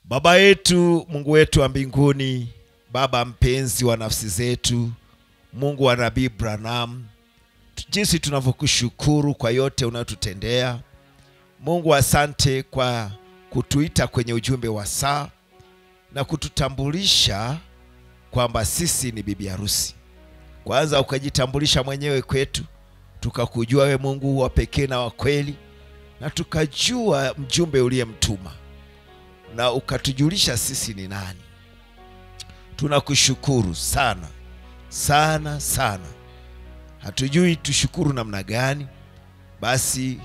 Baba yetu, Mungu wetu wa mbinguni, Baba mpenzi wa nafsi zetu, Mungu wa Nabii Branham, jinsi tunavyokushukuru kwa yote unayotutendea Mungu. Asante kwa kutuita kwenye ujumbe wa saa na kututambulisha kwamba sisi ni bibi harusi. Kwanza ukajitambulisha mwenyewe kwetu, tukakujua we Mungu wa pekee na wa kweli, na tukajua mjumbe uliyemtuma na ukatujulisha sisi ni nani. Tunakushukuru sana sana sana, hatujui tushukuru namna gani. Basi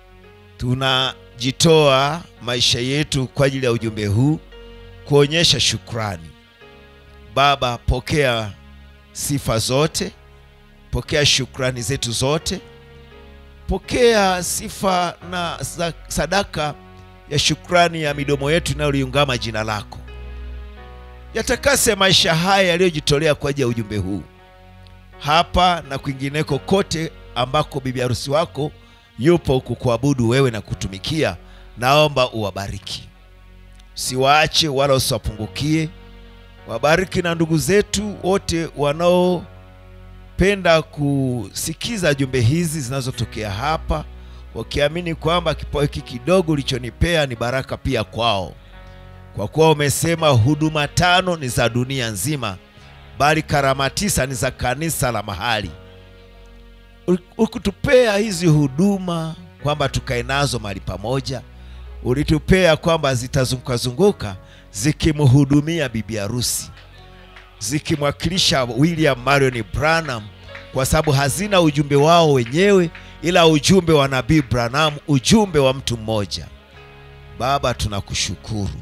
tunajitoa maisha yetu kwa ajili ya ujumbe huu kuonyesha shukrani. Baba, pokea sifa zote, pokea shukrani zetu zote, pokea sifa na sadaka ya shukrani ya midomo yetu inayoliungama jina lako. Yatakase maisha haya yaliyojitolea kwa ajili ya ujumbe huu hapa na kwingineko kote ambako bibi harusi wako yupo kukuabudu wewe na kutumikia. Naomba uwabariki, usiwaache wala usiwapungukie. Wabariki na ndugu zetu wote wanaopenda kusikiza jumbe hizi zinazotokea hapa wakiamini kwamba kipawa hiki kidogo ulichonipea ni baraka pia kwao, kwa kuwa umesema huduma tano ni za dunia nzima, bali karama tisa ni za kanisa la mahali. Ukutupea hizi huduma kwamba tukae nazo mahali pamoja, ulitupea kwamba zitazungukazunguka zikimhudumia bibi harusi, zikimwakilisha William Marion Branham, kwa sababu hazina ujumbe wao wenyewe ila ujumbe wa Nabii Branham, ujumbe wa mtu mmoja. Baba, tunakushukuru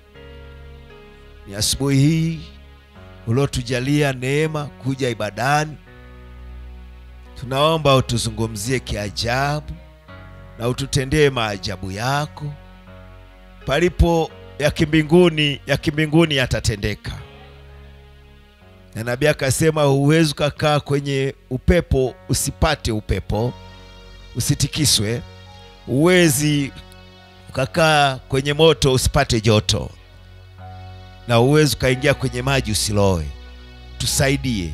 ni asubuhi hii uliotujalia neema kuja ibadani. Tunaomba utuzungumzie kiajabu na ututendee maajabu yako. Palipo ya kimbinguni, ya kimbinguni yatatendeka. Na nabii akasema, huwezi ukakaa kwenye upepo usipate upepo usitikiswe. Huwezi ukakaa kwenye moto usipate joto, na huwezi ukaingia kwenye maji usilowe. Tusaidie,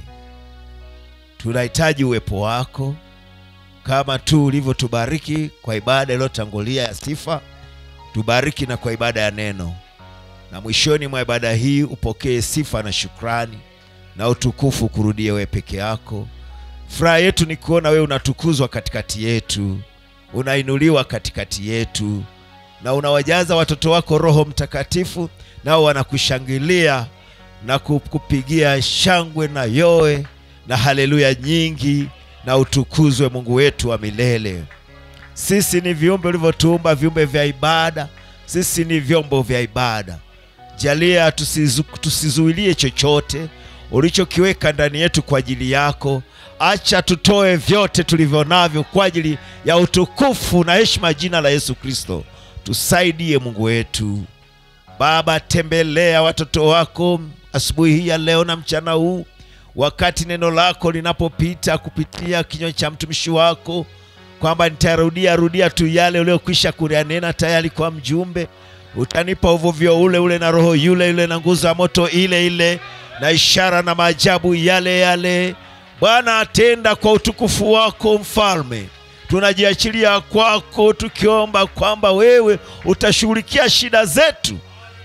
tunahitaji uwepo wako, kama tu ulivyotubariki kwa ibada iliyotangulia ya sifa. Tubariki na kwa ibada ya neno, na mwishoni mwa ibada hii upokee sifa na shukrani na utukufu kurudie wewe peke yako. Furaha yetu ni kuona wewe unatukuzwa katikati yetu, unainuliwa katikati yetu, na unawajaza watoto wako Roho Mtakatifu, nao wanakushangilia na kupigia shangwe na yoe na haleluya nyingi, na utukuzwe Mungu wetu wa milele. Sisi ni viumbe ulivyotuumba, viumbe vya ibada. Sisi ni vyombo vya ibada. Jalia tusizu, tusizuilie chochote ulichokiweka ndani yetu kwa ajili yako. Acha tutoe vyote tulivyo navyo kwa ajili ya utukufu na heshima jina la Yesu Kristo. Tusaidie Mungu wetu. Baba, tembelea watoto wako asubuhi hii ya leo na mchana huu, wakati neno lako linapopita kupitia kinywa cha mtumishi wako, kwamba nitarudia rudia tu yale uliyokwisha kuyanena tayari kwa mjumbe. Utanipa uvuvio ule ule na roho yule yule na nguzo ya moto ile ile na ishara na maajabu yale yale. Bwana, atenda kwa utukufu wako Mfalme. Tunajiachilia kwako tukiomba kwamba wewe utashughulikia shida zetu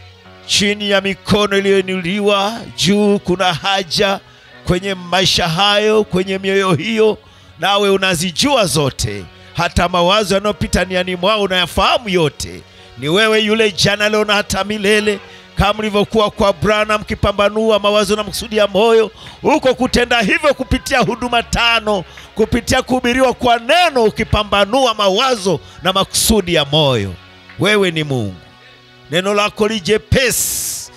chini ya mikono iliyoinuliwa juu. Kuna haja kwenye maisha hayo, kwenye mioyo hiyo, nawe unazijua zote, hata mawazo yanayopita niani mwao unayafahamu yote. Ni wewe yule jana, leo na hata milele kama ulivyokuwa kwa Branham mkipambanua mawazo na makusudi ya moyo, huko kutenda hivyo kupitia huduma tano, kupitia kuhubiriwa kwa neno, ukipambanua mawazo na makusudi ya moyo. Wewe ni Mungu, neno lako lijepesi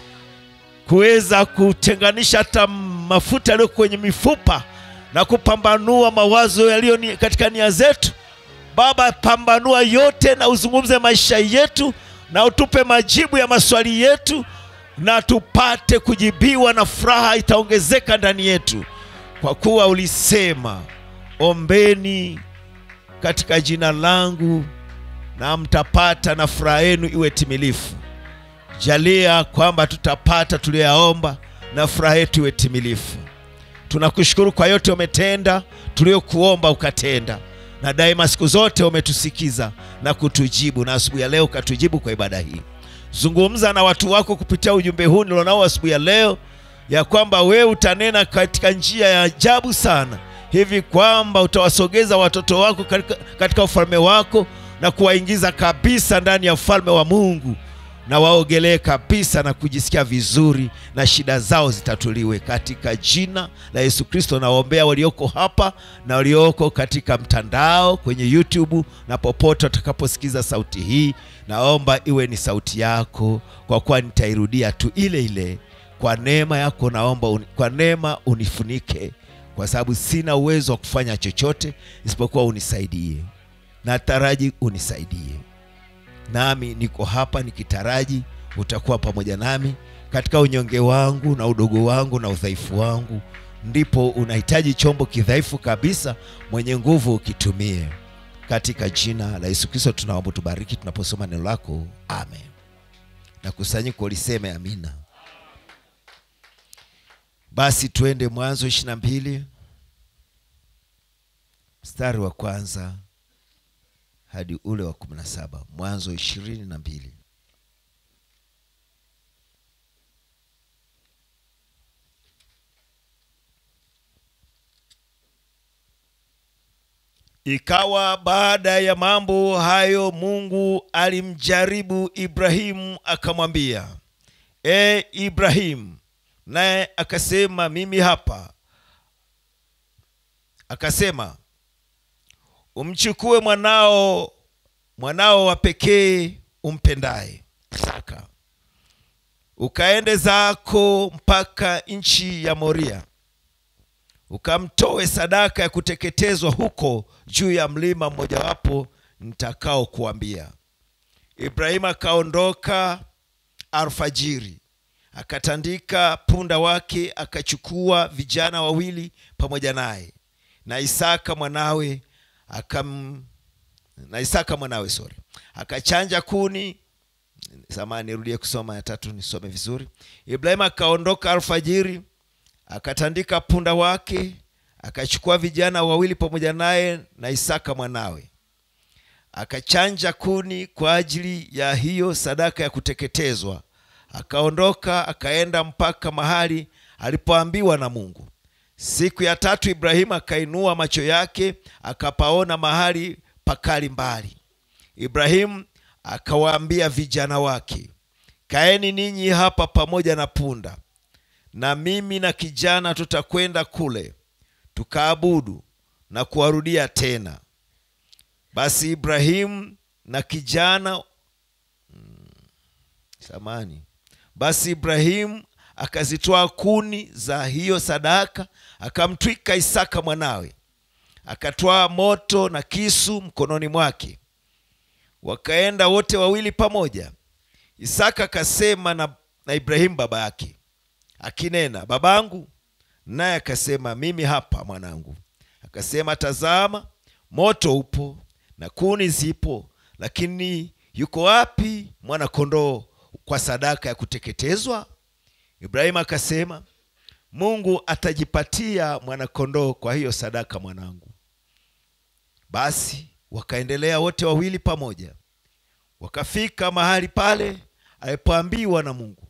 kuweza kutenganisha hata mafuta yaliyo kwenye mifupa na kupambanua mawazo yaliyo ni katika nia zetu. Baba, pambanua yote na uzungumze maisha yetu na utupe majibu ya maswali yetu na tupate kujibiwa, na furaha itaongezeka ndani yetu, kwa kuwa ulisema, ombeni katika jina langu na mtapata, na furaha yenu iwe timilifu. jalia kwamba tutapata tuliyoyaomba na furaha yetu iwe timilifu. Tunakushukuru kwa yote umetenda, tuliokuomba ukatenda, na daima siku zote umetusikiza na kutujibu, na asubuhi ya leo ukatujibu kwa ibada hii. Zungumza na watu wako kupitia ujumbe huu nilionao asubuhi ya leo, ya kwamba wewe utanena katika njia ya ajabu sana, hivi kwamba utawasogeza watoto wako katika, katika ufalme wako na kuwaingiza kabisa ndani ya ufalme wa Mungu na waogelee kabisa na kujisikia vizuri na shida zao zitatuliwe katika jina la Yesu Kristo. Nawaombea walioko hapa na walioko katika mtandao kwenye YouTube na popote watakaposikiza sauti hii, naomba iwe ni sauti yako, kwa kuwa nitairudia tu ile ile. Kwa neema yako naomba uni, kwa neema unifunike, kwa sababu sina uwezo wa kufanya chochote isipokuwa unisaidie. Nataraji unisaidie nami niko hapa nikitaraji utakuwa pamoja nami katika unyonge wangu na udogo wangu na udhaifu wangu. Ndipo unahitaji chombo kidhaifu kabisa, mwenye nguvu ukitumie. Katika jina la Yesu Kristo tunaomba, tubariki tunaposoma neno lako, amen. Na kusanyiko liseme amina. Basi tuende Mwanzo ishirini na mbili mstari wa kwanza hadi ule wa kumi na saba Mwanzo ishirini na mbili. Ikawa baada ya mambo hayo, Mungu alimjaribu Ibrahimu akamwambia, E Ibrahimu, naye akasema, mimi hapa. Akasema, umchukue mwanao mwanao wa pekee umpendaye Isaka, ukaende zako mpaka nchi ya Moria, ukamtoe sadaka ya kuteketezwa huko juu ya mlima mmojawapo nitakao kuambia. Ibrahimu akaondoka alfajiri, akatandika punda wake, akachukua vijana wawili pamoja naye na Isaka mwanawe akam na Isaka mwanawe sorry, akachanja kuni. Samahani, nirudie kusoma ya tatu nisome vizuri. Ibrahimu akaondoka alfajiri, akatandika punda wake, akachukua vijana wawili pamoja naye na Isaka mwanawe, akachanja kuni kwa ajili ya hiyo sadaka ya kuteketezwa. Akaondoka akaenda mpaka mahali alipoambiwa na Mungu. Siku ya tatu Ibrahimu akainua macho yake akapaona mahali pakali mbali. Ibrahimu akawaambia vijana wake, kaeni ninyi hapa pamoja na punda, na mimi na kijana tutakwenda kule tukaabudu na kuwarudia tena. Basi Ibrahimu na kijana hmm, samani. Basi Ibrahimu akazitoa kuni za hiyo sadaka, akamtwika Isaka mwanawe, akatwaa moto na kisu mkononi mwake, wakaenda wote wawili pamoja. Isaka akasema na, na Ibrahimu baba yake akinena, babangu. Naye akasema, mimi hapa mwanangu. Akasema, tazama, moto upo na kuni zipo, lakini yuko wapi mwana kondoo kwa sadaka ya kuteketezwa? Ibrahimu akasema, Mungu atajipatia mwanakondoo kwa hiyo sadaka, mwanangu. Basi wakaendelea wote wawili pamoja, wakafika mahali pale alipoambiwa na Mungu.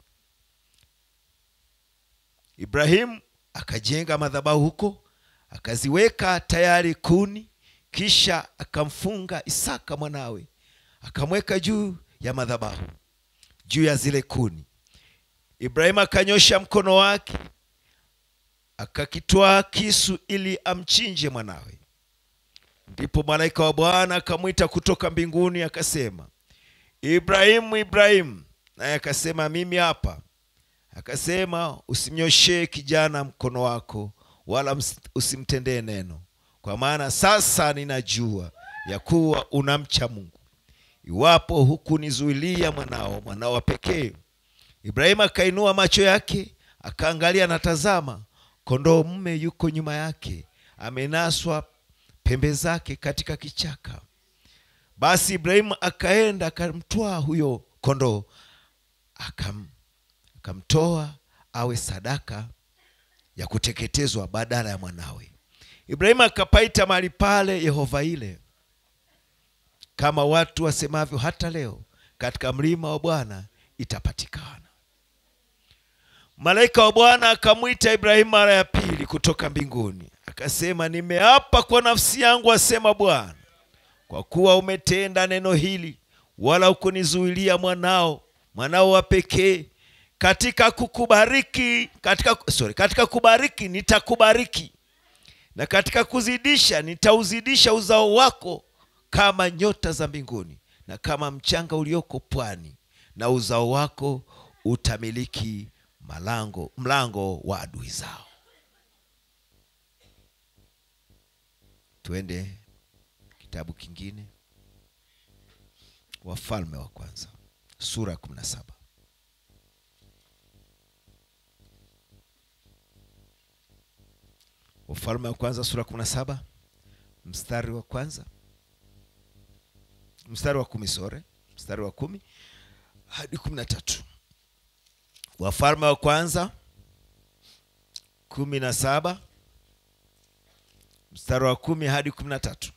Ibrahimu akajenga madhabahu huko, akaziweka tayari kuni, kisha akamfunga Isaka mwanawe, akamweka juu ya madhabahu, juu ya zile kuni. Ibrahimu akanyosha mkono wake akakitwaa kisu ili amchinje mwanawe. Ndipo malaika wa Bwana akamwita kutoka mbinguni akasema, Ibrahimu, Ibrahimu! Naye akasema, mimi hapa. Akasema, usimnyoshee kijana mkono wako, wala usimtendee neno, kwa maana sasa ninajua ya kuwa unamcha Mungu, iwapo hukunizuilia mwanao, mwanao wa pekee. Ibrahimu akainua macho yake akaangalia, na tazama, kondoo mume yuko nyuma yake, amenaswa pembe zake katika kichaka. Basi Ibrahimu akaenda akamtwaa huyo kondoo, akam, akamtoa awe sadaka ya kuteketezwa badala ya mwanawe ibrahimu akapaita mahali pale yehova ile kama watu wasemavyo hata leo katika mlima wa bwana itapatikana malaika wa bwana akamwita ibrahimu mara ya pili kutoka mbinguni akasema nimeapa kwa nafsi yangu asema bwana kwa kuwa umetenda neno hili wala hukunizuilia mwanao mwanao wa pekee katika kukubariki katika, sorry, katika kubariki nitakubariki na katika kuzidisha nitauzidisha uzao wako kama nyota za mbinguni na kama mchanga ulioko pwani na uzao wako utamiliki malango mlango wa adui zao twende kitabu kingine wafalme wa kwanza sura ya kumi na saba wafalme wa kwanza sura ya kumi na saba mstari wa kwanza mstari wa kumi sore mstari wa kumi hadi kumi na tatu wafalme wa kwanza kumi na saba mstari wa kumi hadi kumi na tatu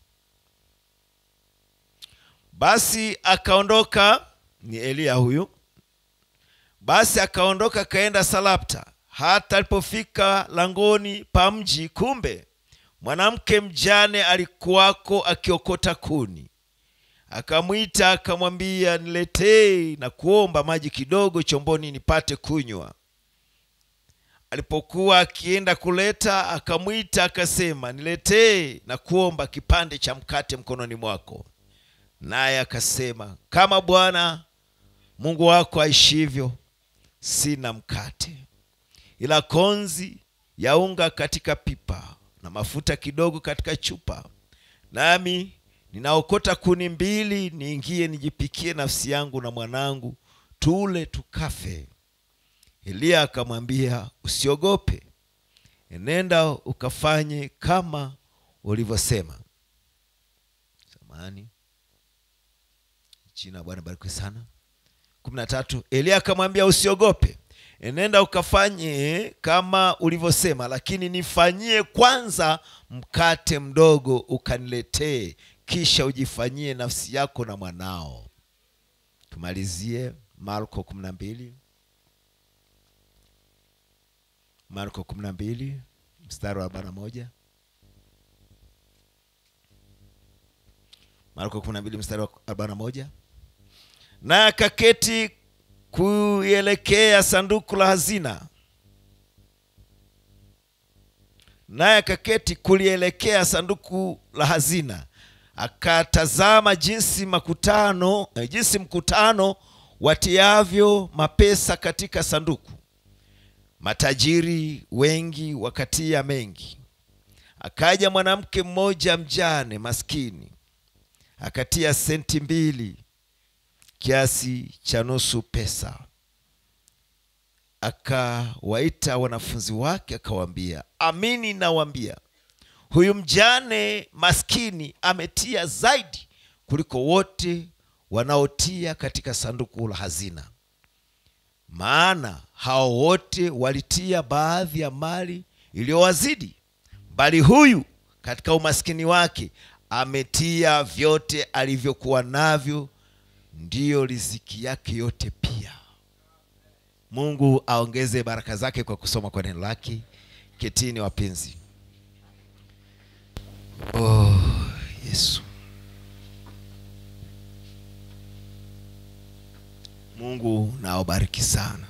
basi akaondoka ni eliya huyu basi akaondoka akaenda salapta hata alipofika langoni pa mji kumbe mwanamke mjane alikuwako akiokota kuni akamwita akamwambia niletee na kuomba maji kidogo chomboni nipate kunywa alipokuwa akienda kuleta akamwita akasema niletee na kuomba kipande cha mkate mkononi mwako naye akasema kama bwana mungu wako aishivyo sina mkate ila konzi ya unga katika pipa na mafuta kidogo katika chupa nami ninaokota kuni mbili niingie nijipikie nafsi yangu na mwanangu tule tukafe eliya akamwambia usiogope enenda ukafanye kama ulivyosema samani jina la bwana barikiwe sana kumi na tatu eliya akamwambia usiogope enenda ukafanye kama ulivyosema lakini nifanyie kwanza mkate mdogo ukaniletee kisha ujifanyie nafsi yako na mwanao tumalizie marko kumi na mbili marko kumi na mbili mstari wa arobaini na moja marko kumi na mbili mstari wa arobaini na moja naye akaketi kuielekea sanduku la hazina naye akaketi kulielekea sanduku la hazina akatazama jinsi makutano eh, jinsi mkutano watiavyo mapesa katika sanduku matajiri wengi wakatia mengi akaja mwanamke mmoja mjane maskini akatia senti mbili kiasi cha nusu pesa akawaita wanafunzi wake akawaambia amini nawaambia huyu mjane maskini ametia zaidi kuliko wote wanaotia katika sanduku la hazina maana hao wote walitia baadhi ya mali iliyowazidi bali huyu katika umaskini wake ametia vyote alivyokuwa navyo ndiyo riziki yake yote pia mungu aongeze baraka zake kwa kusoma kwa neno lake ketini wapenzi oh, yesu mungu nawabariki sana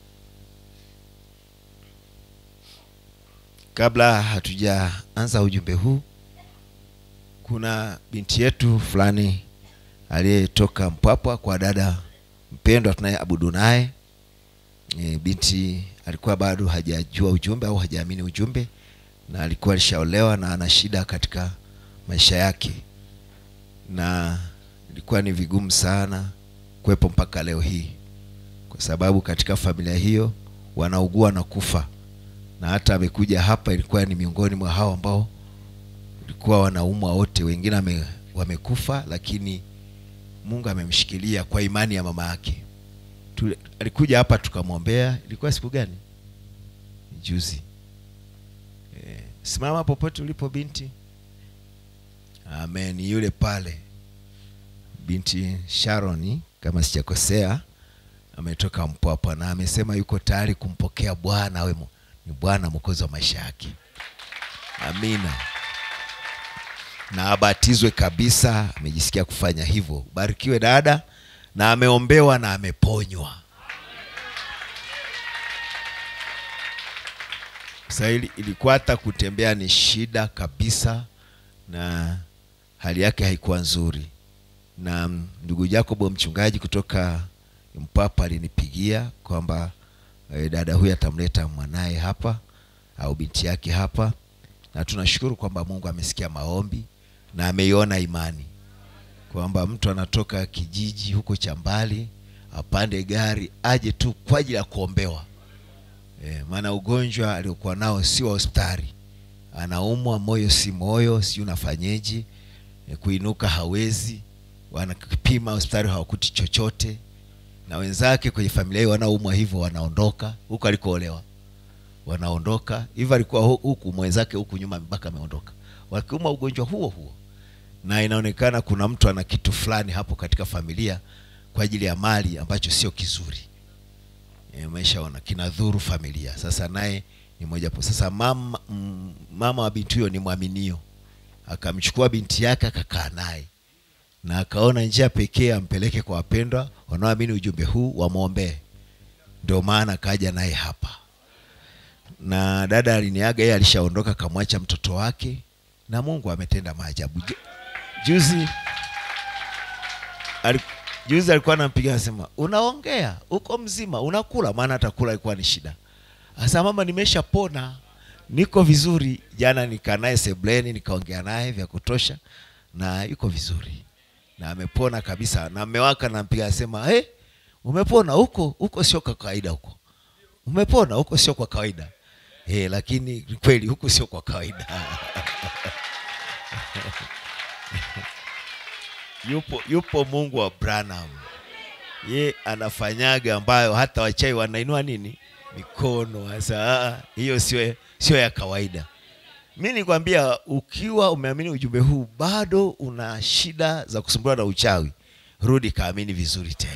kabla hatujaanza ujumbe huu kuna binti yetu fulani aliyetoka mpwapwa kwa dada mpendwa tunayeabudu naye e, binti alikuwa bado hajajua ujumbe au hajaamini ujumbe na alikuwa alishaolewa na ana shida katika maisha yake na ilikuwa ni vigumu sana kuwepo mpaka leo hii kwa sababu katika familia hiyo wanaugua na kufa na hata amekuja hapa ilikuwa ni miongoni mwa hao ambao ilikuwa wanaumwa wote wengine wame, wamekufa lakini mungu amemshikilia kwa imani ya mama yake Tule, alikuja hapa tukamwombea. Ilikuwa siku gani? Juzi. Eh, simama popote ulipo binti. Amen. Yule pale binti Sharoni kama sijakosea, ametoka Mpwapwa na amesema yuko tayari kumpokea Bwana awe mu- ni Bwana mwokozi wa maisha yake. Amina. Na abatizwe kabisa, amejisikia kufanya hivyo. Barikiwe dada, na ameombewa na ameponywa. Sasa ili- ilikuwa hata kutembea ni shida kabisa, na hali yake haikuwa nzuri na mm, ndugu Jacobo mchungaji kutoka Mpapa alinipigia kwamba eh, dada huyu atamleta mwanaye hapa au binti yake hapa, na tunashukuru kwamba Mungu amesikia maombi na ameiona imani kwamba mtu anatoka kijiji huko cha mbali apande gari aje tu kwa ajili ya kuombewa. E, maana ugonjwa aliokuwa nao si wa hospitali, anaumwa moyo si moyo, si unafanyeje? E, kuinuka hawezi, wanakipima hospitali hawakuti chochote, na wenzake kwenye familia hiyo wanaoumwa hivyo wanaondoka huko alikoolewa, wanaondoka hivyo. Alikuwa hu- huku mwenzake huku nyuma mpaka ameondoka, wakiumwa ugonjwa huo huo, na inaonekana kuna mtu ana kitu fulani hapo katika familia kwa ajili ya mali ambacho sio kizuri e, umeshaona kinadhuru familia. Sasa naye ni moja hapo. Sasa mama, mm, mama wa binti huyo ni mwaminio, akamchukua binti yake akakaa naye na akaona njia pekee ampeleke kwa wapendwa wanaoamini ujumbe huu wamwombee. Ndio maana kaja naye hapa, na dada aliniaga, yeye alishaondoka akamwacha mtoto wake, na Mungu ametenda maajabu. Ju- Juzi ali- juzi alikuwa anampiga anasema, unaongea uko mzima, unakula? Maana hata kula ilikuwa ni shida. Asa mama, nimeshapona niko vizuri. Jana nikaa naye sebleni, nikaongea naye vya kutosha, na yuko vizuri na amepona kabisa, na mmewaka nampiga anasema, hey, umepona huko huko, sio kwa kawaida huko, umepona huko, sio kwa kawaida hey, lakini ni kweli huku sio kwa kawaida yupo yupo Mungu wa Branham, ye anafanyaga ambayo hata wachai wanainua nini mikono. Sasa ah, hiyo sio sio ya kawaida. Mi nikwambia, ukiwa umeamini ujumbe huu bado una shida za kusumbuliwa na uchawi, rudi kaamini vizuri tena.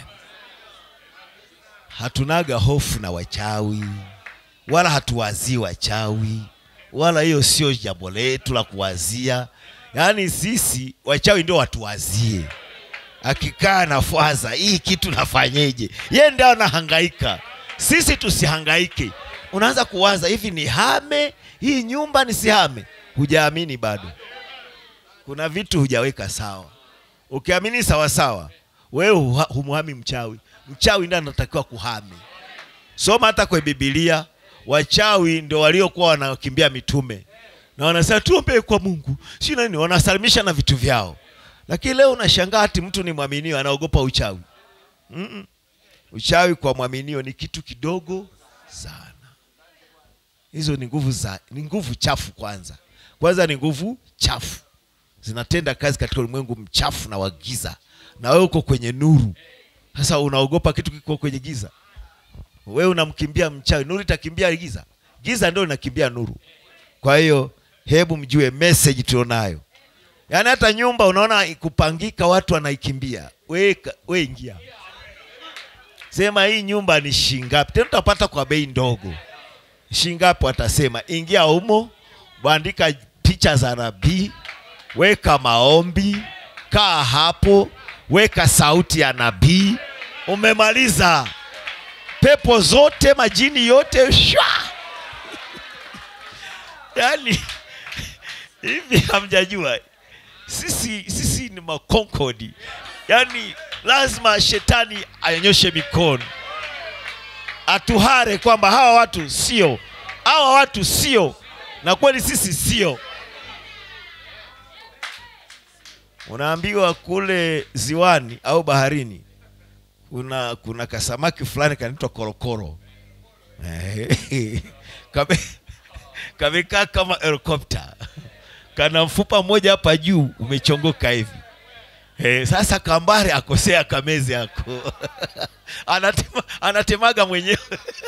Hatunaga hofu na wachawi, wala hatuwazii wachawi, wala hiyo sio jambo letu la kuwazia. Yaani sisi wachawi ndio watuwazie, akikaa na fwaza hii kitu nafanyeje, ye ndio anahangaika, sisi tusihangaike. Unaanza kuwaza hivi, ni hame hii nyumba nisihame? Hujaamini bado, kuna vitu hujaweka sawa. Ukiamini sawa sawa, wewe huha- humhami mchawi, mchawi ndiye anatakiwa kuhame. Soma hata kwa Biblia, wachawi ndio waliokuwa wanakimbia mitume na wanasema tuombee kwa Mungu, si nani, wanasalimisha na vitu vyao. Lakini leo unashangaa ati mtu ni mwaminio anaogopa uchawi. Mm-mm. Uchawi kwa mwaminio ni kitu kidogo sana. Hizo ni nguvu za ni nguvu chafu. Kwanza kwanza ni nguvu chafu, zinatenda kazi katika ulimwengu mchafu na wa giza, na wewe uko kwenye nuru. Sasa unaogopa kitu kiko kwenye giza? Wewe unamkimbia mchawi, nuru itakimbia giza? Giza ndio linakimbia nuru. Kwa hiyo hebu mjue message tulionayo, yaani hata nyumba unaona kupangika, watu wanaikimbia, we, we ingia sema hii nyumba ni shingapi, tena utapata kwa bei ndogo. Shingapi watasema, ingia humo, bandika picha za nabii, weka maombi, kaa hapo, weka sauti ya nabii, umemaliza. Pepo zote majini yote shwa yaani hivi hamjajua sisi sisi ni makonkodi yaani lazima shetani anyoshe mikono atuhare kwamba hawa watu sio hawa watu sio na kweli sisi sio unaambiwa kule ziwani au baharini kuna kuna kasamaki fulani kanaitwa korokoro Eh, kame kamekaa kama helikopta kana mfupa mmoja hapa juu umechongoka hivi Eh, sasa kambare akosea kamezi ako Anatema, anatemaga mwenyewe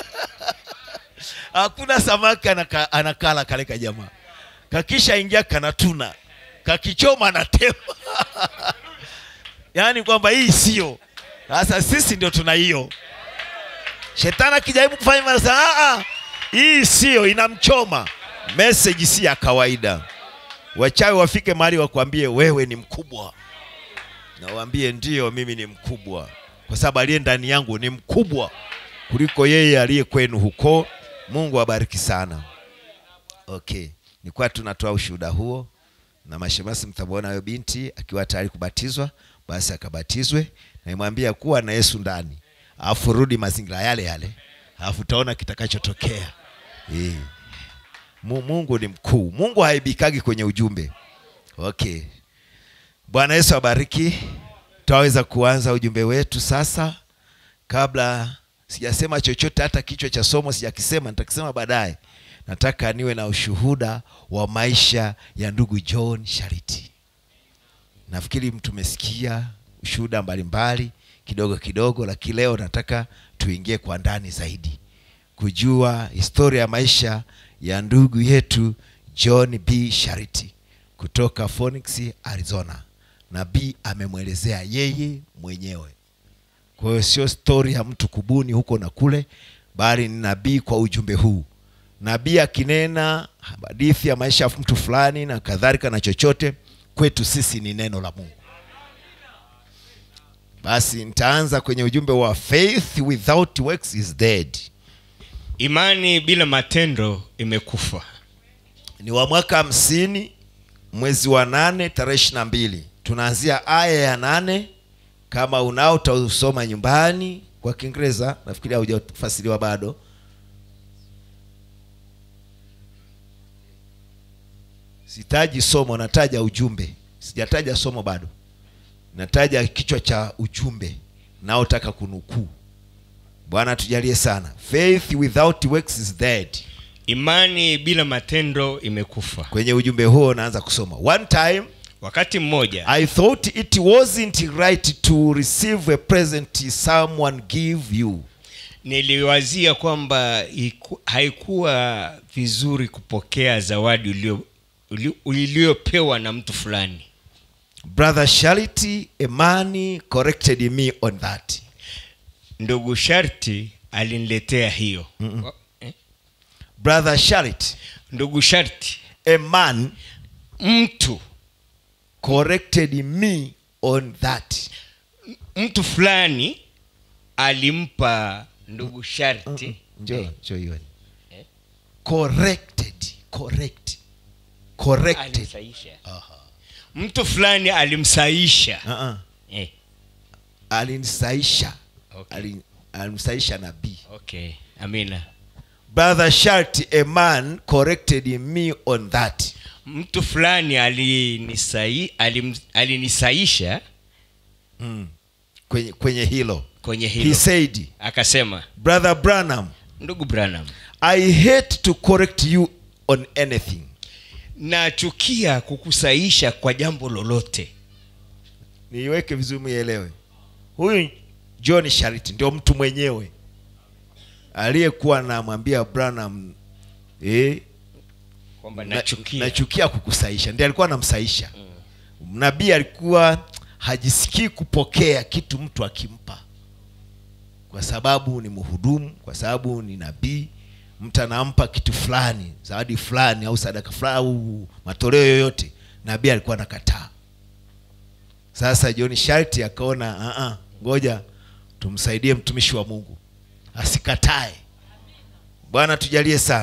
hakuna samaki anaka, anakala kale kajamaa kakisha ingia kanatuna kakichoma anatema yaani kwamba hii sio sasa sisi ndio tuna hiyo shetani akijaribu kufanya manasa "Ah, ah, hii sio inamchoma meseji si ya kawaida wachawi wafike mahali wakwambie wewe ni mkubwa na waambie ndio mimi ni mkubwa kwa sababu aliye ndani yangu ni mkubwa kuliko yeye aliye kwenu huko mungu abariki sana okay nilikuwa tunatoa ushuhuda huo na mashemasi mtamwona huyo binti akiwa tayari kubatizwa basi akabatizwe na imwambia kuwa na yesu ndani alafu rudi mazingira yale yale alafu utaona kitakachotokea eh. Mu- mungu ni mkuu mungu haibikagi kwenye ujumbe okay bwana yesu abariki tutaweza kuanza ujumbe wetu sasa kabla sijasema chochote hata kichwa cha somo sijakisema nitakisema baadaye nataka niwe na ushuhuda wa maisha ya ndugu john shariti nafikiri tumesikia ushuhuda mbalimbali kidogo kidogo lakini leo nataka tuingie kwa ndani zaidi kujua historia ya maisha ya ndugu yetu john b shariti kutoka phoenix arizona na b amemwelezea yeye mwenyewe kwa hiyo sio stori ya mtu kubuni huko na kule bali ni nabii kwa ujumbe huu nabii akinena hadithi ya maisha ya mtu fulani na kadhalika na chochote kwetu sisi ni neno la mungu basi nitaanza kwenye ujumbe wa faith without works is dead imani bila matendo imekufa ni wa mwaka hamsini mwezi wa nane tarehe ishiri na mbili tunaanzia aya ya nane kama unao utausoma nyumbani kwa kiingereza nafikiri haujafasiriwa bado sitaji somo nataja ujumbe sijataja somo bado nataja kichwa cha ujumbe naotaka kunukuu bwana tujalie sana faith without works is dead imani bila matendo imekufa kwenye ujumbe huo naanza kusoma one time wakati mmoja i thought it wasn't right to receive a present someone give you niliwazia kwamba iku- haikuwa vizuri kupokea zawadi ulio- uli- uliyopewa na mtu fulani brother charity emani corrected me on that ndugu sharti aliniletea hiyo Wa- eh? brother charity ndugu sharti a man mtu corrected me on that mtu fulani alimpa ndugu sharti njoo njoo hiyo corrected correct corrected alimsaisha mtu fulani alimsaisha uh-uh. eh, alinisaisha Okay. Alin- alimsaisha nabii okay amina brother charity a man corrected me on that mtu fulani alinisai, alim, alinisaisha mm. kwenye, kwenye hilo kwenye he hilo said akasema brother branham ndugu branham i hate to correct you on anything nachukia kukusaisha kwa jambo lolote niiweke vizuri muielewe huyu john shariti ndio mtu mwenyewe aliyekuwa namwambia branham eh, kwamba na- nachukia nachukia kukusaisha ndiye alikuwa anamsaisha nabii alikuwa hajisikii kupokea kitu mtu akimpa kwa sababu ni mhudumu kwa sababu ni nabii mtu anampa kitu fulani zawadi fulani au sadaka fulani au matoleo yoyote nabii alikuwa anakataa sasa john sharti akaona "Ah, ah, ngoja tumsaidie mtumishi wa mungu asikatae bwana tujalie sana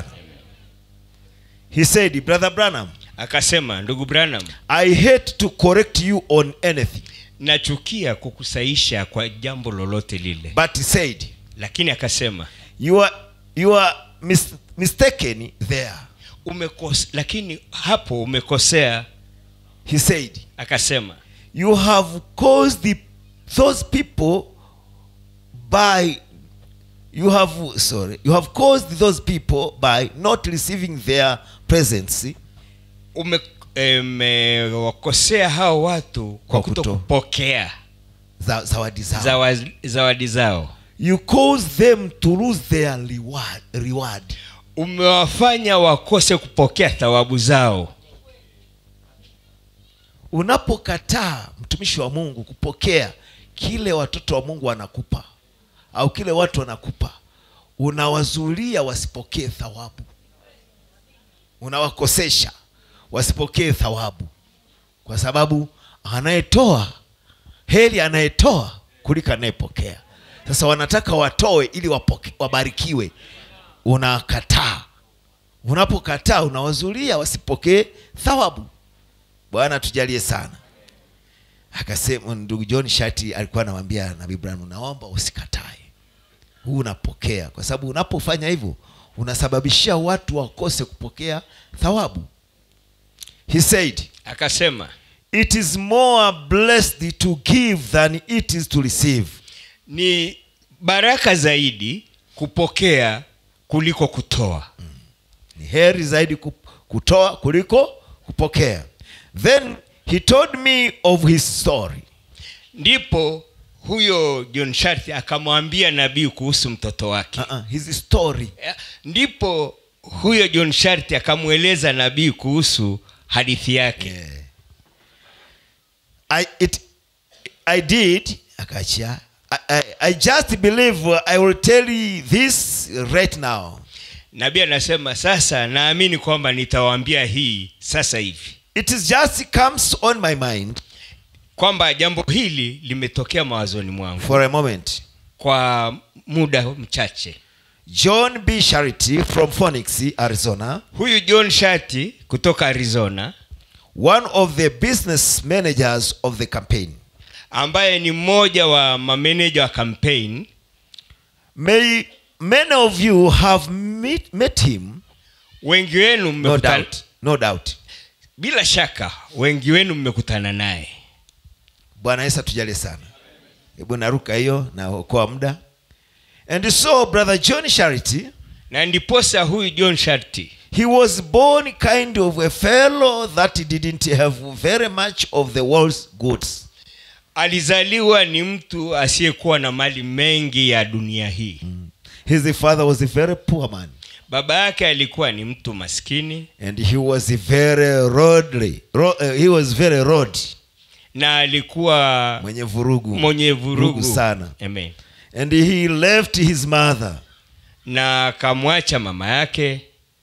he said brother branham akasema ndugu branham i hate to correct you on anything nachukia kukusaisha kwa jambo lolote lile but he said lakini akasema you are, you are mis mistaken there umekose, lakini hapo umekosea he said akasema you have caused the, those people by you have sorry you have caused those people by not receiving their presents ume, mmewakosea hao watu Kwa kwa kuto- kutokupokea za, zawadi zao zawa- zawadi zao you cause them to lose their reward, reward. umewafanya wakose kupokea thawabu zao unapokataa mtumishi wa mungu kupokea kile watoto wa mungu wanakupa au kile watu wanakupa unawazulia wasipokee thawabu unawakosesha wasipokee thawabu kwa sababu anayetoa heri anayetoa kuliko anayepokea sasa wanataka watoe ili wapoke, wabarikiwe unakataa unapokataa unawazulia wasipokee thawabu bwana tujalie sana akasema ndugu john shati alikuwa anamwambia nabii branham naomba usikatae huu unapokea kwa sababu unapofanya hivyo unasababishia watu wakose kupokea thawabu he said akasema it is more blessed to give than it is to receive ni baraka zaidi kupokea kuliko kutoa ni heri zaidi kup- kutoa kuliko kupokea then he told me of his story ndipo huyo john sharti akamwambia nabii kuhusu mtoto wake uh-uh, his story Eh, ndipo huyo john sharti akamweleza nabii kuhusu hadithi yake Yeah. I, it, I did akaachia I, I, I just believe uh, I will tell you this right now nabii anasema sasa naamini kwamba nitawaambia hii sasa hivi it is just comes on my mind kwamba jambo hili limetokea mawazoni mwangu for a moment kwa muda mchache John B. Charity from Phoenix, Arizona, huyu john shati kutoka arizona one of the business managers of the campaign, ambaye ni mmoja wa mameneja wa campaign may many of you have meet, met him, wengi wenu no mmekutana doubt, no doubt. bila shaka wengi wenu mmekutana naye Bwana Yesu atujalie sana. Hebu naruka hiyo na okoa muda. And so brother John Charity, na ndiposa huyu john sharti he was born kind of a fellow that didn't have very much of the world's goods. alizaliwa ni mtu asiyekuwa na mali mengi ya dunia hii His father was a very poor man. baba yake alikuwa ni mtu maskini and he was very rodly ro, uh, he was very rod na alikuwa mwenye vurugu mwenye vurugu sana Amen. and he left his mother na akamwacha mama yake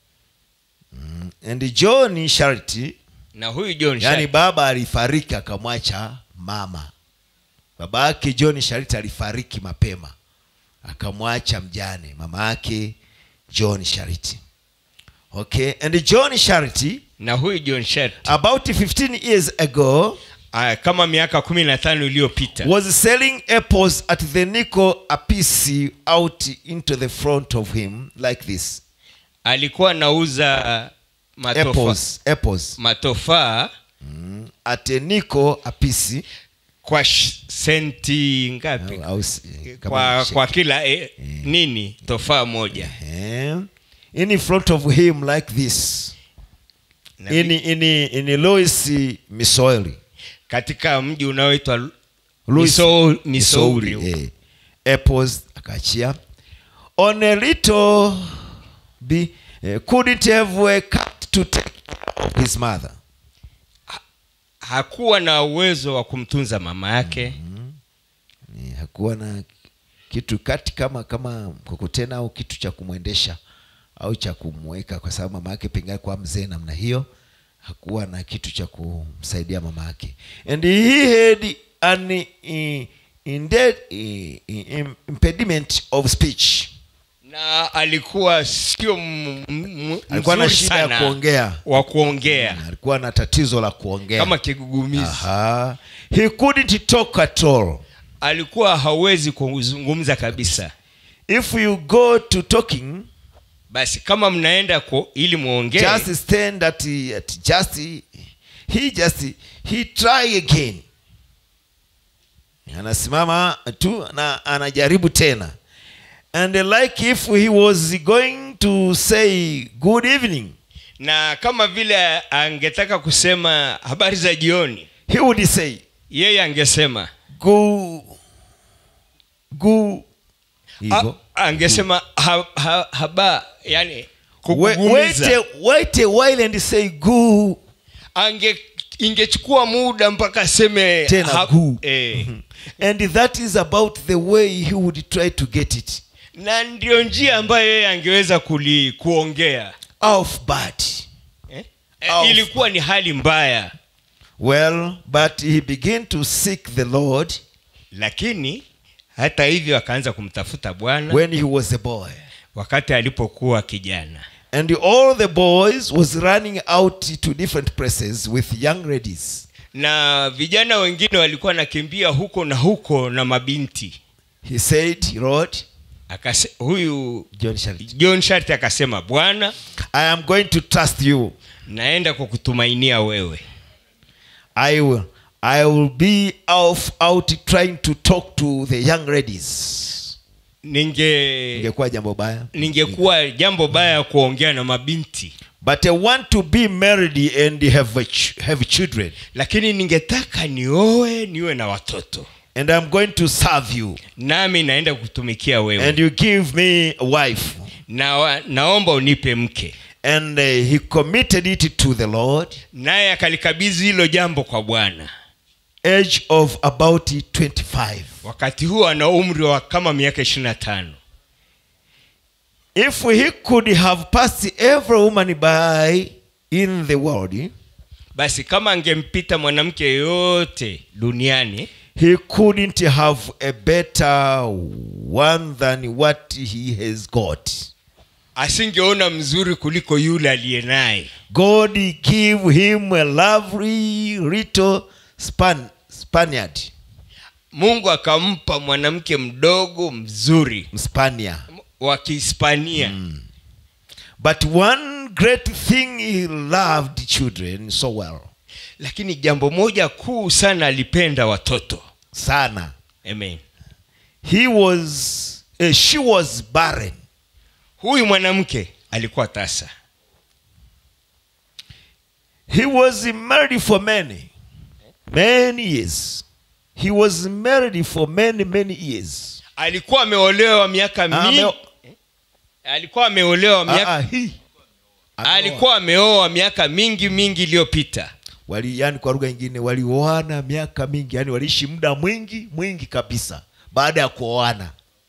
and john charity na huyu john yani Sharp baba alifariki akamwacha mama baba yake john charity alifariki mapema akamwacha mjane mama yake john charity okay and john charity na huyu john Sharp about 15 years ago ah, kama miaka kumi na tano iliyopita was selling apples at the nickel a piece out into the front of him like this alikuwa anauza matofa, apples apples matofaa mm. at a nickel a piece kwa sh- senti ngapi au, s- kama kwa, shake. kwa kila eh, nini tofaa moja Eh, in front of him like this Na in, in, in Louis Missouri katika mji unaoitwa Louis- Misou- Missouri eh, apples akaachia on a little be eh, couldn't have a cat to take care of his mother hakuwa na uwezo wa kumtunza mama yake Eh, hakuwa na kitu kati kama kama mkokotena au kitu cha kumwendesha au cha kumweka kwa sababu mama yake pengine kwa mzee namna hiyo hakuwa na kitu cha kumsaidia mama yake and he had an eh, indeed, eh, eh, impediment of speech na alikuwa sio m- m- alikuwa na mzuri shida ya sana kuongea wa kuongea alikuwa na tatizo la kuongea kama kigugumizi Aha. he couldn't talk at all alikuwa hawezi kuzungumza kabisa if you go to talking basi kama mnaenda ku, ili muongee just stand at, at just he just he try again anasimama tu na anajaribu tena and like if he was going to say good evening na kama vile angetaka kusema habari za jioni he would say, yeye angesema Go, go. a, Hivyo. angesema ha, ha, haba yani Wait, wait, kukugumiza a, wait a while and say, Go. ange ingechukua muda mpaka aseme Tena gu. eh. And that is about the way he would try to get it. na ndio njia ambayo yeye angeweza kuli, kuongea Off bad. eh? Au- Eh, ilikuwa ni hali mbaya Well, but he began to seek the Lord lakini hata hivyo akaanza kumtafuta bwana when he was a boy. wakati alipokuwa kijana And all the boys was running out to different places with young ladies. na vijana wengine walikuwa wanakimbia huko na huko na mabinti He said, Lord, Akase, huyu John Sharity, john sharti akasema bwana I am going to trust you. naenda kwa kutumainia wewe I will I will be off out trying to talk to the young ladies. ninge Ingekuwa jambo baya. ningekuwa jambo baya kuongea na mabinti But I want to be married and have a ch- have children. lakini ningetaka nioe niwe na watoto And I'm going to serve you. nami naenda kutumikia wewe And you give me a wife. na, wa- naomba unipe mke And uh, he committed it to the Lord. naye akalikabidhi hilo jambo kwa bwana Age of about 25. wakati huo ana umri wa kama miaka ishiri na tano If he could have passed every woman by in the world, basi kama angempita mwanamke yoyote duniani he couldn't have a better one than what he has got. asingeona mzuri kuliko yule aliye naye God give him a lovely little span, Spaniard, mungu akampa mwanamke mdogo mzuri Spania. wa kihispania But one great thing he loved children so well. lakini jambo moja kuu sana alipenda watoto Sana. amen He was, uh, she was barren. huyu mwanamke alikuwa tasa He was married for many, many years. He was married for many, many years. alikuwa ameolewa miaka Ah, mingi ameo- alikuwa ameolewa miaka Ah, ah, he. alikuwa ameoa miaka mingi mingi iliyopita wali yani kwa lugha nyingine walioana miaka mingi yani waliishi muda mwingi mwingi kabisa baada ya kuoana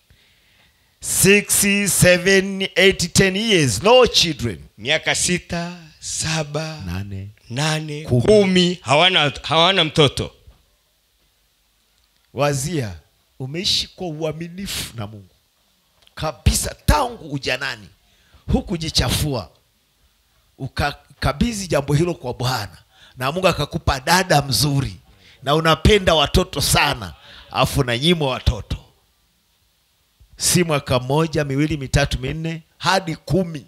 6 7 8 10 years no children miaka sita saba nane nane Kumi. kumi, hawana hawana mtoto wazia umeishi kwa uaminifu na mungu kabisa tangu ujanani hukujichafua ukakabidhi jambo hilo kwa bwana na mungu akakupa dada mzuri na unapenda watoto sana afu na nyimwa watoto si mwaka mmoja miwili mitatu minne hadi kumi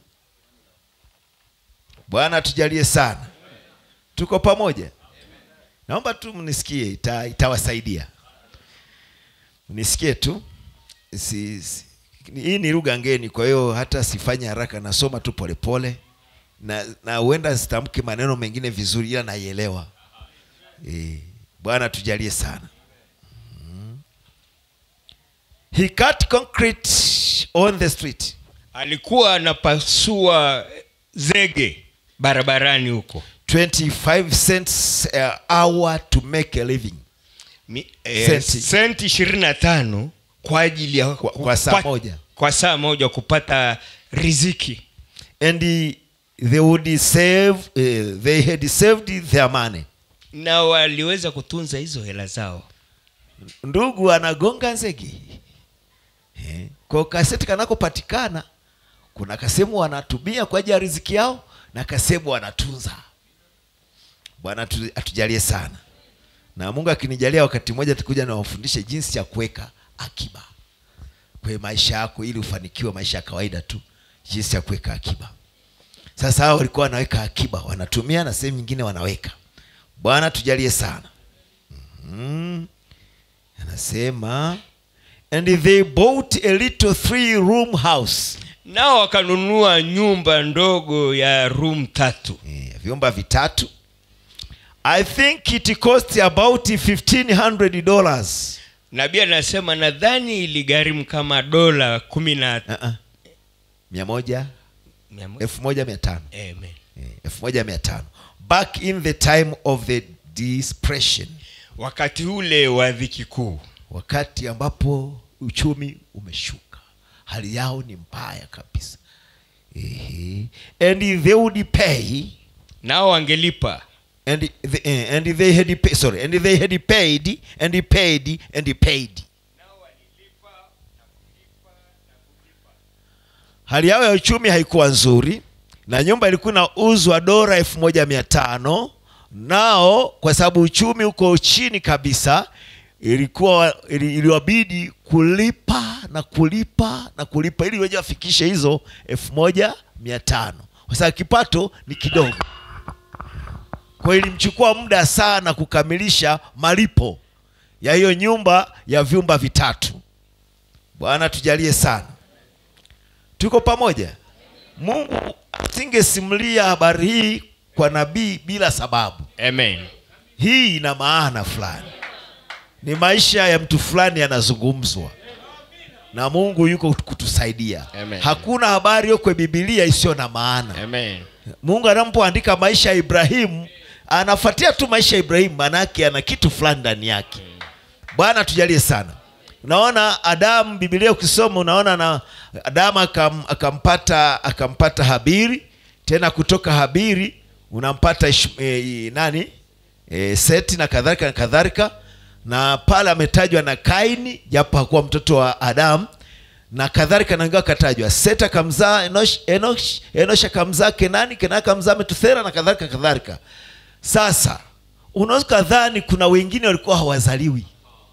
bwana tujalie sana tuko pamoja naomba tu mnisikie ita, itawasaidia nisikie tu si, si, hii ni lugha ngeni kwa hiyo hata sifanye haraka nasoma tu polepole na na huenda sitamke maneno mengine vizuri ila naielewa e, bwana tujalie sana mm. he cut concrete on the street alikuwa anapasua zege barabarani huko 25 cents a hour to make a living Mi- eh, Senti. senti ishirini na tano kwa ajili ya Kwa- kwa saa moja. kwa saa moja kupata riziki and he, they would save uh, they had saved their money na waliweza kutunza hizo hela zao ndugu anagonga nzege Eh, kwa kaseti kanakopatikana kuna kasehemu wanatumia kwa ajili ya riziki yao na kasehemu wanatunza bwana atu- atujalie sana na mungu akinijalia wakati mmoja takuja nawafundishe jinsi ya kuweka akiba kwenye maisha yako ili ufanikiwe maisha ya kawaida tu jinsi ya kuweka akiba sasa hao walikuwa wanaweka akiba wanatumia na sehemu nyingine wanaweka bwana tujalie sana mm anasema and they bought a little three room house nao wakanunua nyumba ndogo ya room tatu eh, vyumba vitatu i think it cost about 1500 dollars nabii anasema nadhani iligharimu kama dola kumi na uh-uh. mia moja mia mo- elfu moja mia tano Amen. Eh, elfu moja mia tano back in the time of the depression wakati ule wa dhiki kuu wakati ambapo uchumi umeshuka hali yao ni mbaya kabisa Ehe. and they would pay nao wangelipa and the, eh, and they had pay, sorry and they had paid and paid and paid hali yao ya uchumi haikuwa nzuri na nyumba ilikuwa inauzwa dola elfu moja mia tano nao kwa sababu uchumi uko chini kabisa ilikuwa ili- iliwabidi kulipa na kulipa na kulipa ili weje wafikishe hizo elfu moja mia tano kwa sababu kipato ni kidogo kwa hiyo ilimchukua muda sana kukamilisha malipo ya hiyo nyumba ya vyumba vitatu bwana tujalie sana tuko pamoja mungu asingesimulia habari hii kwa nabii bila sababu Amen. hii ina maana fulani ni maisha ya mtu fulani yanazungumzwa na mungu yuko kutusaidia Amen. hakuna habari yo kwenye bibilia isiyo na maana Amen. mungu anapoandika maisha ya ibrahimu anafuatia tu maisha ya ibrahimu maanaake ana kitu fulani ndani yake bwana tujalie sana unaona adamu bibilia ukisoma unaona na adamu akam, akampata akampata habiri tena kutoka habiri unampata Ish, e, nani e, seti na kadhalika na kadhalika na pale ametajwa na kaini japo hakuwa mtoto wa adamu na kadhalika nangiwa akatajwa seti akamzaa enosh, enosh, enosh akamzaa kenani kenani akamzaa metuthera na kadhalika kadhalika sasa unaweza kadhani kuna wengine walikuwa hawazaliwi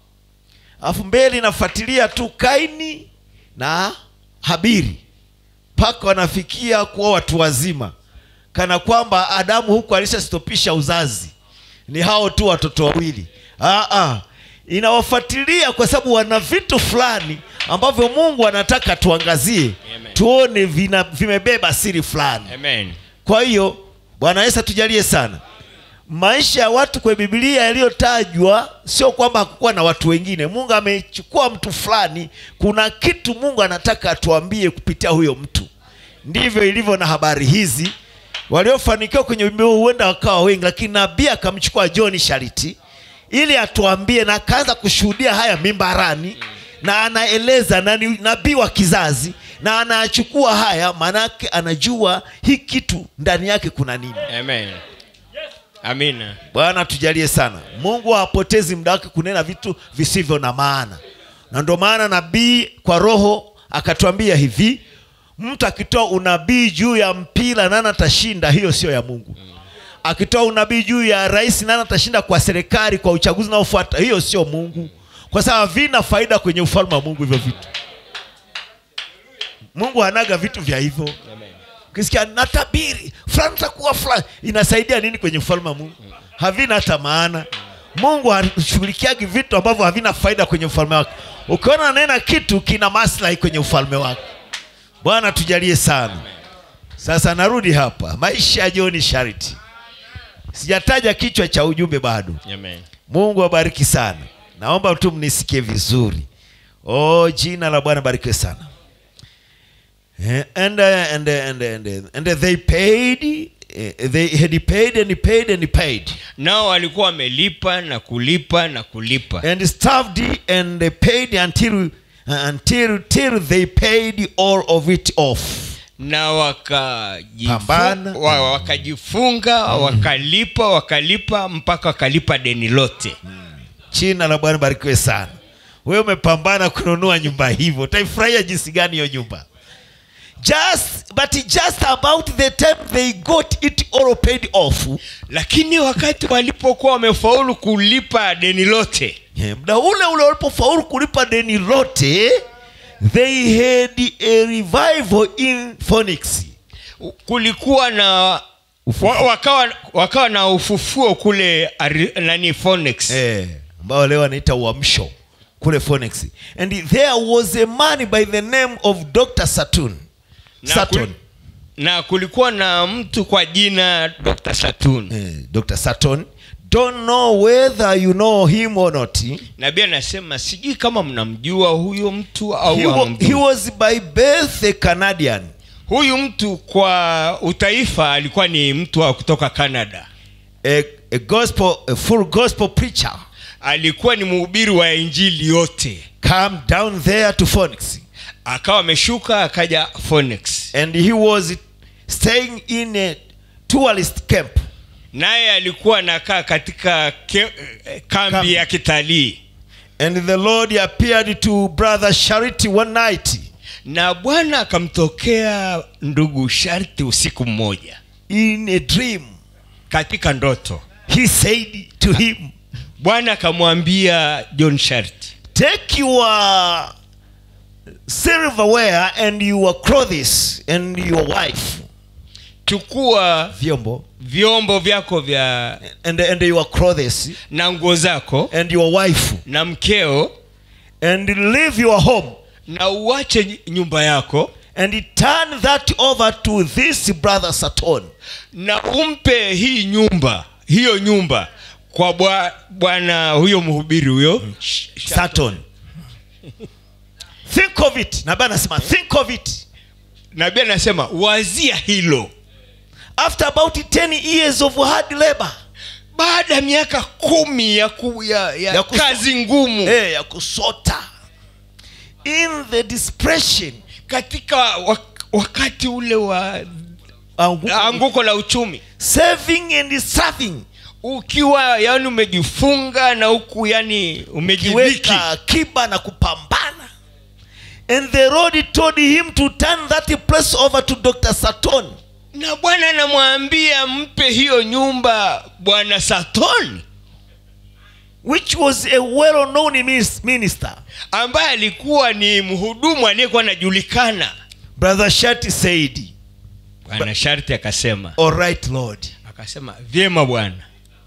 alafu mbele inafuatilia tu kaini na habiri mpaka wanafikia kuwa watu wazima kana kwamba adamu huku alishastopisha uzazi ni hao tu watoto wawili ah, ah. inawafuatilia kwa sababu wana vitu fulani ambavyo mungu anataka tuangazie Amen. tuone vina, vimebeba siri fulani Amen. kwa hiyo bwana yesu atujalie sana maisha ya watu kwenye bibilia yaliyotajwa sio kwamba hakukuwa na watu wengine mungu amechukua mtu fulani kuna kitu mungu anataka atuambie kupitia huyo mtu ndivyo ilivyo na habari hizi waliofanikiwa kwenye bibilia huenda wakawa wengi lakini nabii akamchukua john shariti ili atuambie na akaanza kushuhudia haya mimbarani na anaeleza na ni nabii wa kizazi na anachukua haya maanake anajua hii kitu ndani yake kuna nini Amen. Amina. bwana tujalie sana mungu hapotezi muda wake kunena vitu visivyo na maana na ndio maana nabii kwa roho akatuambia hivi mtu akitoa unabii juu ya mpira nani atashinda hiyo sio ya mungu akitoa unabii juu ya rais nani atashinda kwa serikali kwa uchaguzi unaofuata hiyo sio mungu kwa sababu vina faida kwenye ufalme wa mungu hivyo vitu mungu hanaga vitu vya hivyo Amen. ukisikia natabiri fulani takuwa fulani inasaidia nini kwenye ufalme wa mungu havina hata maana mungu hashughulikiagi vitu ambavyo havina faida kwenye ufalme wake ukiona nena kitu kina maslahi kwenye ufalme wake bwana tujalie sana sasa narudi hapa maisha ya john shariti sijataja kichwa cha ujumbe bado Amen. mungu abariki sana naomba tu mnisikie vizuri oh jina la bwana barikiwe sana Eh, and, uh, and, uh, and, uh, and, uh, and uh, they paid uh, they had paid and paid and paid nao walikuwa wamelipa na kulipa na kulipa and starved and they paid until uh, until till they paid all of it off na wakajifu- Pambana. wa- wakajifunga wakalipa wakalipa mpaka wakalipa deni lote jina la bwana barikiwe sana wewe umepambana kununua nyumba hivyo utaifurahia jinsi gani hiyo nyumba just but just about the time they got it all paid off lakini wakati walipokuwa wamefaulu kulipa deni lote eh, muda ule ule walipofaulu kulipa deni lote they had a revival in phoenix kulikuwa na wa, wakawa, wakawa na ufufuo kule ari, nani Phoenix. eh, ambao leo anaita uamsho kule phoenix and there was a man by the name of dr saturn Na saturn kul- na kulikuwa na mtu kwa jina dr saturn eh, dr saturn don't know whether you know him or not nabii anasema sijui kama mnamjua huyo mtu au he, wa, hamjui. he was by birth a canadian huyu mtu kwa utaifa alikuwa ni mtu wa kutoka canada a, a gospel a full gospel preacher alikuwa ni mhubiri wa injili yote come down there to phoenix akawa ameshuka akaja phoenix and he was staying in a tourist camp naye alikuwa anakaa katika ke, eh, kambi Kambi. ya kitalii and the lord appeared to brother charity one night na bwana akamtokea ndugu sharti usiku mmoja in a dream katika ndoto he said to him bwana akamwambia john sharti take your silverware and your clothes and your wife chukua vyombo vyombo vyako vya and, and your clothes na nguo zako and your wife na mkeo and leave your home na uache nyumba yako and turn that over to this brother saturn na umpe hii nyumba hiyo nyumba kwa bwa- bwana huyo mhubiri huyo Sh- Sh- saturn think of it nabii anasema think of it nabii anasema wazia hilo after about 10 years of hard labor baada ya miaka kumi ya, ku, ya, ya, Ya kuso- kazi ngumu eh, ya kusota in the depression katika wak- wakati ule wa anguko, anguko la uchumi saving and serving ukiwa yani umejifunga na huku yani umejiviki kiweka akiba na kupambana and the lord told him to turn that place over to dr saturn na bwana anamwambia mpe hiyo nyumba bwana satoni which was a well known minister ambaye alikuwa ni mhudumu aliyekuwa anajulikana brother shati said bwana sharti akasema all right lord akasema vyema bwana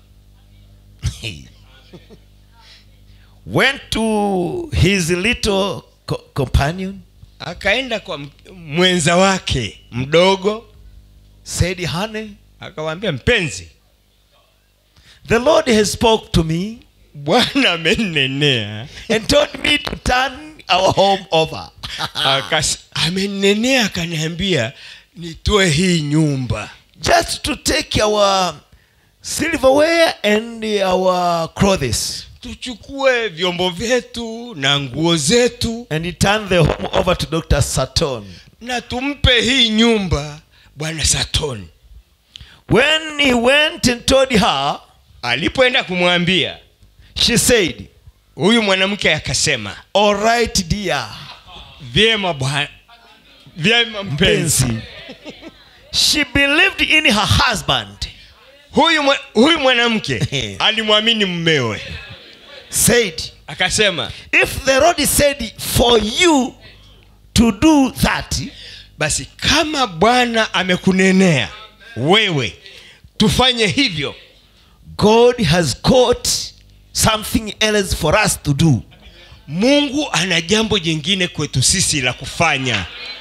went to his little co- companion akaenda kwa m- mwenza wake mdogo said honey akamwambia mpenzi the lord has spoke to me bwana amenenea and told me to turn our home over Akas- amenenea akaniambia nitoe hii nyumba just to take our silverware and our clothes tuchukue vyombo vyetu na nguo zetu and he turned the home over to dr saturn na tumpe hii nyumba bwana satoni when he went and told her alipoenda kumwambia she said huyu mwanamke akasema all right dear vyema bwana vyema mpenzi Pensi. she believed in her husband huyu mwa- huyu mwanamke alimwamini mmewe said akasema if the lord said for you to do that basi kama bwana amekunenea wewe tufanye hivyo god has got something else for us to do mungu ana jambo jingine kwetu sisi la kufanya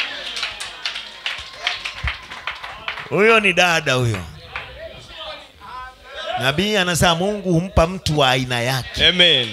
huyo ni dada huyo nabii anasema mungu humpa mtu wa aina yake amen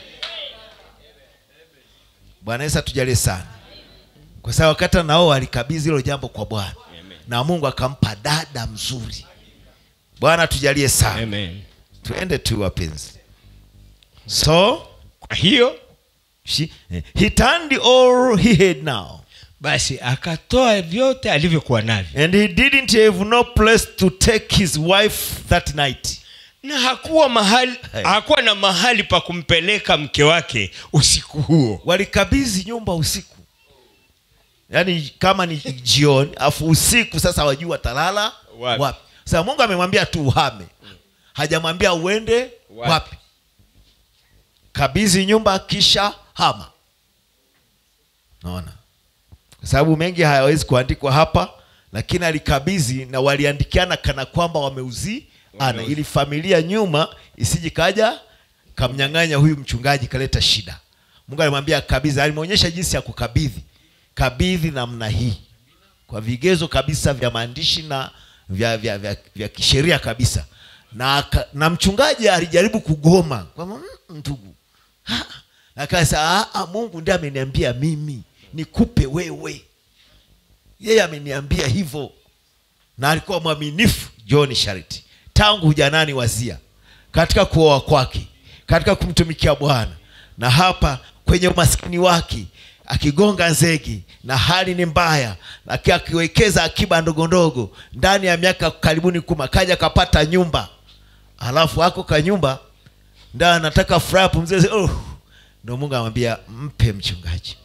bwana yesu atujalie sana kwa sababu wakati nao alikabidhi hilo jambo kwa bwana na mungu akampa dada mzuri bwana atujalie sana amen tuende tu wapenzi so kwa hiyo she, he turned all he had now basi akatoa vyote alivyokuwa navyo and he didn't have no place to take his wife that night na hakuwa mahali Hey. hakuwa na mahali pa kumpeleka mke wake usiku huo walikabidhi nyumba usiku yaani kama ni jioni afu usiku sasa wajua watalala Wapi? wapi, sasa mungu amemwambia tu uhame hajamwambia uende Wapi? wapi, kabidhi nyumba kisha hama naona kwa sababu mengi hayawezi kuandikwa hapa lakini alikabidhi na waliandikiana kana kwamba wameuziana Wameuzi. ili familia nyuma isiji kaja kamnyang'anya huyu mchungaji kaleta shida mungu alimwambia kabidhi alimwonyesha jinsi ya kukabidhi kabidhi namna hii kwa vigezo kabisa vya maandishi na vya, vya, vya, vya kisheria kabisa na, aka- na mchungaji alijaribu kugoma kwamba "Mm, ndugu ha." akasema "Ah, ah, mungu ndiye ameniambia mimi nikupe wewe yeye ameniambia hivyo na alikuwa mwaminifu john shariti tangu ujanani wazia katika kuoa kwake katika kumtumikia bwana na hapa kwenye umaskini wake akigonga zegi na hali ni mbaya lakini akiwekeza akiba ndogo ndogo ndani ya miaka karibuni kuma kaja akapata nyumba alafu ako kanyumba nda anataka furaha pumzee oh. ndo mungu amwambia mpe mchungaji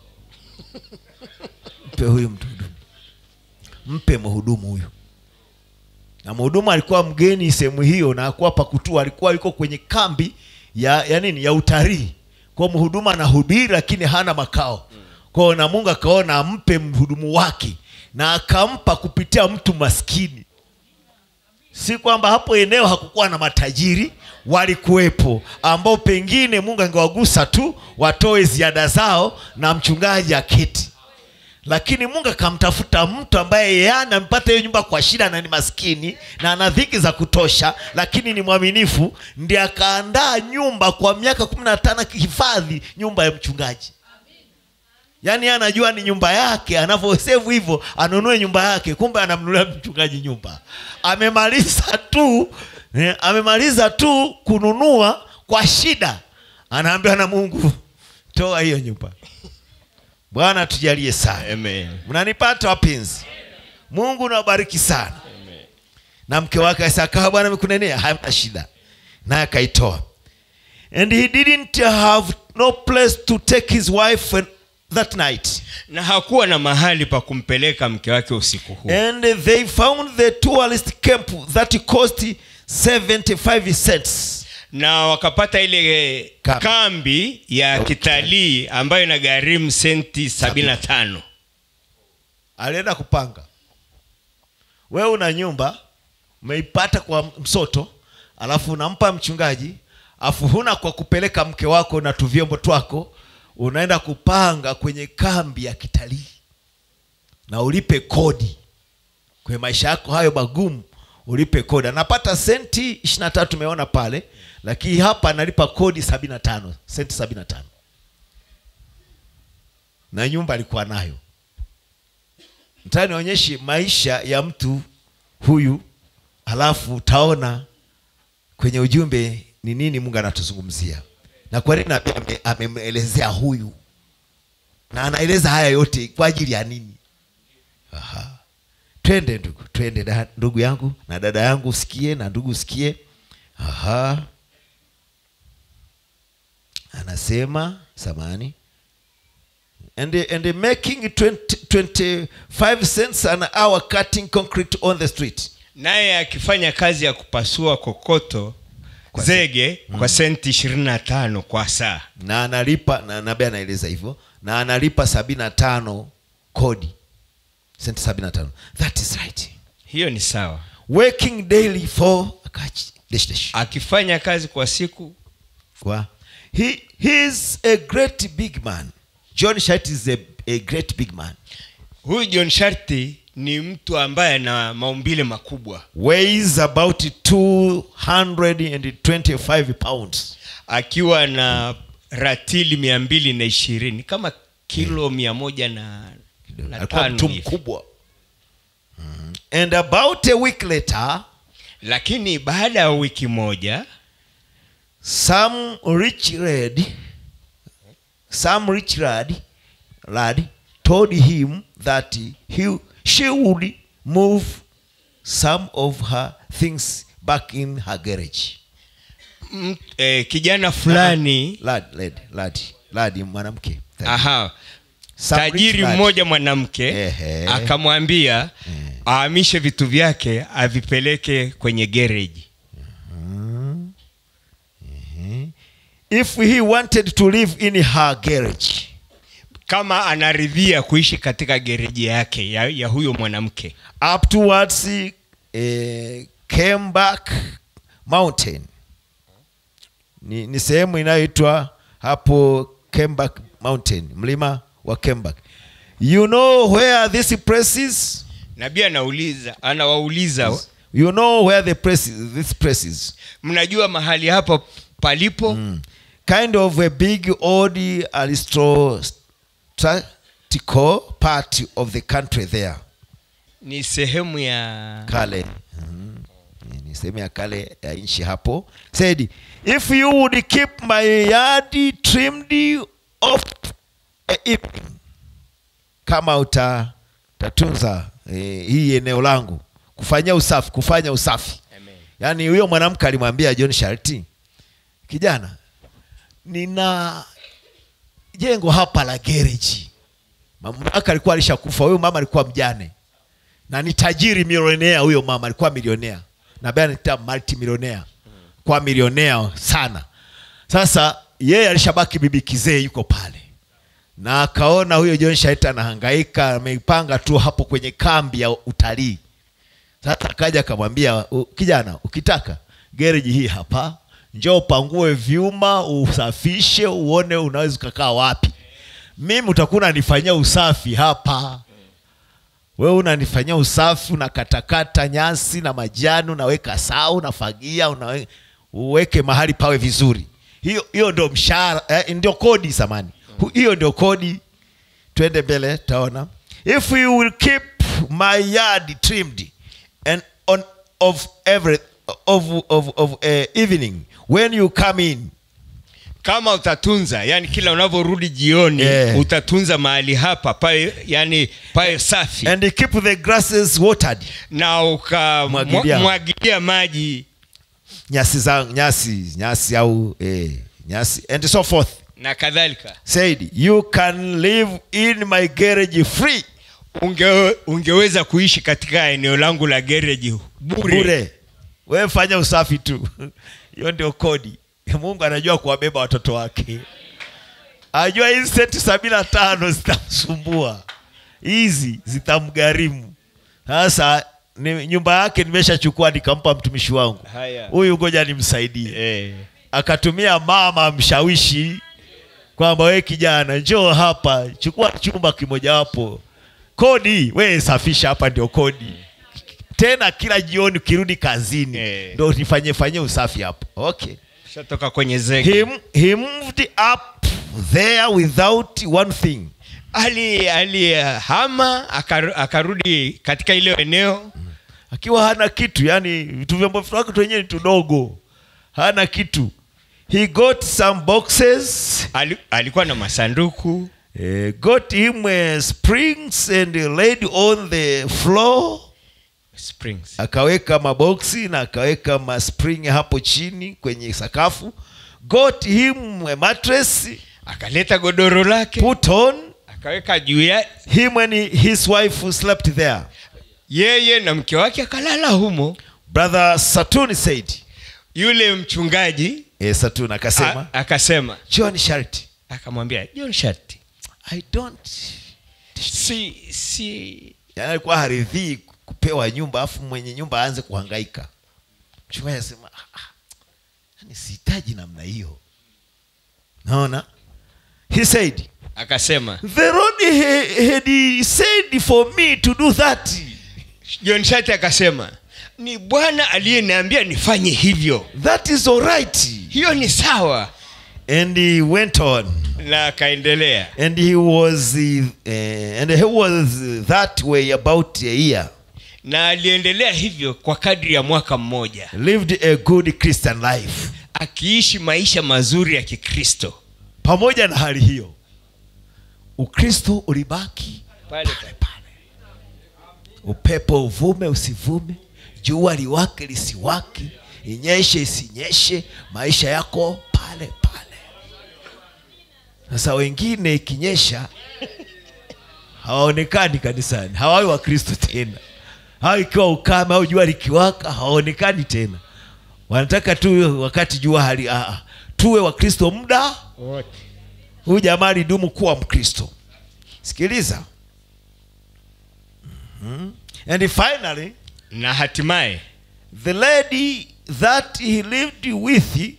mpe huyu mhudumu mpe mhudumu huyu na mhudumu alikuwa mgeni sehemu hiyo na akuwa pakutua alikuwa yuko kwenye kambi ya, ya nini ya utalii kwa mhudumu anahubiri lakini hana makao kwao na mungu akaona ampe mhudumu wake na akampa kupitia mtu maskini si kwamba hapo eneo hakukuwa na matajiri walikuwepo ambao pengine mungu angewagusa tu watoe ziada zao na mchungaji aketi lakini mungu akamtafuta mtu ambaye yeye anampata hiyo nyumba kwa shida na ni maskini na ana dhiki za kutosha lakini ni mwaminifu ndi akaandaa nyumba kwa miaka kumi na tano akihifadhi nyumba ya mchungaji yaani yeye anajua ni nyumba yake anavyosevu hivyo anunue nyumba yake kumbe anamnunulia mchungaji nyumba amemaliza tu eh, amemaliza tu kununua kwa shida anaambiwa na mungu toa hiyo nyumba bwana tujalie sana Amen. mnanipata wapenzi mungu nawabariki sana na mke wake asakawa bwana amekunenea hamna shida naye akaitoa and he didn't have no place to take his wife when- that night na hakuwa na mahali pa kumpeleka mke wake usiku huu and they found the tourist camp that cost 75 cents na wakapata ile Kambi. kambi ya kitalii ambayo inagharimu senti 75 alienda kupanga wewe una nyumba umeipata kwa msoto alafu unampa mchungaji afu huna kwa kupeleka mke wako na tuvyombo twako unaenda kupanga kwenye kambi ya kitalii na ulipe kodi kwenye maisha yako hayo magumu ulipe kodi anapata senti ishiri na tatu tumeona pale lakini hapa analipa kodi sabini na tano senti sabini na tano na nyumba alikuwa nayo nataka nionyeshe maisha ya mtu huyu halafu utaona kwenye ujumbe ni nini mungu anatuzungumzia na kwa nini ame- ame- amemwelezea huyu na anaeleza haya yote kwa ajili ya nini Aha. twende ndugu twende da, ndugu yangu na dada yangu usikie na ndugu usikie Aha. anasema samani and, and making 20, 25 cents an hour cutting concrete on the street naye akifanya kazi ya kupasua kokoto Kwa zege kwa senti 25 kwa saa na analipa na nabii anaeleza hivyo na analipa sabini na tano kodi senti sabini na tano that is right hiyo ni sawa working daily for akachi dash dash akifanya kazi kwa siku kwa he, he is a great big man john shat is a, a great big man huyu john sharti ni mtu ambaye ana maumbile makubwa weighs about 225 pounds akiwa na ratili mia mbili na ishirini kama kilo mia moja na, na alikuwa tano mtu hivi. mkubwa Mhm. and about a week later lakini baada ya wiki moja some rich lad some rich lad lad told him that he she would move some of her things back in her garage m, eh, kijana fulani lad lad lad lad mwanamke aha Some rich tajiri lad. mmoja mwanamke Ehe. akamwambia Eh. ahamishe vitu vyake avipeleke kwenye gereji if he wanted to live in her garage kama anaridhia kuishi katika gereji yake ya, ya huyo mwanamke up towards eh, Kemback Mountain. Ni, ni sehemu inayoitwa hapo Kemback Mountain, mlima wa Kemback. You know where this place is? nabii anauliza anawauliza you know where the press is, this press is mnajua mahali hapa palipo kind of a big old aristocratical part of the country there ni sehemu ya kale Mhm. ni sehemu ya kale ya nchi hapo said if you would keep my yard trimmed of a evening kama uta tatunza eh, hii eneo langu kufanyia usafi kufanya usafi Amen. yaani huyo mwanamke alimwambia john sharti kijana nina jengo hapa la gereji mamake alikuwa alishakufa huyo mama alikuwa mjane na ni tajiri milionea huyo mama alikuwa milionea nabanita multimilionea kwa milionea sana sasa yeye alishabaki bibi kizee yuko pale na akaona huyo john shaita anahangaika ameipanga tu hapo kwenye kambi ya utalii sasa akaja akamwambia "U- kijana ukitaka gereji hii hapa njoo upangue vyuma usafishe uone unaweza ukakaa wapi mimi utakuwa unanifanyia usafi hapa wewe unanifanyia usafi unakatakata nyasi na majani unaweka saa unafagia unawe, uweke mahali pawe vizuri hiyo hiyo ndio mshahara eh, ndio kodi samani Hu- hiyo ndio kodi twende mbele taona if you will keep my yard trimmed and on of every of of of uh, evening when you come in kama utatunza yani kila unavyorudi jioni Yeah. utatunza mahali hapa pae yani pae safi and keep the grasses watered na Mwagilia. ukamwagilia maji nyasi za nyasi nyasi au eh, nyasi and so forth na kadhalika said you can live in my garage free Unge, ungeweza kuishi katika eneo langu la gereji bure, bure wewe fanya usafi tu hiyo ndio kodi mungu anajua kuwabeba watoto wake ajua hizi senti sabini na tano zitamsumbua hizi zitamgharimu sasa ni, nyumba yake nimeshachukua nikampa mtumishi wangu Haya. huyu ngoja nimsaidie Eh, akatumia mama mshawishi kwamba we kijana njoo hapa chukua chumba kimojawapo kodi we safisha hapa ndio kodi tena kila jioni ukirudi kazini Eh. ndo nifanye fanye usafi hapo okay shatoka kwenye zege he, he moved up there without one thing ali alihama akaru- akarudi katika ile eneo akiwa hana kitu yani vitu vyombo vyake tu wenyewe ni tudogo hana kitu he got some boxes ali, alikuwa na masanduku uh, got him uh, springs and laid on the floor springs akaweka maboksi na akaweka maspring hapo chini kwenye sakafu got him a mattress akaleta godoro lake put on akaweka juu ya him and his wife slept there yeye na mke wake akalala humo brother satun said yule mchungaji eh, satun akasema a- akasema john sharti akamwambia john sharti i don't si si yani alikuwa haridhii kupewa nyumba afu mwenye nyumba aanze kuhangaika mchungaji anasema "Ah, ah, yani sihitaji namna hiyo naona he said akasema the lord ha- had said for me to do that john sharti akasema ni bwana aliyeniambia nifanye hivyo that is all right hiyo ni sawa and he went on na akaendelea and he was uh, and he was that way about a year na aliendelea hivyo kwa kadri ya mwaka mmoja lived a good christian life akiishi maisha mazuri ya kikristo pamoja na hali hiyo ukristo ulibaki pale pale pale upepo uvume usivume jua liwake lisiwake inyeshe isinyeshe maisha yako pale pale sasa wengine ikinyesha hawaonekani kanisani hawawi wakristo tena au ikiwa ukame au jua likiwaka hawaonekani tena wanataka tu wakati jua hali ah, ah. tuwe wakristo muda huyu jamaa alidumu kuwa mkristo sikiliza Mhm. and finally na hatimaye the lady that he lived with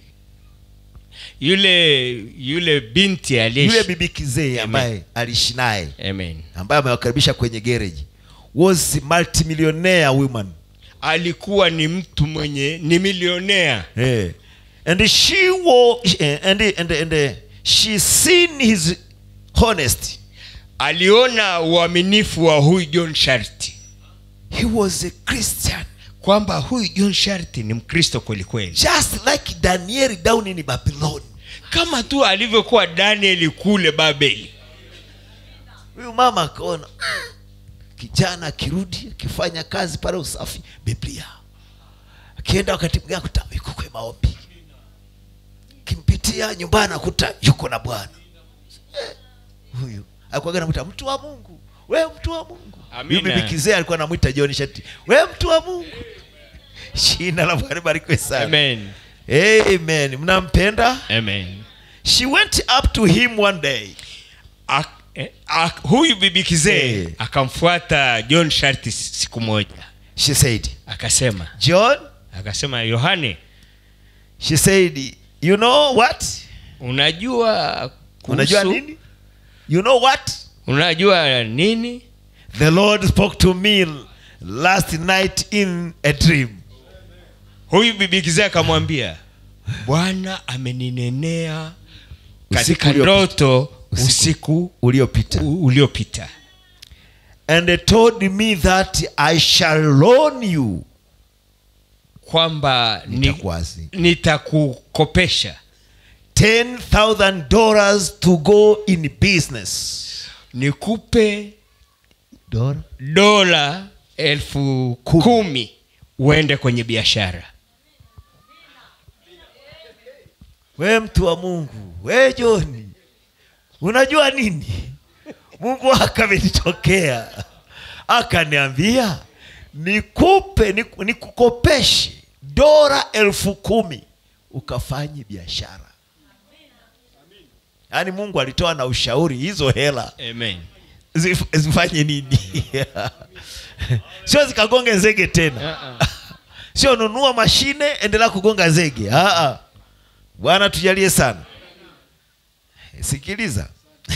yule yule binti yule aliye bibi kizee ambaye aliishi naye amen ambaye amewakaribisha kwenye gereji was multimillionaire woman alikuwa ni mtu mwenye ni milionea Eh. and she was and, and, and, and she seen his honesty aliona uaminifu wa huyu john sharti he was a christian kwamba huyu john sharti ni mkristo kwelikweli just like daniel down in babylon kama tu alivyokuwa danieli kule babeli huyu mama akaona "Mm, kijana akirudi akifanya kazi pale usafi biblia akienda wakati mwingine akuta yuko kwe maombi kimpitia nyumbani akuta yuko na bwana Eh, huyu alikuwaga namwita mtu wa mungu we mtu wa mungu Amina. Huyu bibi kizee alikuwa namwita john shati we mtu wa mungu jina la bwana barikiwe sana amen amen mnampenda amen she went up to him one day Ak, eh, ak, huyu bibi kizee Eh. akamfuata john sharti siku moja she said akasema john akasema yohane she said you know what unajua kuhusu- unajua nini you know what unajua nini the lord spoke to me last night in a dream huyu bibi kizee akamwambia bwana ameninenea katika Usiku uliopita. ndoto Usiku. usiku uliopita u- uliopita and they told me that i shall loan you kwamba ni- Nitakuazi. nitakukopesha $10000 dollars to go in business nikupe Dora? dola elfu Kumi. kumi uende kwenye biashara we mtu wa mungu we joni unajua nini mungu akamenitokea akaniambia nikupe niku- nikukopeshe dola elfu kumi ukafanye biashara yaani mungu alitoa na ushauri hizo hela amen zif- zifanye nini sio zikagonge zege tena uh-uh. sio nunua mashine endelea kugonga zege Aa. bwana tujalie sana sikiliza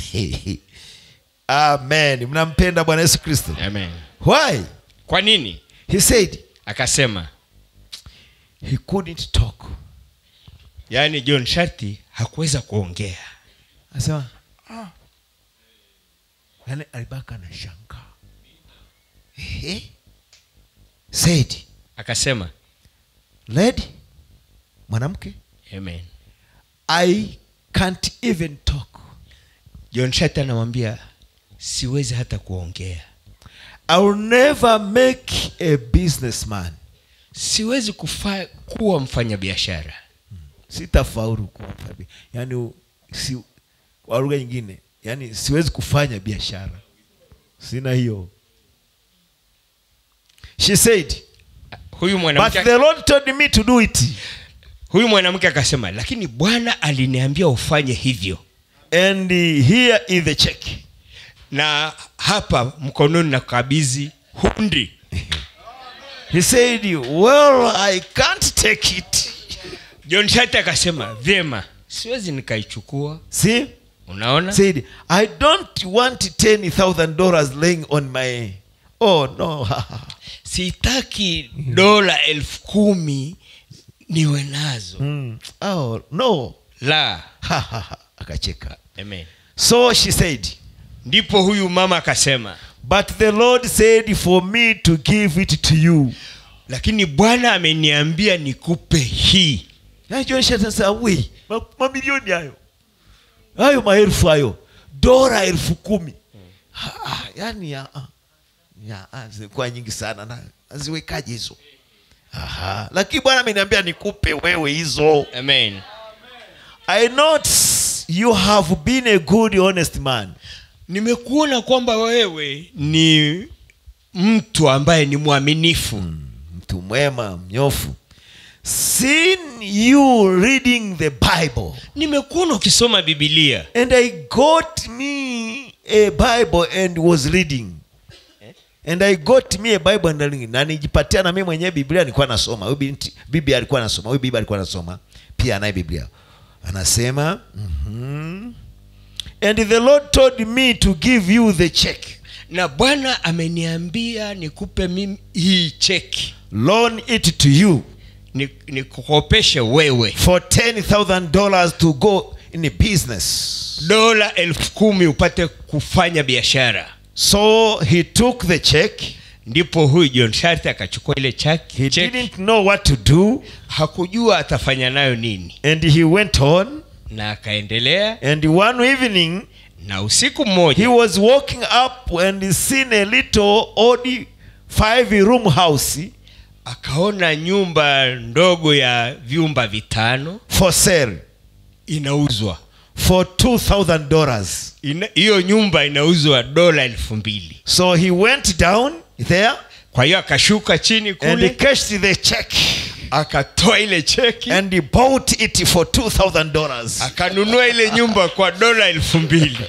amen mnampenda bwana yesu kristo amen why kwa nini he said akasema he couldn't talk yaani john sharti hakuweza kuongea asema ah. yani alibaka na shanga Ehe. said akasema lady mwanamke amen i can't even talk john sharti anamwambia siwezi hata kuongea i will never make a businessman siwezi kufa, kuwa mfanyabiashara sitafaulu kuwa mfanya- yani u- si, kwa lugha nyingine yani siwezi kufanya biashara sina hiyo she said huyu but mwanamke the lord told me to do it huyu mwanamke akasema lakini bwana aliniambia ufanye hivyo and here is the check na hapa mkononi na kabidhi hundi he said well i can't take it john shati akasema vyema siwezi nikaichukua see unaona said i don't want $10000 laying on my oh no sitaki dola elfu kumi niwe nazo mm. oh no la akacheka amen so she said ndipo huyu mama akasema but the lord said for me to give it to you lakini bwana ameniambia nikupe hii najoshasasa we ma- mamilioni hayo hayo maelfu hayo dola elfu kumi Ha, ah, yani ya, ah, ya, ah, zilikuwa nyingi sana na naziwekaje hizo Aha. lakini bwana ameniambia nikupe wewe hizo amen i not you have been a good honest man nimekuona kwamba wewe ni mtu ambaye ni mwaminifu mtu mwema mnyofu seen you reading the bible nimekuona ukisoma bibilia and i got me a bible and was reading and i got me a bible and reading na nijipatia na mimi mwenyewe biblia nilikuwa nasoma huyu binti bibi alikuwa anasoma huyu bibi alikuwa anasoma pia anaye biblia anasema mm-hmm. and the lord told me to give you the check na bwana ameniambia nikupe mimi hii cheki loan it to you ni- nikukopeshe wewe for $10,000 to go in business. dola elfu kumi upate kufanya biashara So he took the check. ndipo huyu john sharti akachukua ile chaki He cheki didn't know what to do hakujua atafanya nayo nini and he went on. na akaendelea And one evening, na usiku he mmoja was walking up and he seen a little odd five room house akaona nyumba ndogo ya vyumba vitano for sale inauzwa for $2,000. Ina- hiyo nyumba inauzwa dola elfu mbili So he went down there kwa hiyo akashuka chini and he kule cashed the check akatoa ile cheki and he bought it for $2,000. akanunua ile nyumba kwa dola elfu mbili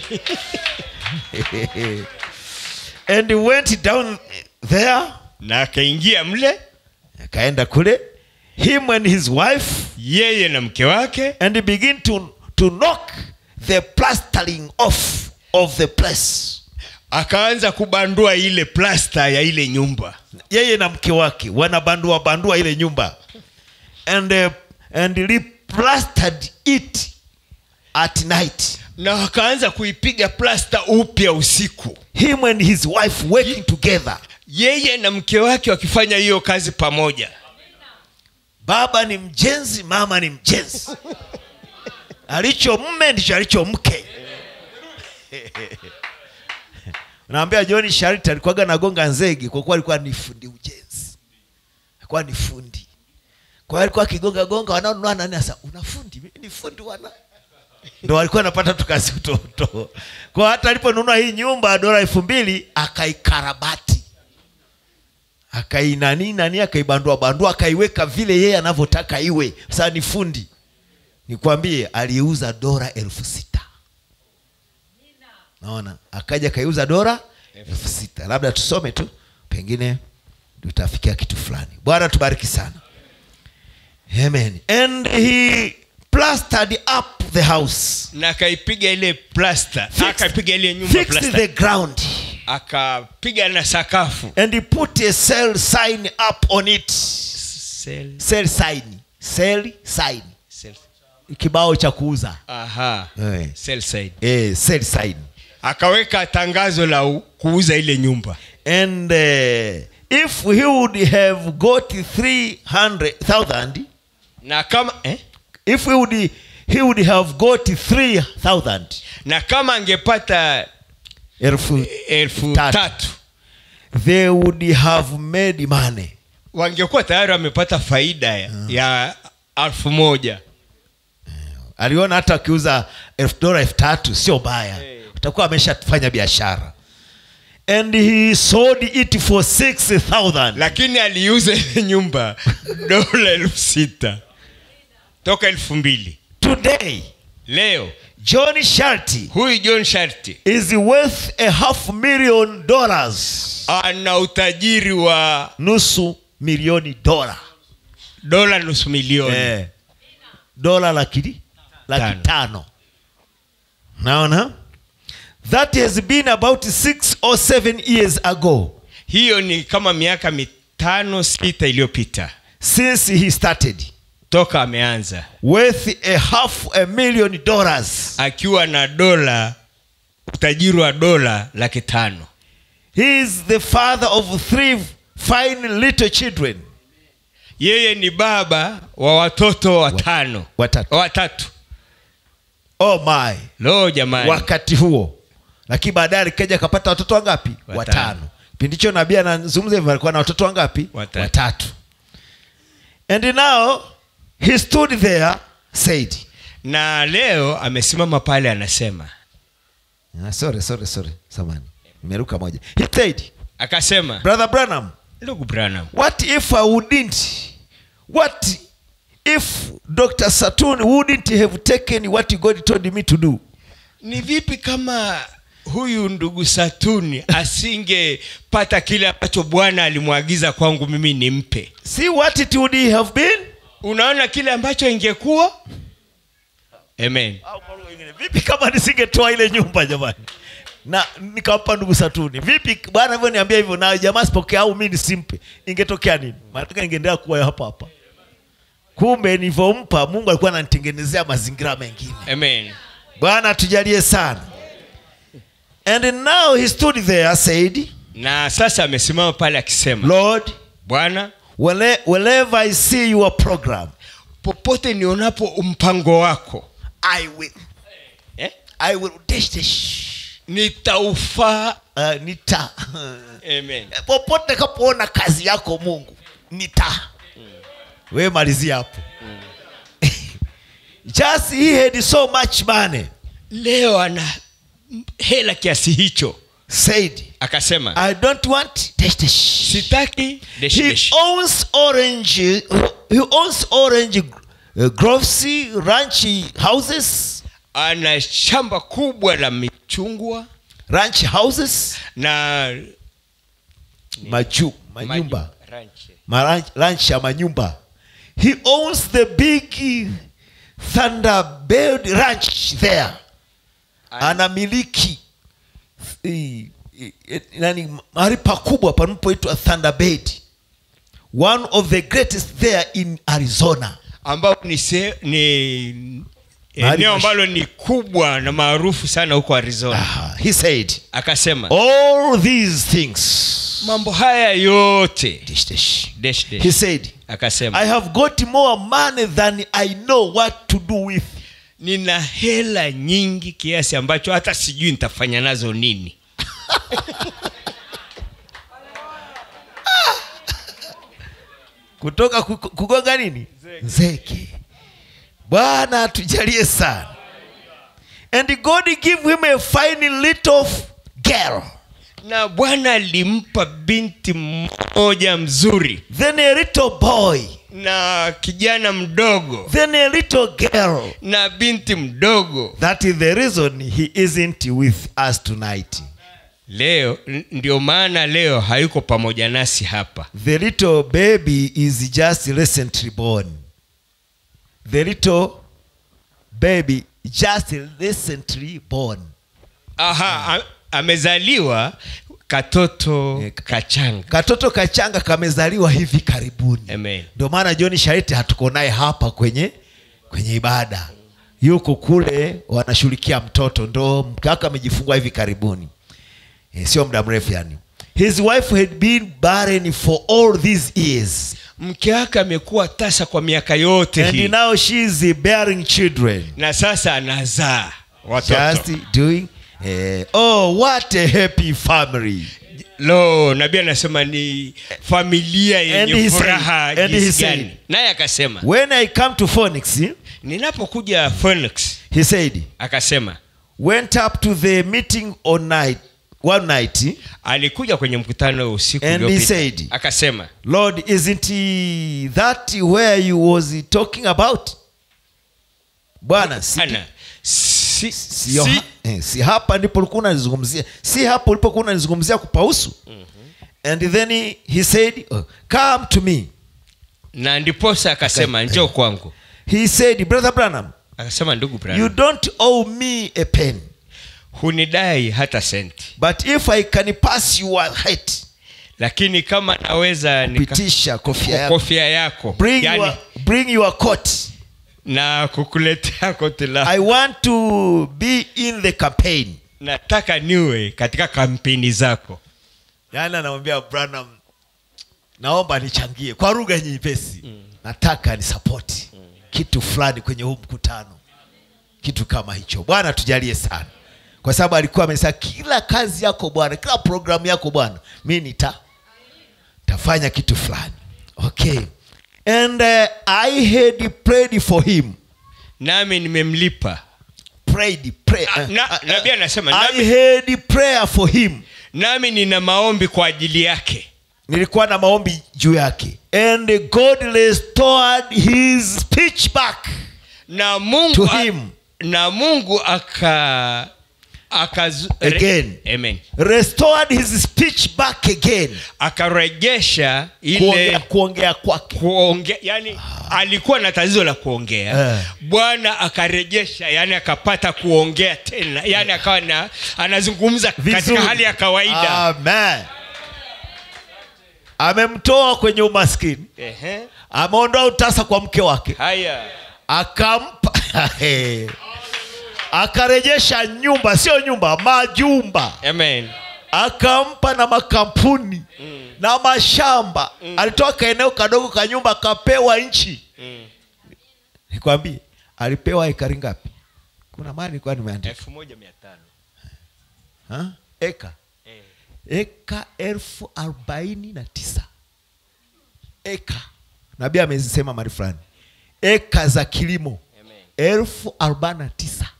and he went down there na akaingia mle akaenda kule him and his wife yeye na mke wake and he begin to, to knock the plastering off of the place akaanza kubandua ile plasta ya ile nyumba yeye na mke wake wanabandua bandua ile nyumba and, uh, and replastered it at night na wakaanza kuipiga plasta upya usiku him and his wife working together yeye na mke wake wakifanya hiyo kazi pamoja baba ni mjenzi mama ni mjenzi alicho mme ndicho alicho mke naambia john shariti alikuwaga nagonga nzegi kwa kuwa alikuwa ni fundi ujenzi alikuwa ni fundi kwa hiyo alikuwa akigonga gonga wanaonunua nani sasa una fundi Mimi ni fundi wana ndo alikuwa anapata tukazi utoto kwa hata aliponunua hii nyumba dola elfu mbili akaikarabati akainani nani akaibandua bandua akaiweka vile yeye anavyotaka iwe sasa ni fundi nikwambie aliuza dola elfu sita naona akaja akaiuza dola elfu sita labda tusome tu pengine tutafikia kitu fulani bwana tubariki sana amen and he plastered up the house na akaipiga ile plasta Fixed- akaipiga ile nyumba fixed plasta the ground akapiga na sakafu and he put a sell sign up on it Sel- sell sign sell sign sel- kibao cha kuuza aha Eh. sell side eh, sell sign akaweka tangazo la u- kuuza ile nyumba and uh, if he would have got 300000 na kama eh? if he would, he would have got 3000 na kama angepata elfu elfu Tatu. tatu they would have made money wangekuwa tayari wamepata faida ya, ya elfu moja aliona hata akiuza elfu dola elfu tatu sio baya utakuwa ameshafanya biashara and he sold it for 6000 lakini aliuza ile nyumba dola elfu sita toka elfu mbili today leo john sharti huyu john sharti is worth a half million dollars ana utajiri wa nusu milioni dola dola nusu milioni eh, dola laki laki Tano. tano naona that has been about six or seven years ago hiyo ni kama miaka mitano sita iliyopita since he started toka ameanza worth a half a million dollars akiwa na dola utajiri wa dola laki tano he is the father of three fine little children yeye ni baba wa watoto watano watatu. watatu oh my lo jamani wakati huo lakini baadaye alikaja akapata watoto wangapi Watano. watano kipindi hicho nabii anazungumza hivyo alikuwa na watoto wangapi Watatu. watatu and now he stood there said na leo amesimama pale anasema ah, sorry sorry sorry samani nimeruka moja he said akasema brother branham ndugu branham what if i wouldn't what if dr saturn wouldn't have taken what god told me to do ni vipi kama huyu ndugu satuni asingepata kile ambacho bwana alimwagiza kwangu mimi nimpe see what it would have been unaona kile ambacho ingekuwa amen vipi kama nisingetoa ile nyumba jamani na nikampa ndugu satuni vipi bwana hivyo niambia hivyo na jamaa sipokea au mi nisimpe ingetokea nini maanake ingeendelea kuwa hapa hapa kumbe nilivyompa mungu alikuwa ananitengenezea mazingira mengine amen bwana tujalie sana and now he stood there said na sasa amesimama pale akisema lord bwana where- wherever i see your program popote nionapo mpango wako i will eh? i will dash dash nitaufaa uh, nita amen popote kapoona kazi yako mungu nita we malizia hapo just he had so much money leo ana hela kiasi hicho said akasema i don't want dash dash sitaki deshi he deshi. owns orange he owns orange uh, groves ranch houses ana shamba kubwa la michungwa ranch houses na maju manyumba Maju- ranch. Maranch, ranch ya manyumba he owns the big thunderbird ranch there anamiliki eh, eh, nani mahali pakubwa panapoitwa thunderbird one of the greatest there in arizona ambapo ni, se, ni Mahali eneo mash- ambalo ni kubwa na maarufu sana huko arizona Ah, he said akasema all these things mambo haya yote dish, dish. dash, dash. he said akasema i have got more money than i know what to do with nina hela nyingi kiasi ambacho hata sijui nitafanya nazo nini kutoka ku- kugonga nini nzeke bwana atujalie sana and god give him a fine little f- girl na bwana alimpa binti mmoja mzuri then a little boy na kijana mdogo then a little girl na binti mdogo that is the reason he isn't with us tonight leo n- ndio maana leo hayuko pamoja nasi hapa the little baby is just recently born the little baby just recently born aha a, amezaliwa katoto Eh, kachanga katoto kachanga kamezaliwa hivi karibuni Amen. ndio maana john shariti hatuko naye hapa kwenye kwenye ibada yuko kule wanashughulikia mtoto ndo mkaka amejifungua hivi karibuni e, sio muda mrefu yani his wife had been barren for all these years mke wake amekuwa tasa kwa miaka yote and hii now she is bearing children na sasa anazaa watoto just doing eh, oh what a happy family lo nabii anasema ni familia And yenye he said- furaha and he jinsi said- gani naye akasema when i come to phoenix eh, ninapokuja phoenix he said akasema went up to the meeting on night one night eh, alikuja kwenye mkutano usiku And he uliopita said- akasema lord isn't he that where you was talking about bwana si, ana si, si, si, eh, si hapa ndipo ulikuwa unalizungumzia si hapo ulipokuwa unalizungumzia kupausu and then he, he said oh, come to me na ndiposa akasema njoo kwangu he said brother branham akasema ndugu you Branham, don't owe me a pen hunidai hata senti but if i can pass your hat lakini kama naweza nika- pitisha kofia yako kofia yako bring, yani, your, bring your coat na kukuletea koti la i want to be in the campaign nataka niwe katika kampeni zako yaani anamwambia branham naomba nichangie kwa lugha nyepesi mm. nataka ni sapoti mm. kitu fulani kwenye huu mkutano kitu kama hicho bwana tujalie sana kwa sababu alikuwa amesema kila kazi yako bwana kila programu yako bwana mi nita tafanya kitu fulani okay and uh, i had prayed for him nami nimemlipa prayed pray, Ah, na- nabii anasema, i nami- had prayer for him nami nina maombi kwa ajili yake nilikuwa na maombi juu yake and god restored his speech back na mungu To a- him. na mungu aka Akazu- Again. re- Amen. restored his speech back again akarejesha kuongea, ile kuongea kwake kuongea yani alikuwa na tatizo la kuongea Eh. bwana akarejesha yani akapata kuongea tena yani akawa na anazungumza katika Vizuri. hali ya kawaida Amen. amemtoa kwenye umaskini Ehe. ameondoa utasa kwa mke wake haya akampa akarejesha nyumba sio nyumba majumba amen akampa na makampuni mm. na mashamba mm. alitoa kaeneo kadogo ka nyumba akapewa nchi Mm. nikwambie alipewa ekari ngapi kuna mali nilikuwa nimeandika elfu moja mia tano Ha? eka Eh. eka elfu arobaini na tisa eka nabii amezisema mali fulani eka za kilimo Amen. elfu arobaini na tisa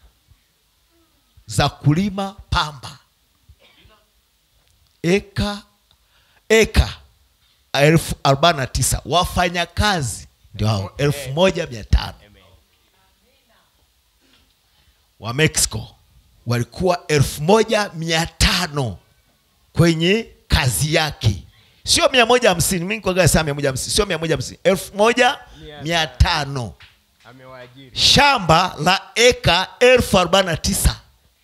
za kulima pamba eka eka elfu arobaini na tisa wafanyakazi ndio hao elfu moja mia tano wa mexico walikuwa elfu moja mia tano kwenye kazi yake sio mia moja hamsini mi nikuaga saa mia moja hamsini sio mia moja hamsini elfu moja mia tano amewaajiri shamba la eka elfu arobaini na tisa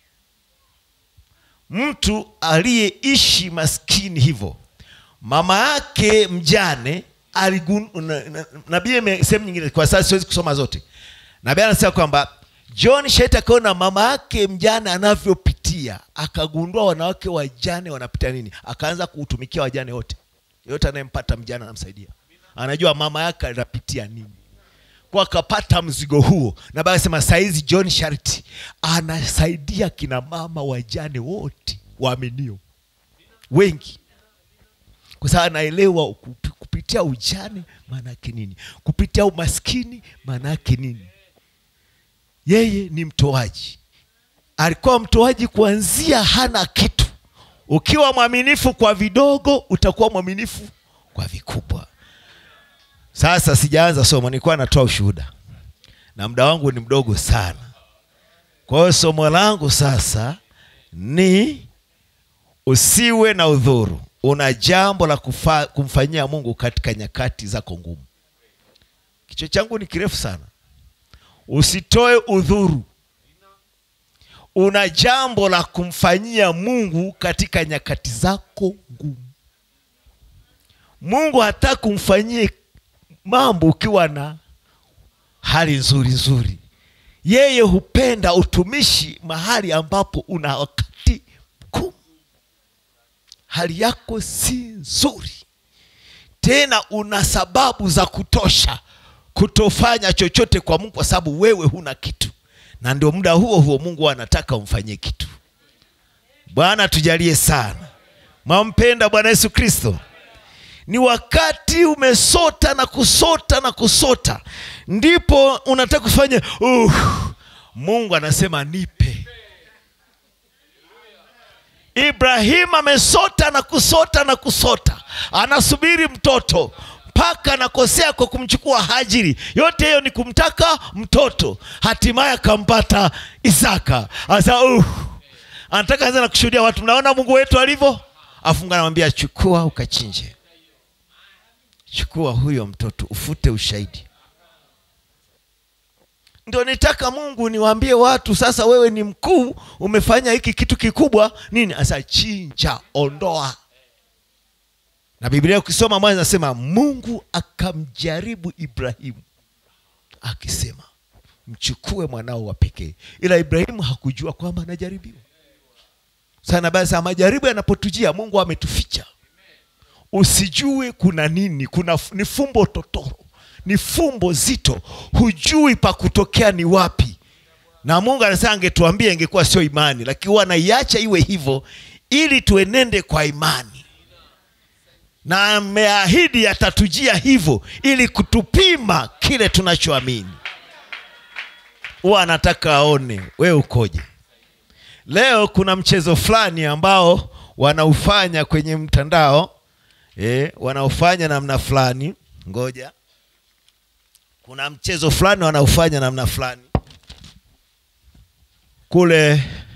mtu aliyeishi maskini hivyo mama yake mjane aligun- na- na- nabii ime- sehemu nyingine kwa sasa siwezi kusoma zote nabii anasema kwamba john shet akaona mama yake mjane anavyopitia akagundua wanawake wajane wanapitia nini akaanza kuutumikia wajane wote yote anayempata mjane anamsaidia anajua mama yake anapitia nini kwa akapata mzigo huo na baada sema saizi john sharti anasaidia kina mama wajane wote waaminio wengi kwa sababu anaelewa kupi- kupitia ujane maana yake nini kupitia umaskini maana yake nini yeye ni mtoaji alikuwa mtoaji kuanzia hana kitu ukiwa mwaminifu kwa vidogo utakuwa mwaminifu kwa vikubwa sasa sijaanza somo nilikuwa natoa ushuhuda na muda wangu ni mdogo sana kwa hiyo somo langu sasa ni usiwe na udhuru una jambo la kufa, kumfanyia mungu katika nyakati zako ngumu kichwa changu ni kirefu sana usitoe udhuru una jambo la kumfanyia mungu katika nyakati zako ngumu mungu hataki kumfanyie mambo ukiwa na hali nzuri nzuri yeye hupenda utumishi mahali ambapo una wakati mgumu hali yako si nzuri tena una sababu za kutosha kutofanya chochote kwa mungu kwa sababu wewe huna kitu na ndio muda huo huo mungu anataka umfanyie kitu bwana tujalie sana mwampenda bwana yesu kristo ni wakati umesota na kusota na kusota ndipo unataka kufanya uh, mungu anasema nipe ibrahimu amesota na kusota na kusota anasubiri mtoto mpaka anakosea kwa kumchukua hajiri yote hiyo ni kumtaka mtoto hatimaye akampata isaka asa uh, anataka anza na kushuhudia watu mnaona mungu wetu alivyo afunga anamwambia chukua ukachinje chukua huyo mtoto ufute ushahidi ndio nitaka mungu niwaambie watu sasa wewe ni mkuu umefanya hiki kitu kikubwa nini asa chinja ondoa na biblia ukisoma mwanzo nasema mungu akamjaribu ibrahimu akisema mchukue mwanao wa pekee ila ibrahimu hakujua kwamba anajaribiwa sana basi majaribu yanapotujia mungu ametuficha usijue kuna nini kuna ni fumbo totoro ni fumbo zito hujui pa kutokea ni wapi na mungu anasema angetuambia ingekuwa sio imani lakini huwa anaiacha iwe hivyo ili tuenende kwa imani na ameahidi atatujia hivyo ili kutupima kile tunachoamini huwa anataka aone wewe ukoje leo kuna mchezo fulani ambao wanaufanya kwenye mtandao e, wanaofanya namna fulani ngoja kuna mchezo fulani wanaofanya namna fulani kule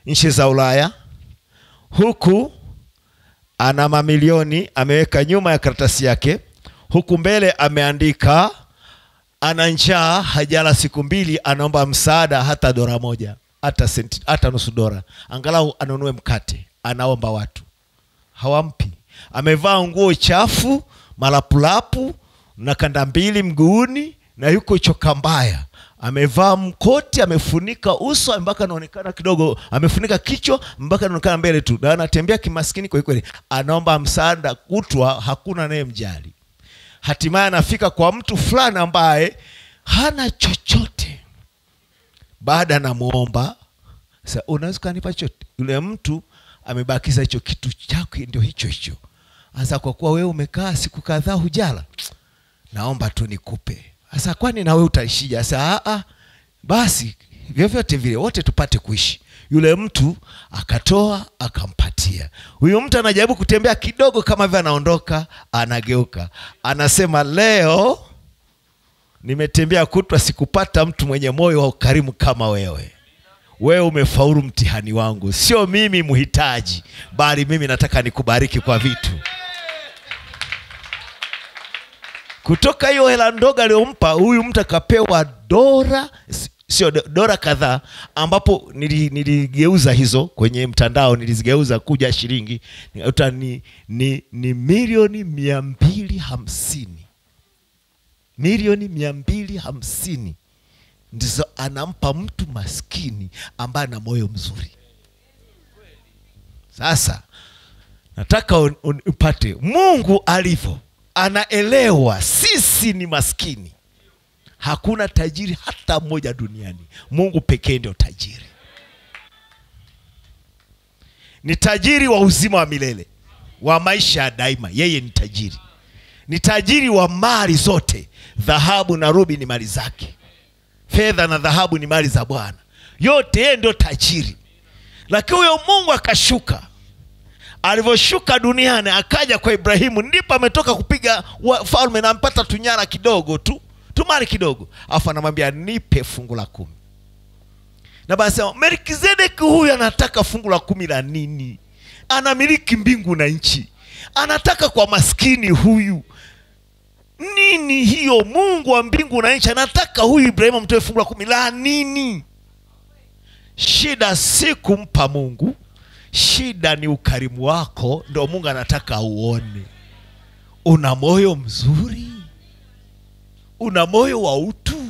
nchi za ulaya huku ana mamilioni ameweka nyuma ya karatasi yake huku mbele ameandika ana njaa hajala siku mbili anaomba msaada hata dora moja hata senti, hata nusu dora angalau anunue mkate anaomba watu hawampi amevaa nguo chafu malapulapu na kanda mbili mguuni na yuko choka mbaya amevaa mkoti amefunika uso mpaka anaonekana kidogo amefunika kichwa mpaka anaonekana mbele tu na anatembea kimaskini kwelikweli anaomba msaada kutwa hakuna naye mjali hatimaye anafika kwa mtu fulani ambaye hana chochote baada anamwomba sa unaweza ukanipa chote yule mtu amebakiza hicho kitu chake ndio hicho hicho sasa kwa kuwa wewe umekaa siku kadhaa hujala naomba tu nikupe sasa kwani na wewe utaishije sasa "Ah, ah, basi vyovyote vile wote tupate kuishi yule mtu akatoa akampatia huyu mtu anajaribu kutembea kidogo kama vile anaondoka anageuka anasema leo nimetembea kutwa sikupata mtu mwenye moyo wa ukarimu kama wewe wewe umefaulu mtihani wangu sio mimi mhitaji bali mimi nataka nikubariki kwa vitu kutoka hiyo hela ndogo aliyompa huyu mtu akapewa dora s- sio do- dora kadhaa ambapo nili- niligeuza hizo kwenye mtandao nilizigeuza kuja shilingi nikakuta ni, ni, ni milioni mia mbili hamsini milioni mia mbili hamsini ndizo anampa mtu maskini ambaye ana moyo mzuri sasa nataka un- un- upate mungu alivyo anaelewa sisi ni maskini hakuna tajiri hata mmoja duniani mungu pekee ndio tajiri ni tajiri wa uzima wa milele wa maisha ya daima yeye ni tajiri ni tajiri wa mali zote dhahabu na rubi ni mali zake fedha na dhahabu ni mali za bwana yote yeye ndio tajiri lakini huyo mungu akashuka alivyoshuka duniani akaja kwa ibrahimu ndipo ametoka kupiga wa- falme na ampata tunyara kidogo tu tumali kidogo alafu anamwambia nipe fungu la kumi na basi melkizedeki huyu anataka fungu la kumi la nini anamiliki mbingu na nchi anataka kwa maskini huyu nini hiyo mungu wa mbingu na nchi anataka huyu ibrahimu amtoe fungu la kumi la nini shida si kumpa mungu shida ni ukarimu wako ndo mungu anataka auone una moyo mzuri una moyo wa utu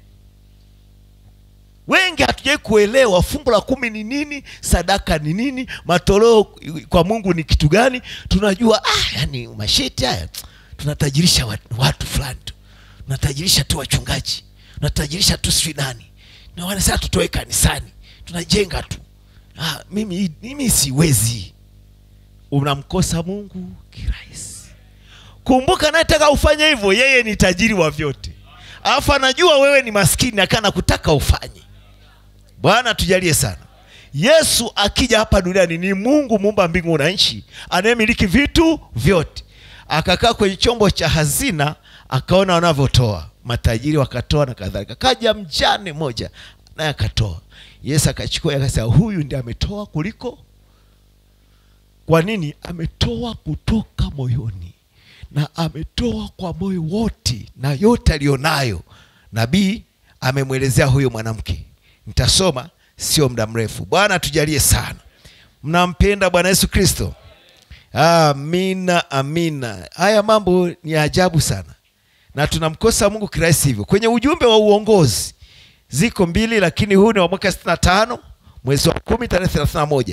wengi hatujawai kuelewa fungu la kumi ni nini sadaka ni nini matoleo kwa mungu ni kitu gani tunajua ah, yani masheti haya tunatajirisha watu, watu fulani tu tunatajirisha tu wachungaji tunatajirisha tu sijui nani na wanasema tutoe kanisani tunajenga tu ah, mimi, mimi siwezi unamkosa mungu kirahisi kumbuka anayetaka ufanye hivyo yeye ni tajiri wa vyote alafu anajua wewe ni maskini akana kutaka ufanye bwana tujalie sana yesu akija hapa duniani ni mungu muumba mbingu na nchi anayemiliki vitu vyote akakaa kwenye chombo cha hazina akaona wanavyotoa matajiri wakatoa na kadhalika kaja mjane moja naye akatoa yesu akachukua akasema huyu ndi ametoa kuliko kwa nini ametoa kutoka moyoni na ametoa kwa moyo wote na yote aliyonayo nabii amemwelezea huyo mwanamke nitasoma sio muda mrefu bwana tujalie sana mnampenda bwana yesu kristo amina amina haya mambo ni ya ajabu sana na tunamkosa mungu kirahisi hivyo kwenye ujumbe wa uongozi ziko mbili lakini huu ni wa mwaka 65 mwezi wa kumi tarehe 31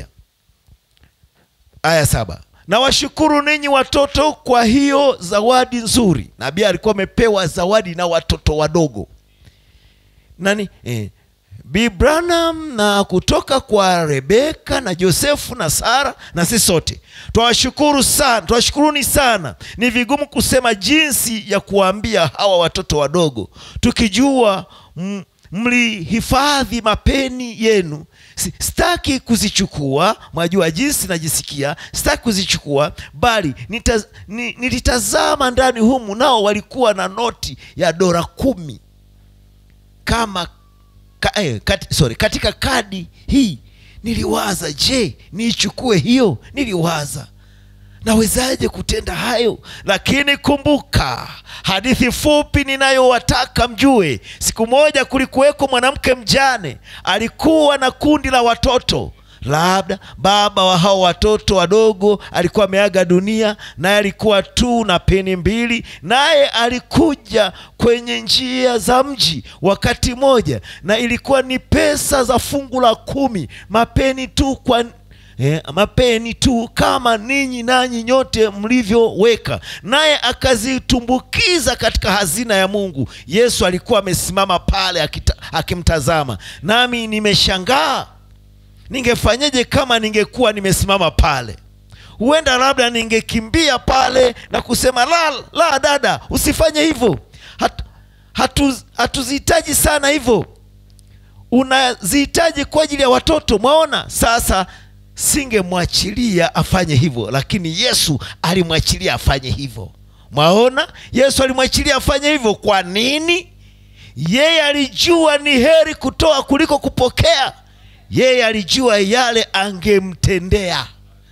aya saba na washukuru ninyi watoto kwa hiyo zawadi nzuri nabii alikuwa amepewa zawadi na watoto wadogo nani eh, Bi Branham na kutoka kwa Rebeka na Josefu na Sara na sisi sote twawashukuru sana, twawashukuruni sana. Ni vigumu kusema jinsi ya kuwaambia hawa watoto wadogo, tukijua m- mlihifadhi mapeni yenu. Si- Sitaki kuzichukua, mwajua jinsi najisikia, sitaki kuzichukua, bali nita, ni, nilitazama ndani humu, nao walikuwa na noti ya dola kumi kama ka, eh, kat, sorry, katika kadi hii niliwaza je niichukue hiyo niliwaza nawezaje kutenda hayo lakini kumbuka hadithi fupi ninayowataka mjue siku moja kulikuweko mwanamke mjane alikuwa na kundi la watoto labda baba wa hao watoto wadogo alikuwa ameaga dunia naye alikuwa tu na peni mbili naye alikuja kwenye njia za mji wakati moja na ilikuwa ni pesa za fungu la kumi mapeni tu kwa Eh, mapeni tu kama ninyi nanyi nyote mlivyoweka naye akazitumbukiza katika hazina ya mungu yesu alikuwa amesimama pale akita, akimtazama nami nimeshangaa ningefanyeje kama ningekuwa nimesimama pale huenda labda ningekimbia pale na kusema la la dada usifanye hivyo Hat, hatu, hatuzihitaji sana hivyo unazihitaji kwa ajili ya watoto mwaona sasa singemwachilia afanye hivyo lakini yesu alimwachilia afanye hivyo mwaona yesu alimwachilia afanye hivyo kwa nini yeye alijua ni heri kutoa kuliko kupokea yeye alijua yale angemtendea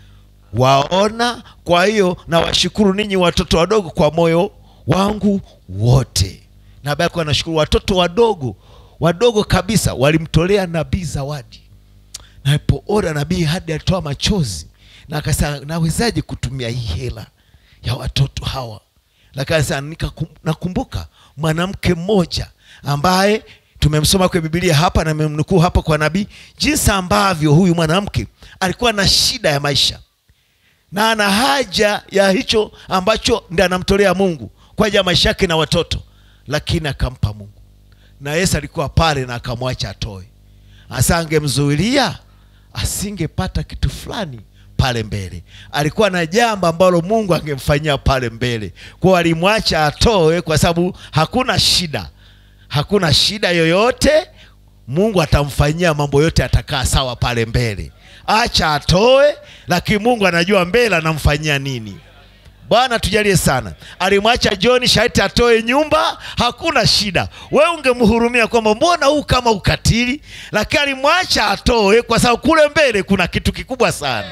waona kwa hiyo nawashukuru ninyi watoto wadogo kwa moyo wangu wote na bado alikuwa nashukuru watoto wadogo wadogo kabisa walimtolea nabii zawadi napoona nabii hadi alitoa machozi na akasema nawezaje kutumia hii hela ya watoto hawa lakini nakumbuka mwanamke mmoja ambaye tumemsoma kwenye bibilia hapa na memnukuu hapa kwa nabii jinsi ambavyo huyu mwanamke alikuwa na shida ya maisha na ana haja ya hicho ambacho ndi anamtolea mungu kwa ajili ya maisha yake na watoto lakini akampa mungu na yesu alikuwa pale na akamwacha atoe hasa angemzuilia asingepata kitu fulani pale mbele alikuwa na jambo ambalo mungu angemfanyia pale mbele kwao alimwacha atoe kwa sababu hakuna shida hakuna shida yoyote mungu atamfanyia mambo yote atakaa sawa pale mbele acha atoe lakini mungu anajua mbele anamfanyia nini bwana tujalie sana alimwacha johni sharti atoe nyumba hakuna shida we ungemhurumia kwamba mbona huu kama ukatili lakini alimwacha atoe kwa sababu kule mbele kuna kitu kikubwa sana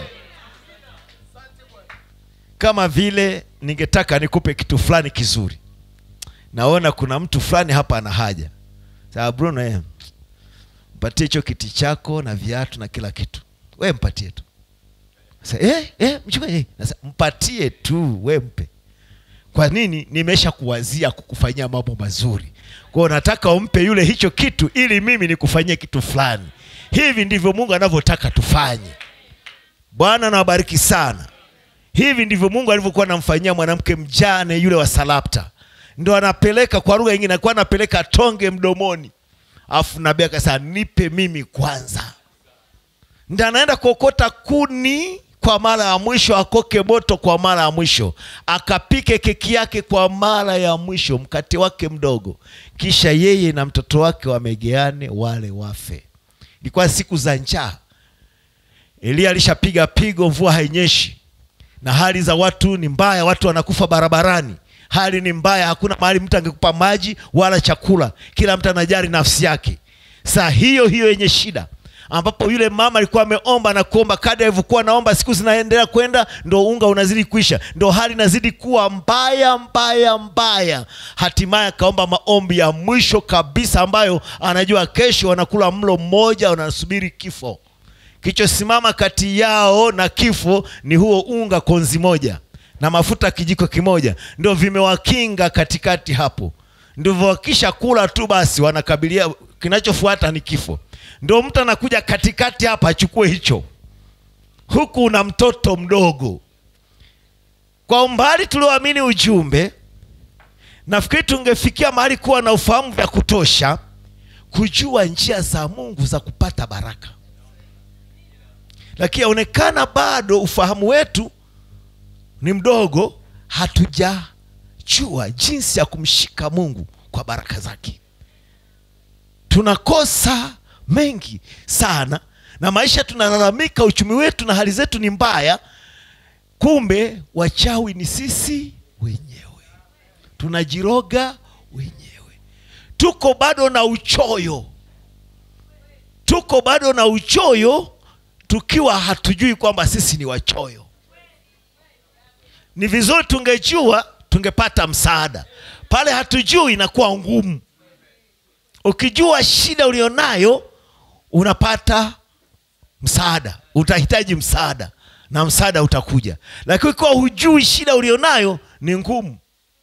kama vile ningetaka nikupe kitu fulani kizuri naona kuna mtu fulani hapa ana haja sawa bruno eh, mpatie hicho kiti chako na viatu na kila kitu we mpatie tu Sasa, eh, eh, mchungaji, eh. Sasa, mpatie tu we mpe kwa nini nimesha kuwazia kukufanyia mambo mazuri kwao nataka umpe yule hicho kitu ili mimi nikufanyie kitu fulani hivi ndivyo mungu anavyotaka tufanye bwana nawabariki sana hivi ndivyo mungu alivyokuwa anamfanyia mwanamke mjane yule wa salapta ndo anapeleka kwa lugha ingine alikuwa anapeleka tonge mdomoni afu nabii akasema nipe mimi kwanza ndi anaenda kuokota kuni kwa mara ya mwisho akoke moto kwa mara ya mwisho akapike keki yake kwa mara ya mwisho mkate wake mdogo kisha yeye na mtoto wake wamegeane wale wafe ilikuwa siku za njaa eliya alishapiga pigo mvua hainyeshi na hali za watu ni mbaya watu wanakufa barabarani hali ni mbaya hakuna mahali mtu angekupa maji wala chakula kila mtu anajali nafsi yake saa hiyo hiyo yenye shida ambapo yule mama alikuwa ameomba na kuomba kadri alivyokuwa naomba siku zinaendelea kwenda ndo unga unazidi kuisha ndo hali inazidi kuwa mbaya mbaya mbaya hatimaye akaomba maombi ya mwisho kabisa ambayo anajua kesho wanakula mlo mmoja wanasubiri kifo kilichosimama kati yao na kifo ni huo unga konzi moja na mafuta kijiko kimoja ndio vimewakinga katikati hapo ndivyo wakisha kula tu basi wanakabilia kinachofuata ni kifo ndio mtu anakuja katikati hapa achukue hicho huku una mtoto mdogo kwa umbali tulioamini ujumbe nafikiri tungefikia mahali kuwa na ufahamu vya kutosha kujua njia za mungu za kupata baraka lakini yaonekana bado ufahamu wetu ni mdogo hatujajua jinsi ya kumshika mungu kwa baraka zake tunakosa mengi sana na maisha tunalalamika uchumi wetu na hali zetu ni mbaya kumbe wachawi ni sisi wenyewe tunajiroga wenyewe tuko bado na uchoyo tuko bado na uchoyo tukiwa hatujui kwamba sisi ni wachoyo ni vizuri tungejua tungepata msaada pale hatujui inakuwa ngumu ukijua shida ulionayo unapata msaada utahitaji msaada na msaada utakuja lakini ukiwa hujui shida ulionayo ni ngumu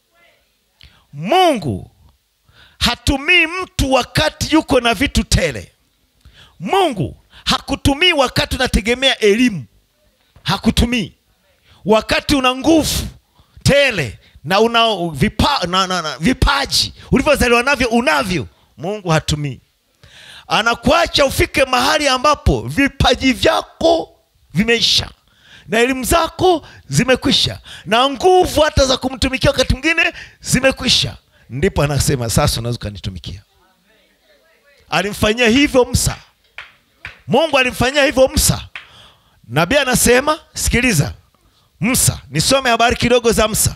mungu hatumii mtu wakati yuko na vitu tele mungu hakutumii wakati unategemea elimu hakutumii wakati una nguvu tele na una vipa, na, na, na, vipaji ulivyozaliwa navyo unavyo mungu hatumii anakuacha ufike mahali ambapo vipaji vyako vimeisha na elimu zako zimekwisha na nguvu hata za kumtumikia wakati mwingine zimekwisha ndipo anasema sasa unaweza ukanitumikia alimfanyia hivyo msa mungu alimfanyia hivyo msa nabii anasema sikiliza msa nisome habari kidogo za msa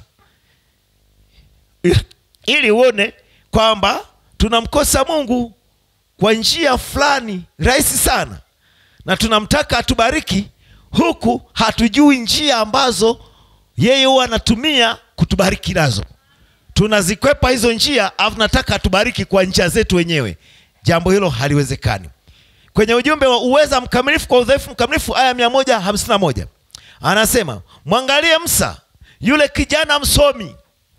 ili uone kwamba tunamkosa mungu kwa njia fulani rahisi sana na tunamtaka atubariki huku hatujui njia ambazo yeye huwa anatumia kutubariki nazo tunazikwepa hizo njia alafu nataka atubariki kwa njia zetu wenyewe jambo hilo haliwezekani kwenye ujumbe wa uweza mkamilifu kwa udhaifu mkamilifu aya mia moja hamsini na moja anasema mwangalie msa yule kijana msomi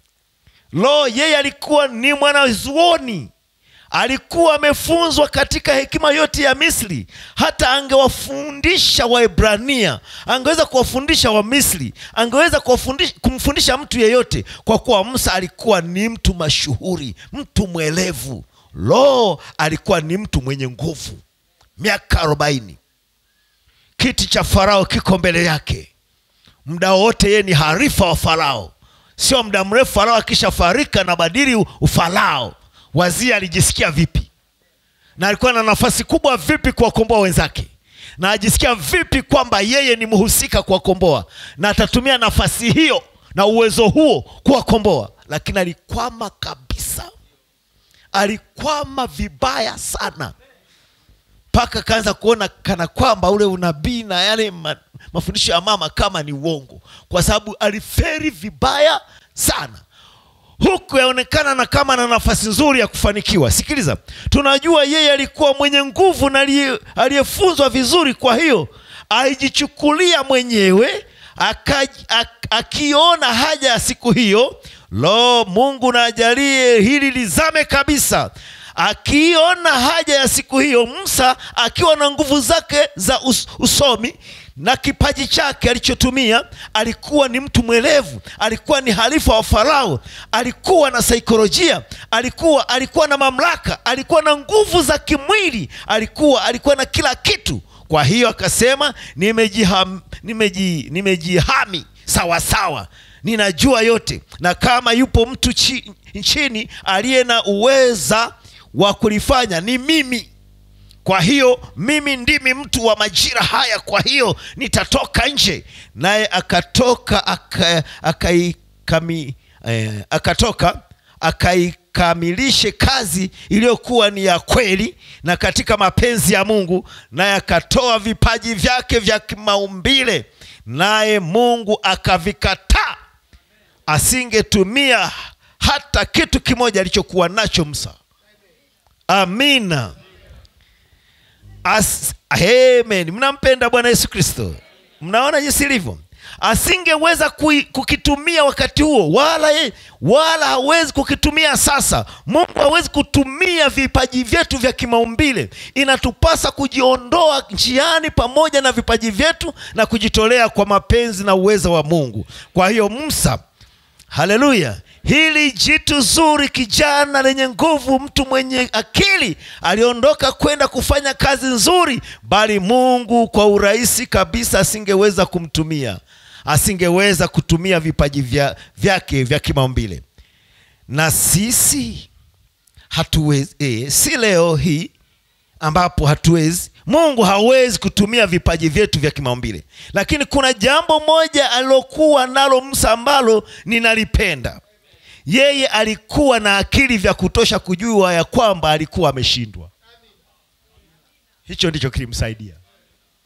lo yeye alikuwa ni mwanazuoni alikuwa amefunzwa katika hekima yote ya misri hata angewafundisha waebrania angeweza kuwafundisha wamisri angeweza kuwafundisha, kumfundisha mtu yeyote kwa kuwa musa alikuwa ni mtu mashuhuri mtu mwelevu lo alikuwa ni mtu mwenye nguvu miaka arobaini kiti cha farao kiko mbele yake muda wote yeye ni harifa wa farao sio muda mrefu farao akishafarika na badili ufarao wazia alijisikia vipi na alikuwa na nafasi kubwa vipi kuwakomboa wenzake na ajisikia vipi kwamba yeye ni mhusika kuwakomboa na atatumia nafasi hiyo na uwezo huo kuwakomboa lakini alikwama kabisa alikwama vibaya sana mpaka akaanza kuona kana kwamba ule unabii na yale ma, mafundisho ya mama kama ni uongo kwa sababu aliferi vibaya sana huku yaonekana na kama na nafasi nzuri ya kufanikiwa sikiliza tunajua yeye alikuwa mwenye nguvu na aliyefunzwa vizuri kwa hiyo alijichukulia mwenyewe aka, ak, akiona haja ya siku hiyo lo mungu naajalie hili lizame kabisa akiona haja ya siku hiyo musa akiwa na nguvu zake za us, usomi na kipaji chake alichotumia alikuwa ni mtu mwelevu alikuwa ni halifa wa farao alikuwa na saikolojia alikuwa alikuwa na mamlaka alikuwa na nguvu za kimwili alikuwa alikuwa na kila kitu kwa hiyo akasema nimejihami nimeji, nimejihami sawasawa ninajua yote na kama yupo mtu chi, nchini aliye na uweza wa kulifanya ni mimi kwa hiyo mimi ndimi mtu wa majira haya kwa hiyo nitatoka nje naye akatoka akaikami aka eh, akatoka akaikamilishe kazi iliyokuwa ni ya kweli na katika mapenzi ya mungu naye akatoa vipaji vyake vya kimaumbile naye mungu akavikataa asingetumia hata kitu kimoja alichokuwa nacho msa amina As, amen mnampenda bwana yesu kristo mnaona jinsi ilivyo asingeweza kui, kukitumia wakati huo wala ye, wala hawezi kukitumia sasa mungu hawezi kutumia vipaji vyetu vya kimaumbile inatupasa kujiondoa njiani pamoja na vipaji vyetu na kujitolea kwa mapenzi na uwezo wa mungu kwa hiyo musa haleluya hili jitu zuri kijana lenye nguvu mtu mwenye akili aliondoka kwenda kufanya kazi nzuri bali mungu kwa urahisi kabisa asingeweza kumtumia asingeweza kutumia vipaji vya, vyake vya kimaumbile na sisi hatuwezi e, si leo hii ambapo hatuwezi mungu hawezi kutumia vipaji vyetu vya kimaumbile lakini kuna jambo moja alilokuwa nalo msa ambalo ninalipenda yeye alikuwa na akili vya kutosha kujua ya kwamba alikuwa ameshindwa hicho ndicho kilimsaidia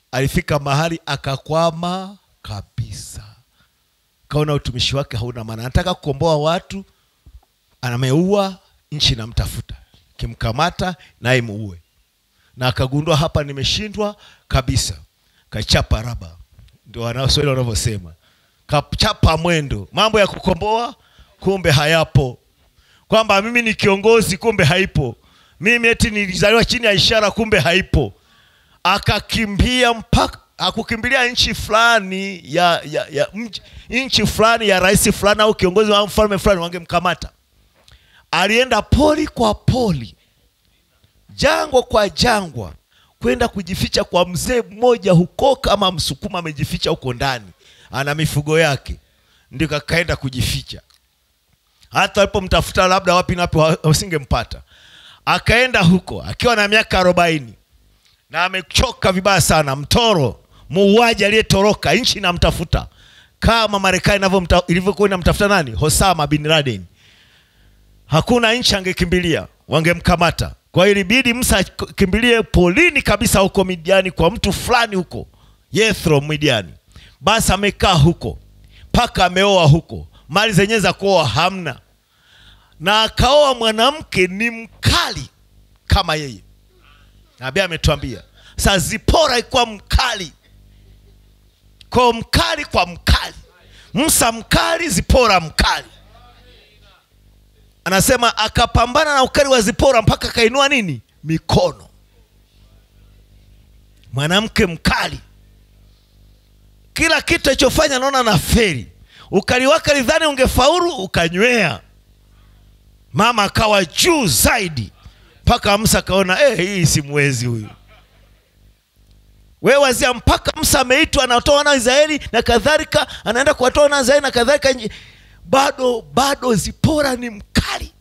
alifika mahali akakwama kabisa kaona utumishi wake hauna maana anataka kukomboa watu ameua nchi namtafuta kimkamata naye muue na akagundua hapa nimeshindwa kabisa kachapa raba ndio wanaoswahili wanavyosema kachapa mwendo mambo ya kukomboa kumbe hayapo kwamba mimi ni kiongozi kumbe haipo mimi eti nilizaliwa chini ya ishara kumbe haipo akakimbia mpaka akukimbilia nchi fulani ya, ya, ya mji- nchi fulani ya rais fulani au kiongozi wa mfalme fulani wangemkamata alienda poli kwa poli jangwa kwa jangwa kwenda kujificha kwa mzee mmoja huko kama msukuma amejificha huko ndani ana mifugo yake ndio kakaenda kujificha hata alipomtafuta labda wapi napi wasingempata akaenda huko akiwa na miaka arobaini na amechoka vibaya sana mtoro muuaji aliyetoroka nchi inamtafuta kama marekani inavyomta- ilivyokuwa inamtafuta nani hosama bin laden hakuna nchi angekimbilia wangemkamata kwa hiyo ilibidi msa akimbilie polini kabisa huko midiani kwa mtu fulani huko yethro midiani basi amekaa huko mpaka ameoa huko mali zenyewe za kuoa hamna na akaoa mwanamke ni mkali kama yeye nabii ametuambia sa zipora ikuwa mkali kwa mkali kwa mkali msa mkali zipora mkali anasema akapambana na ukali wa zipora mpaka akainua nini mikono mwanamke mkali kila kitu alichofanya naona na feri ukali wake lidhani ungefaulu ukanywea mama akawa juu zaidi mpaka msa akaona eh, hii simwezi huyu we wazia mpaka msa ameitwa anatoa wana wa israeli na kadhalika anaenda kuwatoa wana wa israeli na kadhalika nje- bado bado zipora ni mkali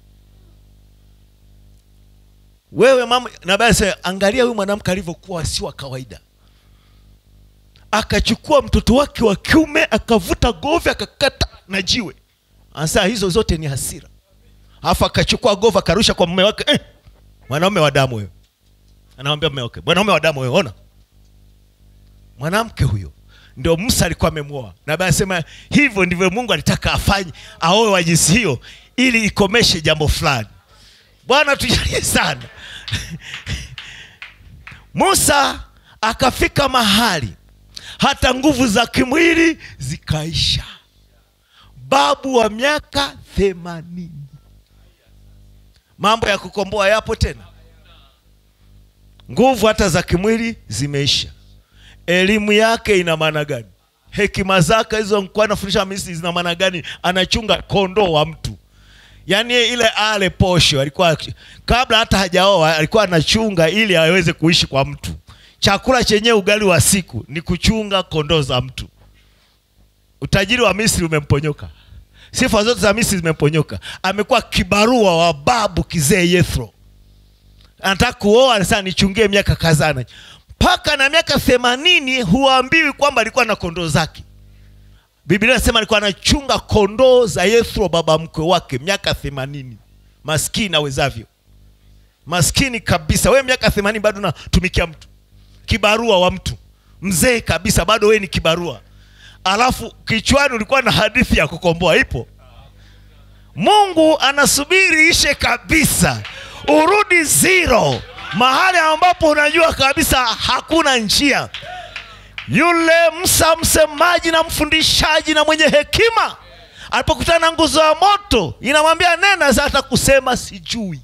wewe mama nabasa angalia huyu mwanamke alivyokuwa si wa kawaida akachukua mtoto wake wa kiume akavuta govi akakata na jiwe anasema hizo zote ni hasira alafu akachukua govi akarusha kwa mume wake eh, mwanaume wa damu wewe anamwambia mume wake mwanaume wa damu wewe ona mwanamke huyo ndio musa alikuwa amemwoa na basi anasema hivyo ndivyo mungu alitaka afanye aoe wa jinsi hiyo ili ikomeshe jambo fulani bwana tujalie sana musa akafika mahali hata nguvu za kimwili zikaisha babu wa miaka themanini mambo ya kukomboa yapo tena nguvu hata za kimwili zimeisha elimu yake ina maana gani hekima zake hizo nkuwa anafundisha misri zina maana gani anachunga kondoo wa mtu yaani yeye ile ale posho alikuwa kabla hata hajaoa alikuwa anachunga ili aweze kuishi kwa mtu chakula chenyewe ugali wa siku ni kuchunga kondoo za mtu utajiri wa misri umemponyoka sifa zote za misri zimemponyoka amekuwa kibarua wa babu kizee yethro anataka kuoa anasema nichungie miaka kazana mpaka na miaka themanini huambiwi kwamba alikuwa na kondoo zake biblia inasema alikuwa anachunga kondoo za yethro baba mkwe wake miaka themanini maskini awezavyo maskini kabisa wewe miaka themanini bado unatumikia mtu kibarua wa mtu mzee kabisa bado wewe ni kibarua alafu kichwani ulikuwa na hadithi ya kukomboa ipo mungu anasubiri ishe kabisa urudi zero mahali ambapo unajua kabisa hakuna njia yule msa msemaji na mfundishaji na mwenye hekima alipokutana na nguzo ya moto inamwambia nena hata kusema sijui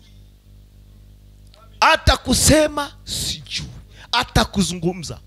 hata kusema sijui hata kuzungumza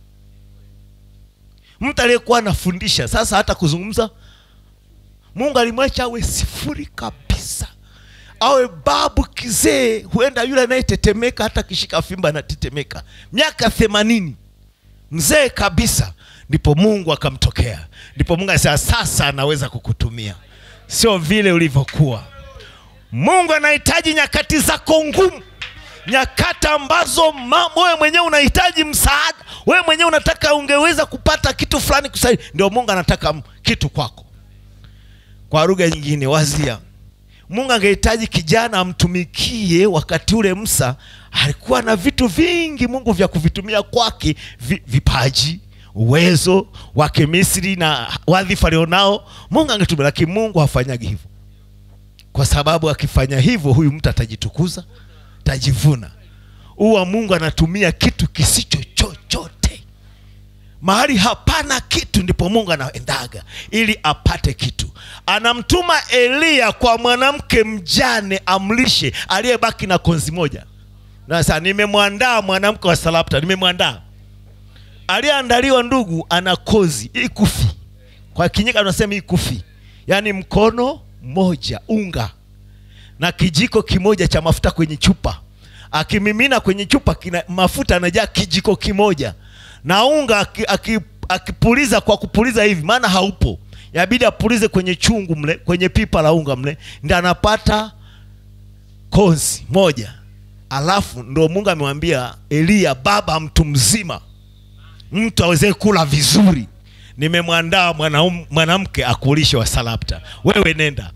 mtu aliyekuwa anafundisha sasa hata kuzungumza mungu alimwacha awe sifuri kabisa awe babu kizee huenda yule anayetetemeka hata akishika fimba anatetemeka miaka themanini mzee kabisa ndipo mungu akamtokea ndipo mungu anasema sasa anaweza kukutumia sio vile ulivyokuwa mungu anahitaji nyakati zako ngumu nyakati ambazo ma- wewe mwenyewe unahitaji msaada wewe mwenyewe unataka ungeweza kupata kitu fulani kusaidia ndio mungu anataka m- kitu kwako kwa lugha nyingine wazia mungu angehitaji kijana amtumikie wakati ule msa alikuwa na vitu vingi mungu vya kuvitumia kwake vi, vipaji uwezo wa kimisri na wadhifa alionao mungu angetumia lakini mungu hafanyagi hivyo kwa sababu akifanya hivyo huyu mtu atajitukuza atajivuna huwa mungu anatumia kitu kisicho chochote mahali hapana kitu ndipo mungu anaendaga ili apate kitu anamtuma eliya kwa mwanamke mjane amlishe aliyebaki na konzi moja na sasa nimemwandaa mwanamke wa salapta nimemwandaa aliyeandaliwa ndugu ana kozi ikufi kwa kinyika tunasema ikufi yaani mkono mmoja unga na kijiko kimoja cha mafuta kwenye chupa akimimina kwenye chupa kina, mafuta anajaa kijiko kimoja na unga aki- aki- akipuliza kwa kupuliza hivi maana haupo yabidi apulize kwenye chungu mle kwenye pipa la unga mle ndi anapata konzi moja alafu ndo mungu amemwambia eliya baba mtu mzima mtu awezee kula vizuri nimemwandaa mwanaum- mwanamke akulishe wa salapta wewe nenda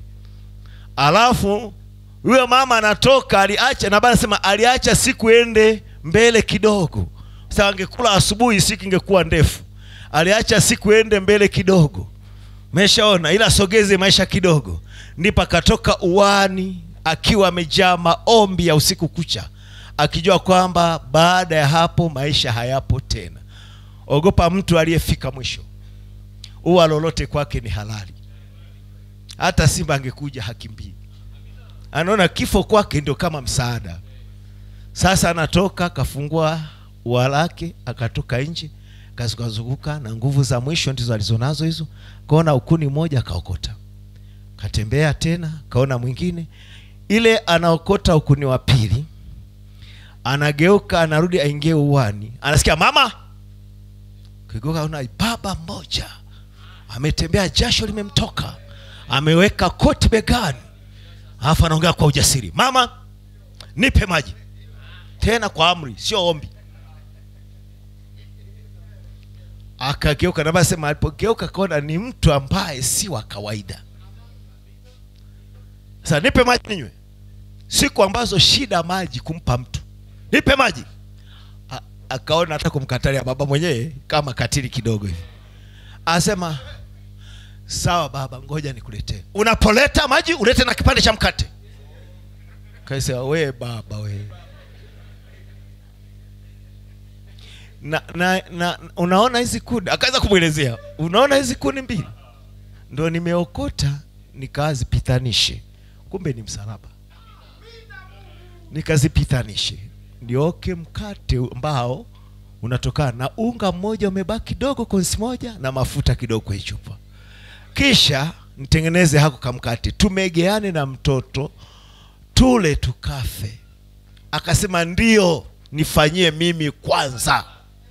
alafu huyo mama anatoka aliacha na baba anasema aliacha siku ende mbele kidogo sasa angekula asubuhi siku ingekuwa ndefu aliacha siku ende mbele kidogo meshaona ila sogeze maisha kidogo ndipo akatoka uwani akiwa amejaa maombi ya usiku kucha akijua kwamba baada ya hapo maisha hayapo tena ogopa mtu aliyefika mwisho uwa lolote kwake ni halali hata simba angekuja hakimbii anaona kifo kwake ndio kama msaada sasa anatoka akafungua ua lake akatoka nje akazungukazunguka na nguvu za mwisho ndizo alizonazo hizo kaona ukuni mmoja akaokota katembea tena kaona mwingine ile anaokota ukuni wa pili anageuka anarudi aingie uwani anasikia mama kigeuka una baba mmoja ametembea jasho limemtoka ameweka koti begani alafu anaongea kwa ujasiri mama nipe maji tena kwa amri sio ombi akageuka na sema alipogeuka kaona ni mtu ambaye si wa kawaida sasa nipe maji ninywe siku ambazo shida maji kumpa mtu nipe maji A- akaona hata kumkatalia baba mwenyewe kama katili kidogo hivi asema sawa baba ngoja nikuletee unapoleta maji ulete na kipande cha mkate kaisema we baba we na, na, na unaona hizi kuni akaweza kumwelezea unaona hizi kuni mbili ndo nimeokota nikazipitanishe kumbe ni msalaba nikazipitanishe nioke mkate ambao unatokana na unga mmoja umebaki kidogo konsi moja na mafuta kidogo kwenye chupa kisha nitengeneze hako kamkate tumegeane na mtoto tule tukafe akasema ndio nifanyie mimi kwanza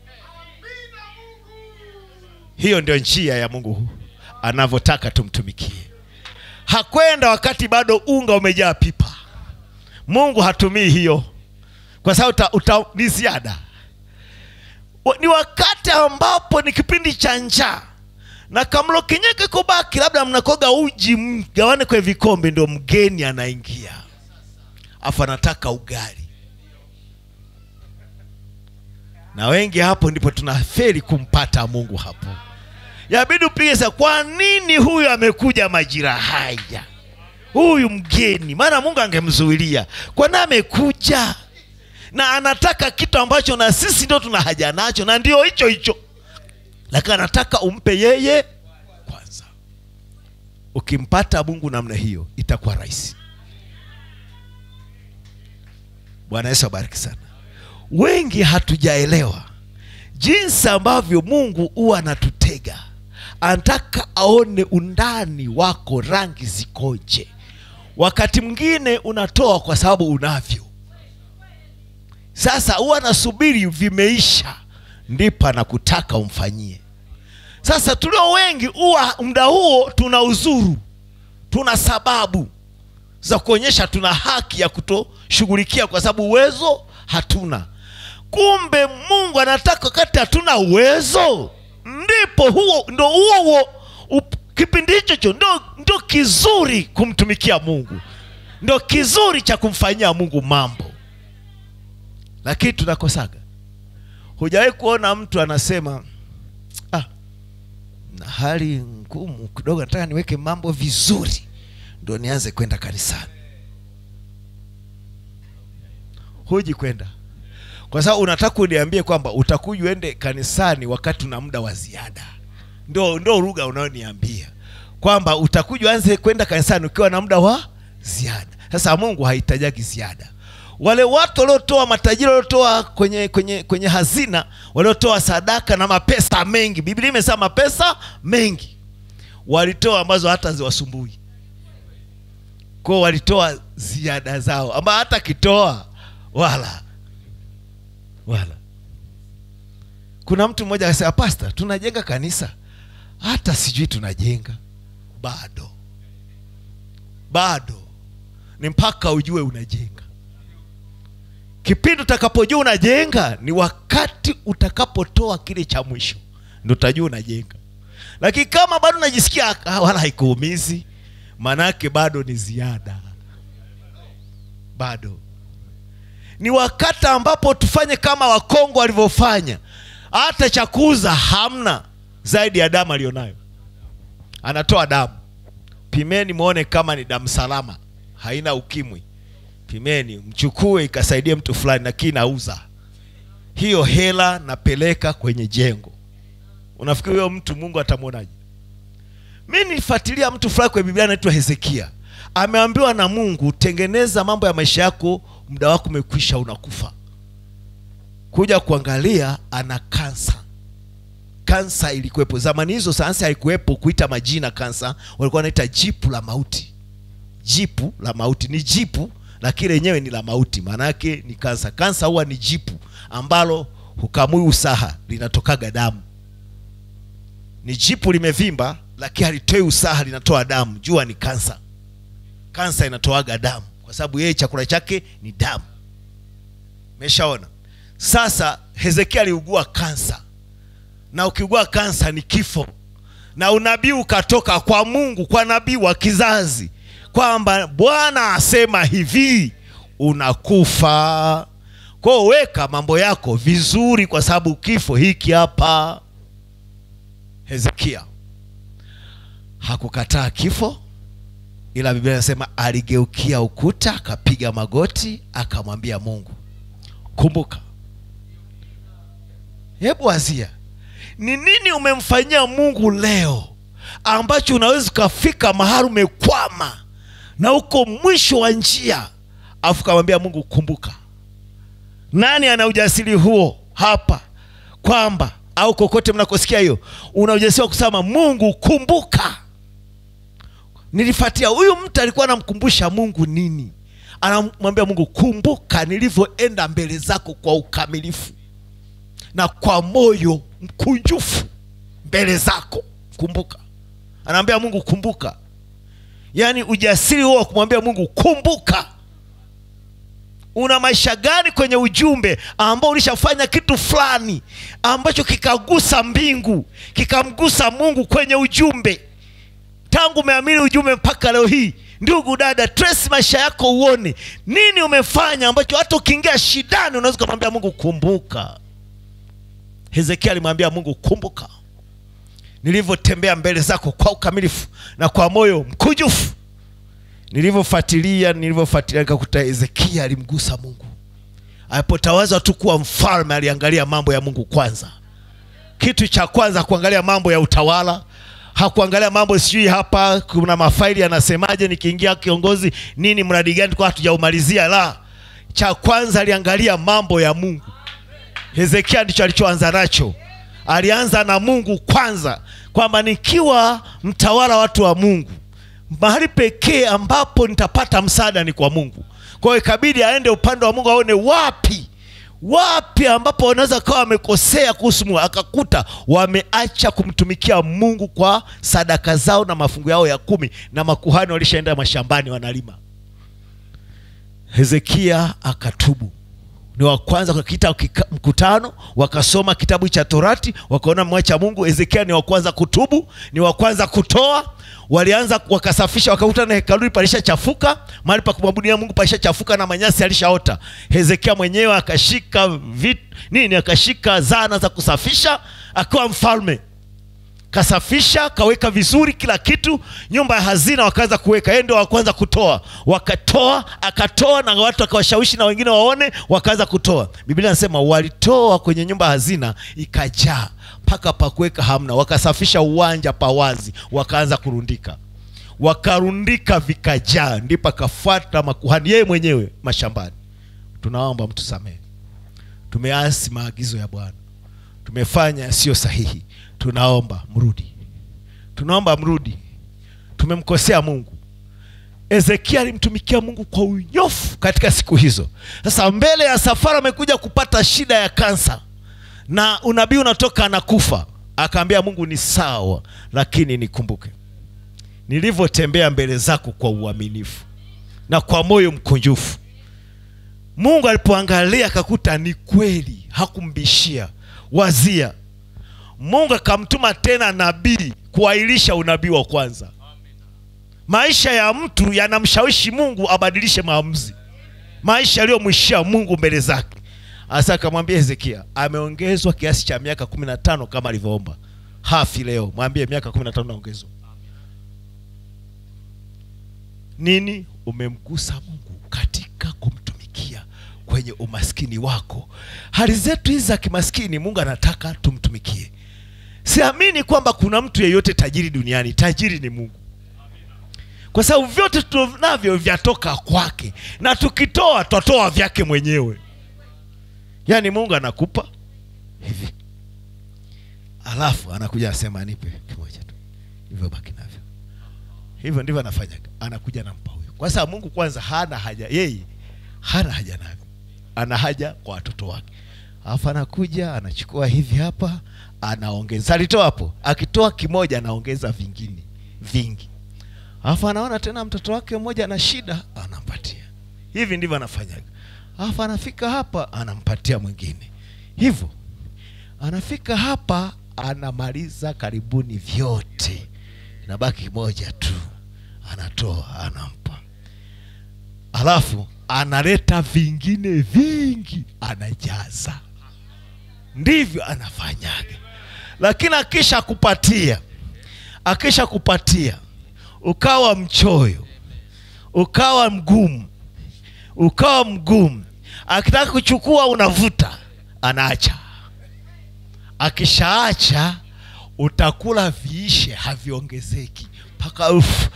hiyo ndio njia ya mungu anavyotaka tumtumikie hakwenda wakati bado unga umejaa pipa mungu hatumii hiyo kwa sababu uta, uta, ni ziada Wa- ni wakati ambapo ni kipindi cha njaa na kamlo kenyeke kubaki labda mnakoga uji mgawane kwenye vikombe ndio mgeni anaingia afu anataka ugali na wengi hapo ndipo tunaferi kumpata mungu hapo yabidi upige sa kwa nini huyu amekuja majira haya huyu mgeni maana mungu angemzuilia kwani amekuja na anataka kitu ambacho na sisi ndio tuna haja nacho na ndio hicho hicho lakini anataka umpe yeye kwanza ukimpata mungu namna hiyo itakuwa rahisi bwana yesu abariki sana wengi hatujaelewa jinsi ambavyo mungu huwa anatutega anataka aone undani wako rangi zikoje wakati mwingine unatoa kwa sababu unavyo sasa huwa anasubiri vimeisha ndipo anakutaka umfanyie sasa tulio wengi huwa muda huo tuna uzuru tuna sababu za kuonyesha tuna haki ya kutoshughulikia kwa sababu uwezo hatuna kumbe mungu anataka wakati hatuna uwezo ndipo huo ndo huo huo up- kipindi hicho cho ndo, ndo kizuri kumtumikia mungu ndo kizuri cha kumfanyia mungu mambo lakini tunakosaga hujawahi kuona mtu anasema na hali ngumu kidogo nataka niweke mambo vizuri ndo nianze kwenda kanisani huji kwenda kwa sababu unataka uniambie kwamba utakuja uende kanisani wakati una muda wa ziada ndo ndo lugha unayoniambia kwamba utakuja uanze kwenda kanisani ukiwa na muda wa ziada sasa mungu hahitajagi ziada wale watu waliotoa matajiri waliotoa kwenye kwenye kwenye hazina waliotoa sadaka na mapesa mengi biblia imesema mapesa mengi walitoa ambazo hata ziwasumbui kwao walitoa ziada zao ama hata kitoa wala wala kuna mtu mmoja akasema pasta tunajenga kanisa hata sijui tunajenga bado bado ni mpaka ujue unajenga kipindi utakapojua unajenga ni wakati utakapotoa kile cha mwisho ndo utajua unajenga lakini kama bado unajisikia "Ah, wala haikuumizi maanake bado ni ziada bado ni wakati ambapo tufanye kama wakongo walivyofanya hata cha kuuza hamna zaidi ya damu aliyonayo anatoa damu pimeni mwone kama ni damu salama haina ukimwi pimeni mchukue ikasaidie mtu fulani lakini nauza hiyo hela napeleka kwenye jengo unafikiri huyo mtu mungu atamwonaje mi nilifuatilia mtu fulani kwenye biblia anaitwa hezekia ameambiwa na mungu tengeneza mambo ya maisha yako muda wako umekwisha unakufa kuja kuangalia ana kansa kansa ilikuwepo zamani hizo sayansi haikuwepo kuita majina kansa walikuwa wanaita jipu la mauti jipu la mauti ni jipu lakini lenyewe ni la mauti maana yake ni kansa kansa huwa ni jipu ambalo hukamui usaha linatokaga damu ni jipu limevimba lakini halitoi usaha linatoa damu jua ni kansa kansa inatoaga damu kwa sababu yeye chakula chake ni damu meshaona sasa hezekia aliugua kansa na ukiugua kansa ni kifo na unabii ukatoka kwa mungu kwa nabii wa kizazi kwamba bwana asema hivi unakufa kwao weka mambo yako vizuri kwa sababu kifo hiki hapa hezekia hakukataa kifo ila biblia inasema aligeukia ukuta akapiga magoti akamwambia mungu kumbuka hebu wazia ni nini umemfanyia mungu leo ambacho unaweza ukafika mahali umekwama na uko mwisho wa njia afu kamwambia mungu kumbuka nani ana ujasiri huo hapa kwamba au kokote mnakosikia hiyo una ujasiri wa kusema mungu kumbuka nilifuatia huyu mtu alikuwa anamkumbusha mungu nini anamwambia mungu kumbuka nilivyoenda mbele zako kwa ukamilifu na kwa moyo mkunjufu mbele zako kumbuka anaambia mungu kumbuka yaani ujasiri huo wa kumwambia mungu kumbuka una maisha gani kwenye ujumbe ambao ulishafanya kitu fulani ambacho kikagusa mbingu kikamgusa mungu kwenye ujumbe tangu umeamini ujumbe mpaka leo hii ndugu dada trace maisha yako uone nini umefanya ambacho hata ukiingia shidani unaweza ukamwambia mungu kumbuka hezekia alimwambia mungu kumbuka nilivyotembea mbele zako kwa ukamilifu na kwa moyo mkujufu nilivyofuatilia nilivyofuatilia nikakuta hezekia alimgusa mungu alipotawaza tu kuwa mfalme aliangalia mambo ya mungu kwanza kitu cha kwanza kuangalia mambo ya utawala hakuangalia mambo sijui hapa kuna mafaili yanasemaje nikiingia kiongozi nini mradi gani kwa hatujaumalizia la cha kwanza aliangalia mambo ya mungu hezekia ndicho alichoanza nacho alianza na mungu kwanza kwamba nikiwa mtawala watu wa mungu mahali pekee ambapo nitapata msaada ni kwa mungu kwa hiyo ikabidi aende upande wa mungu aone wapi wapi ambapo wanaweza kawa wamekosea kuhusu mungu akakuta wameacha kumtumikia mungu kwa sadaka zao na mafungu yao ya kumi na makuhani walishaenda mashambani wanalima hezekia akatubu ni wa kwanza kukiita kika- mkutano wakasoma kitabu cha torati wakaona mwacha mungu hezekia ni wa kwanza kutubu ni wa kwanza kutoa walianza wakasafisha wakakuta na hekaluni palishachafuka mahali pa kumwabudia mungu palishachafuka na manyasi alishaota hezekia mwenyewe akashika vit, nini akashika zana za kusafisha akiwa mfalme kasafisha kaweka vizuri kila kitu nyumba ya hazina wakaanza kuweka yeye ndio wa kwanza kutoa wakatoa akatoa na watu akawashawishi na wengine waone wakaanza kutoa biblia anasema walitoa kwenye nyumba ya hazina ikajaa mpaka pa kuweka hamna wakasafisha uwanja pawazi wakaanza kurundika wakarundika vikajaa ndipo akafuata makuhani yeye mwenyewe mashambani tunaomba mtu samehe tumeasi maagizo ya bwana tumefanya yasiyo sahihi tunaomba mrudi tunaomba mrudi tumemkosea mungu ezekia alimtumikia mungu kwa unyofu katika siku hizo sasa mbele ya safari amekuja kupata shida ya kansa na unabii unatoka anakufa akaambia mungu ni sawa lakini nikumbuke nilivyotembea mbele zako kwa uaminifu na kwa moyo mkunjufu mungu alipoangalia akakuta ni kweli hakumbishia wazia mungu akamtuma tena nabii kuahirisha unabii wa kwanza maisha ya mtu yanamshawishi mungu abadilishe maamuzi maisha yaliyomwishia mungu mbele zake asa akamwambia hezekia ameongezwa kiasi cha miaka kumi na tano kama alivyoomba hafi leo mwambie miaka kumi na tano naongezwa nini umemgusa mungu katika kumtumikia kwenye umaskini wako hali zetu hizi za kimaskini mungu anataka tumtumikie siamini kwamba kuna mtu yeyote tajiri duniani tajiri ni mungu kwa sababu vyote tunavyo vyatoka kwake na tukitoa twatoa vyake mwenyewe yaani mungu anakupa hivi alafu anakuja anasema nipe kimoja tu hivyo baki navyo hivyo ndivyo anafanyaga anakuja nampa huyo kwa sababu mungu kwanza hana haja yeye hana haja navyo ana haja kwa watoto wake alafu anakuja anachukua hivi hapa anaongeza alitoa hapo akitoa kimoja anaongeza vingine vingi alafu anaona tena mtoto wake mmoja ana shida anampatia hivi ndivyo anafanyaga alafu anafika hapa anampatia mwingine hivyo anafika hapa anamaliza karibuni vyote inabaki moja tu anatoa anampa alafu analeta vingine vingi anajaza ndivyo anafanyaga lakini akisha kupatia akisha kupatia ukawa mchoyo ukawa mgumu ukawa mgumu akitaka kuchukua unavuta anaacha akishaacha utakula viishe haviongezeki mpaka ufu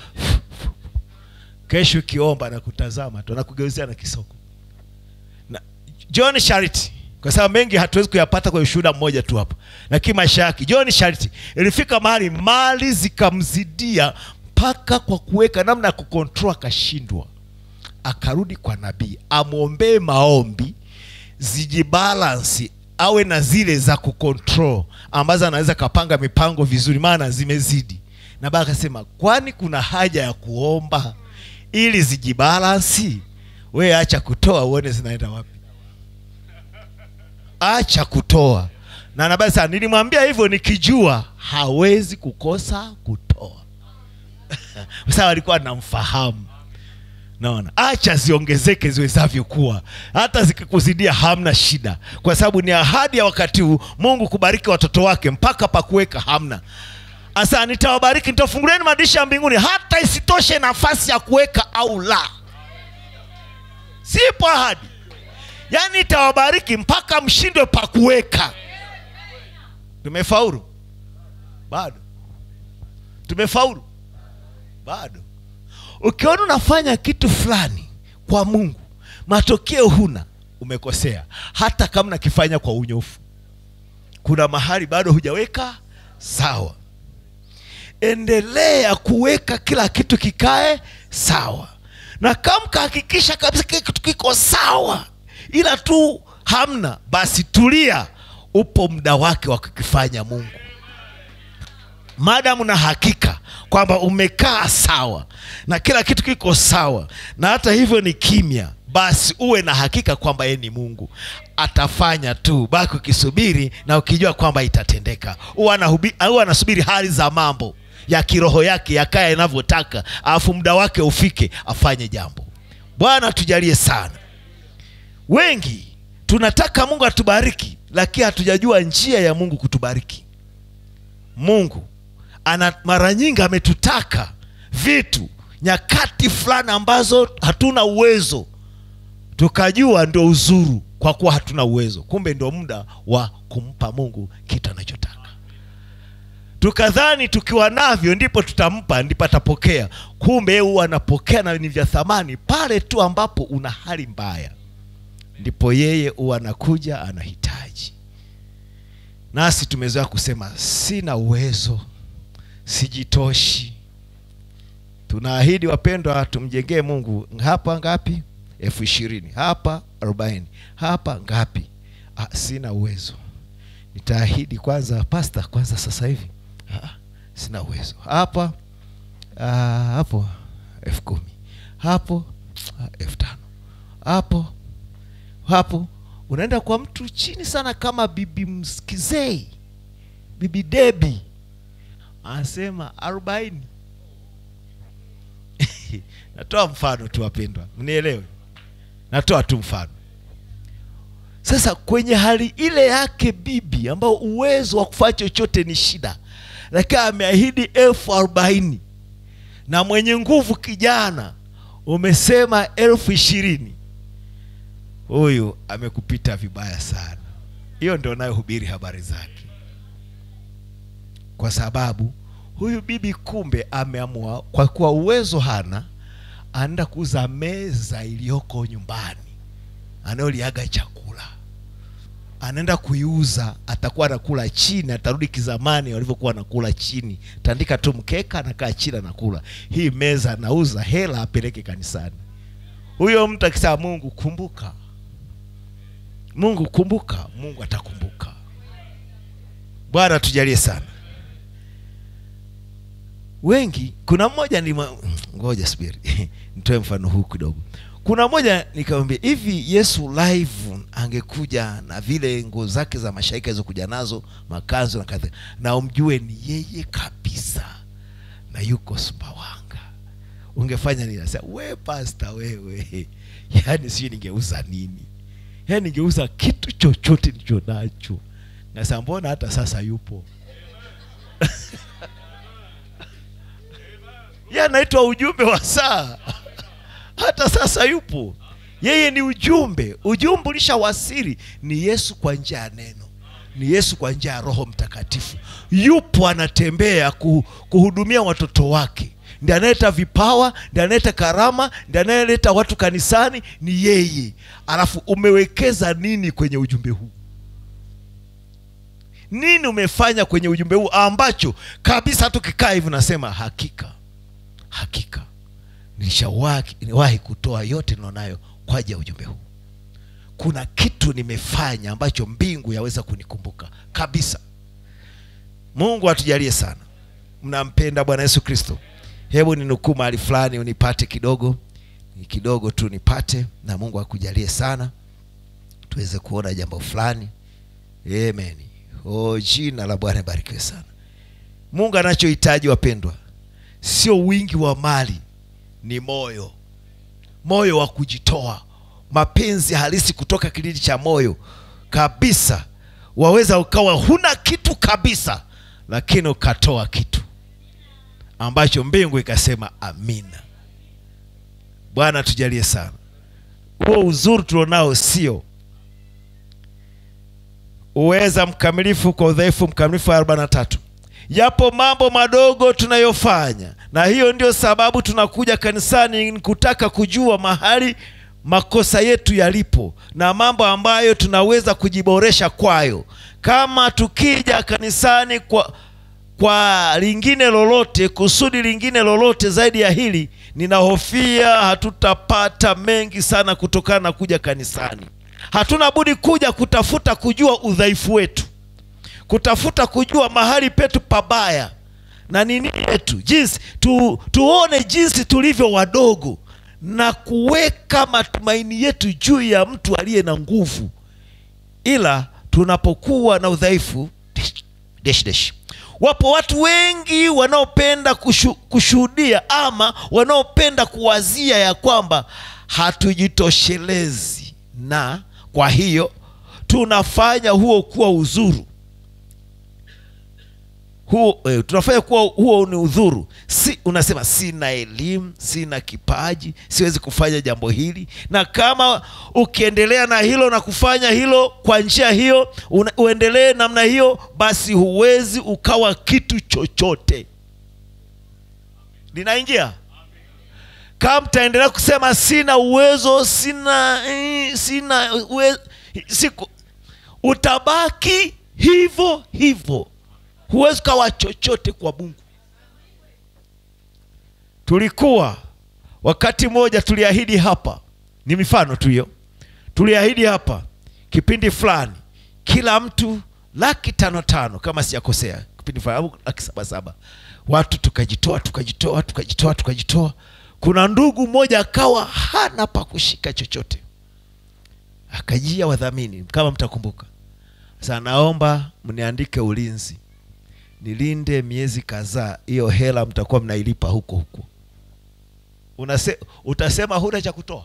kesho ukiomba na kutazama tu anakugeuzia na kisoko na john sharity kwa sababu mengi hatuwezi kuyapata kwa ushuhuda mmoja tu hapa lakini maisha yake john sharity ilifika mahali mali zikamzidia mpaka kwa kuweka namna ya kukontrol akashindwa akarudi kwa nabii amwombee maombi zijibalansi awe na zile za kucontrol ambazo anaweza kapanga mipango vizuri maana zimezidi na baba akasema kwani kuna haja ya kuomba ili zijibalansi we acha kutoa uone zinaenda wapi acha kutoa na nabii sana nilimwambia hivyo nikijua hawezi kukosa kutoa kwa sababu alikuwa anamfahamu naona acha ziongezeke ziwezavyo kuwa hata zikikuzidia hamna shida kwa sababu ni ahadi ya wakati huu mungu kubariki watoto wake mpaka pakuweka hamna asa nitawabariki nitafungulieni madirisha ya mbinguni hata isitoshe nafasi ya kuweka au la sipo ahadi yaani itawabariki mpaka mshindwe pa kuweka tumefaulu bado tumefaulu bado ukiona unafanya kitu fulani kwa mungu matokeo huna umekosea hata kama nakifanya kwa unyofu kuna mahali bado hujaweka sawa endelea kuweka kila kitu kikae sawa na kama kahakikisha kabisa kila kitu kiko sawa ila tu hamna basi tulia upo muda wake wa kukifanya mungu madamu na hakika kwamba umekaa sawa na kila kitu kiko sawa na hata hivyo ni kimya basi uwe na hakika kwamba yeye ni mungu atafanya tu baki ukisubiri na ukijua kwamba itatendeka huwa anahubi- huwa anasubiri hali za mambo ya kiroho yake yakaya yanavyotaka alafu muda wake ufike afanye jambo bwana tujalie sana wengi tunataka mungu atubariki lakini hatujajua njia ya mungu kutubariki mungu ana mara nyingi ametutaka vitu nyakati fulani ambazo hatuna uwezo tukajua ndio uzuru kwa kuwa hatuna uwezo kumbe ndio muda wa kumpa mungu kitu anachotaka tukadhani tukiwa navyo ndipo tutampa ndipo atapokea kumbe yeye huwa anapokea na ni vya thamani pale tu ambapo una hali mbaya ndipo yeye huwa anakuja anahitaji nasi tumezoea kusema sina uwezo sijitoshi tunaahidi wapendwa tumjengee mungu hapa ngapi elfu ishirini hapa arobaini hapa ngapi ah, sina uwezo nitaahidi kwanza pasta kwanza sasa hivi ah, sina uwezo hapa ah, hapo elfu kumi hapo ah, elfu tano hapo hapo unaenda kwa mtu chini sana kama bibi mskizei bibi debi anasema arobaini natoa mfano tu wapendwa mnielewe natoa tu mfano sasa kwenye hali ile yake bibi ambao uwezo wa kufanya chochote ni shida lakini ameahidi elfu arobaini na mwenye nguvu kijana umesema elfu ishirini huyu amekupita vibaya sana hiyo ndio nayohubiri habari zake kwa sababu huyu bibi kumbe ameamua kwa kuwa uwezo hana anaenda kuuza meza iliyoko nyumbani anayoliaga chakula anaenda kuiuza atakuwa anakula chini atarudi kizamani walivyokuwa anakula chini tandika tu mkeka anakaa chini anakula hii meza anauza hela apeleke kanisani huyo mtu akisema mungu kumbuka mungu kumbuka mungu atakumbuka bwana tujalie sana wengi kuna mmoja ni ma... ngoja subiri nitoe mfano huu kidogo kuna mmoja nikamwambia hivi yesu live angekuja na vile nguo zake za mashaika alizokuja nazo makanzo na kadha na umjue ni yeye kabisa na yuko sumbawanga ungefanya nini Nasema, we pasta wewe yaani sijui ningeuza nini yaani ningeuza kitu chochote nilicho nacho nasa mbona hata sasa yupo ye anaitwa ujumbe wa saa hata sasa yupo yeye ni ujumbe ujumbe ulishawasili ni yesu kwa njia ya neno ni yesu kwa njia ya roho mtakatifu yupo anatembea ku, kuhudumia watoto wake ndi anayeleta vipawa ndi anayeleta karama ndi anayeleta watu kanisani ni yeye alafu umewekeza nini kwenye ujumbe huu nini umefanya kwenye ujumbe huu ambacho kabisa tukikaa hivi nasema hakika hakika nilishawahi niwahi kutoa yote nilionayo kwa ajili ya ujumbe huu kuna kitu nimefanya ambacho mbingu yaweza kunikumbuka kabisa mungu atujalie sana mnampenda bwana yesu kristo hebu ninukuu mahali fulani unipate kidogo ni kidogo tu nipate na mungu akujalie sana tuweze kuona jambo fulani amen o jina la bwana barikiwe sana mungu anachohitaji wapendwa sio wingi wa mali ni moyo moyo wa kujitoa mapenzi halisi kutoka kilindi cha moyo kabisa waweza ukawa huna kitu kabisa lakini ukatoa kitu ambacho mbingu ikasema amina bwana tujalie sana huo uzuri tulionao sio uweza mkamilifu kwa udhaifu mkamilifu wa arobaini na tatu yapo mambo madogo tunayofanya na hiyo ndio sababu tunakuja kanisani ni kutaka kujua mahali makosa yetu yalipo na mambo ambayo tunaweza kujiboresha kwayo kama tukija kanisani kwa kwa lingine lolote kusudi lingine lolote zaidi ya hili ninahofia hatutapata mengi sana kutokana na kuja kanisani hatuna budi kuja kutafuta kujua udhaifu wetu kutafuta kujua mahali petu pabaya na nini yetu jinsi tu, tuone jinsi tulivyo wadogo na kuweka matumaini yetu juu ya mtu aliye na nguvu ila tunapokuwa na udhaifu desh, desh, desh. wapo watu wengi wanaopenda kushu, kushuhudia ama wanaopenda kuwazia ya kwamba hatujitoshelezi na kwa hiyo tunafanya huo kuwa uzuru huo eh, tunafanya kuwa huo ni udhuru si unasema sina elimu sina kipaji siwezi kufanya jambo hili na kama ukiendelea na hilo na kufanya hilo kwa njia hiyo una, uendelee namna hiyo basi huwezi ukawa kitu chochote linaingia kama mtaendelea kusema sina uwezo sina eh, sina uwe, siku utabaki hivyo hivyo huwezi ukawa chochote kwa mungu tulikuwa wakati mmoja tuliahidi hapa ni mifano tu hiyo tuliahidi hapa kipindi fulani kila mtu laki tano tano kama sijakosea kipindi fulani au laki saba saba watu tukajitoa tukajitoa tukajitoa tukajitoa kuna ndugu mmoja akawa hana pa kushika chochote akajia wadhamini kama mtakumbuka sasa naomba mniandike ulinzi nilinde miezi kadhaa hiyo hela mtakuwa mnailipa huko huko Unase, utasema huna cha kutoa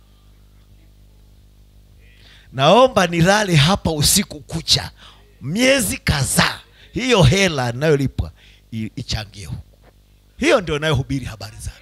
naomba nilale hapa usiku kucha miezi kadhaa hiyo hela inayolipwa i- ichangie huku hiyo ndio inayohubiri habari zake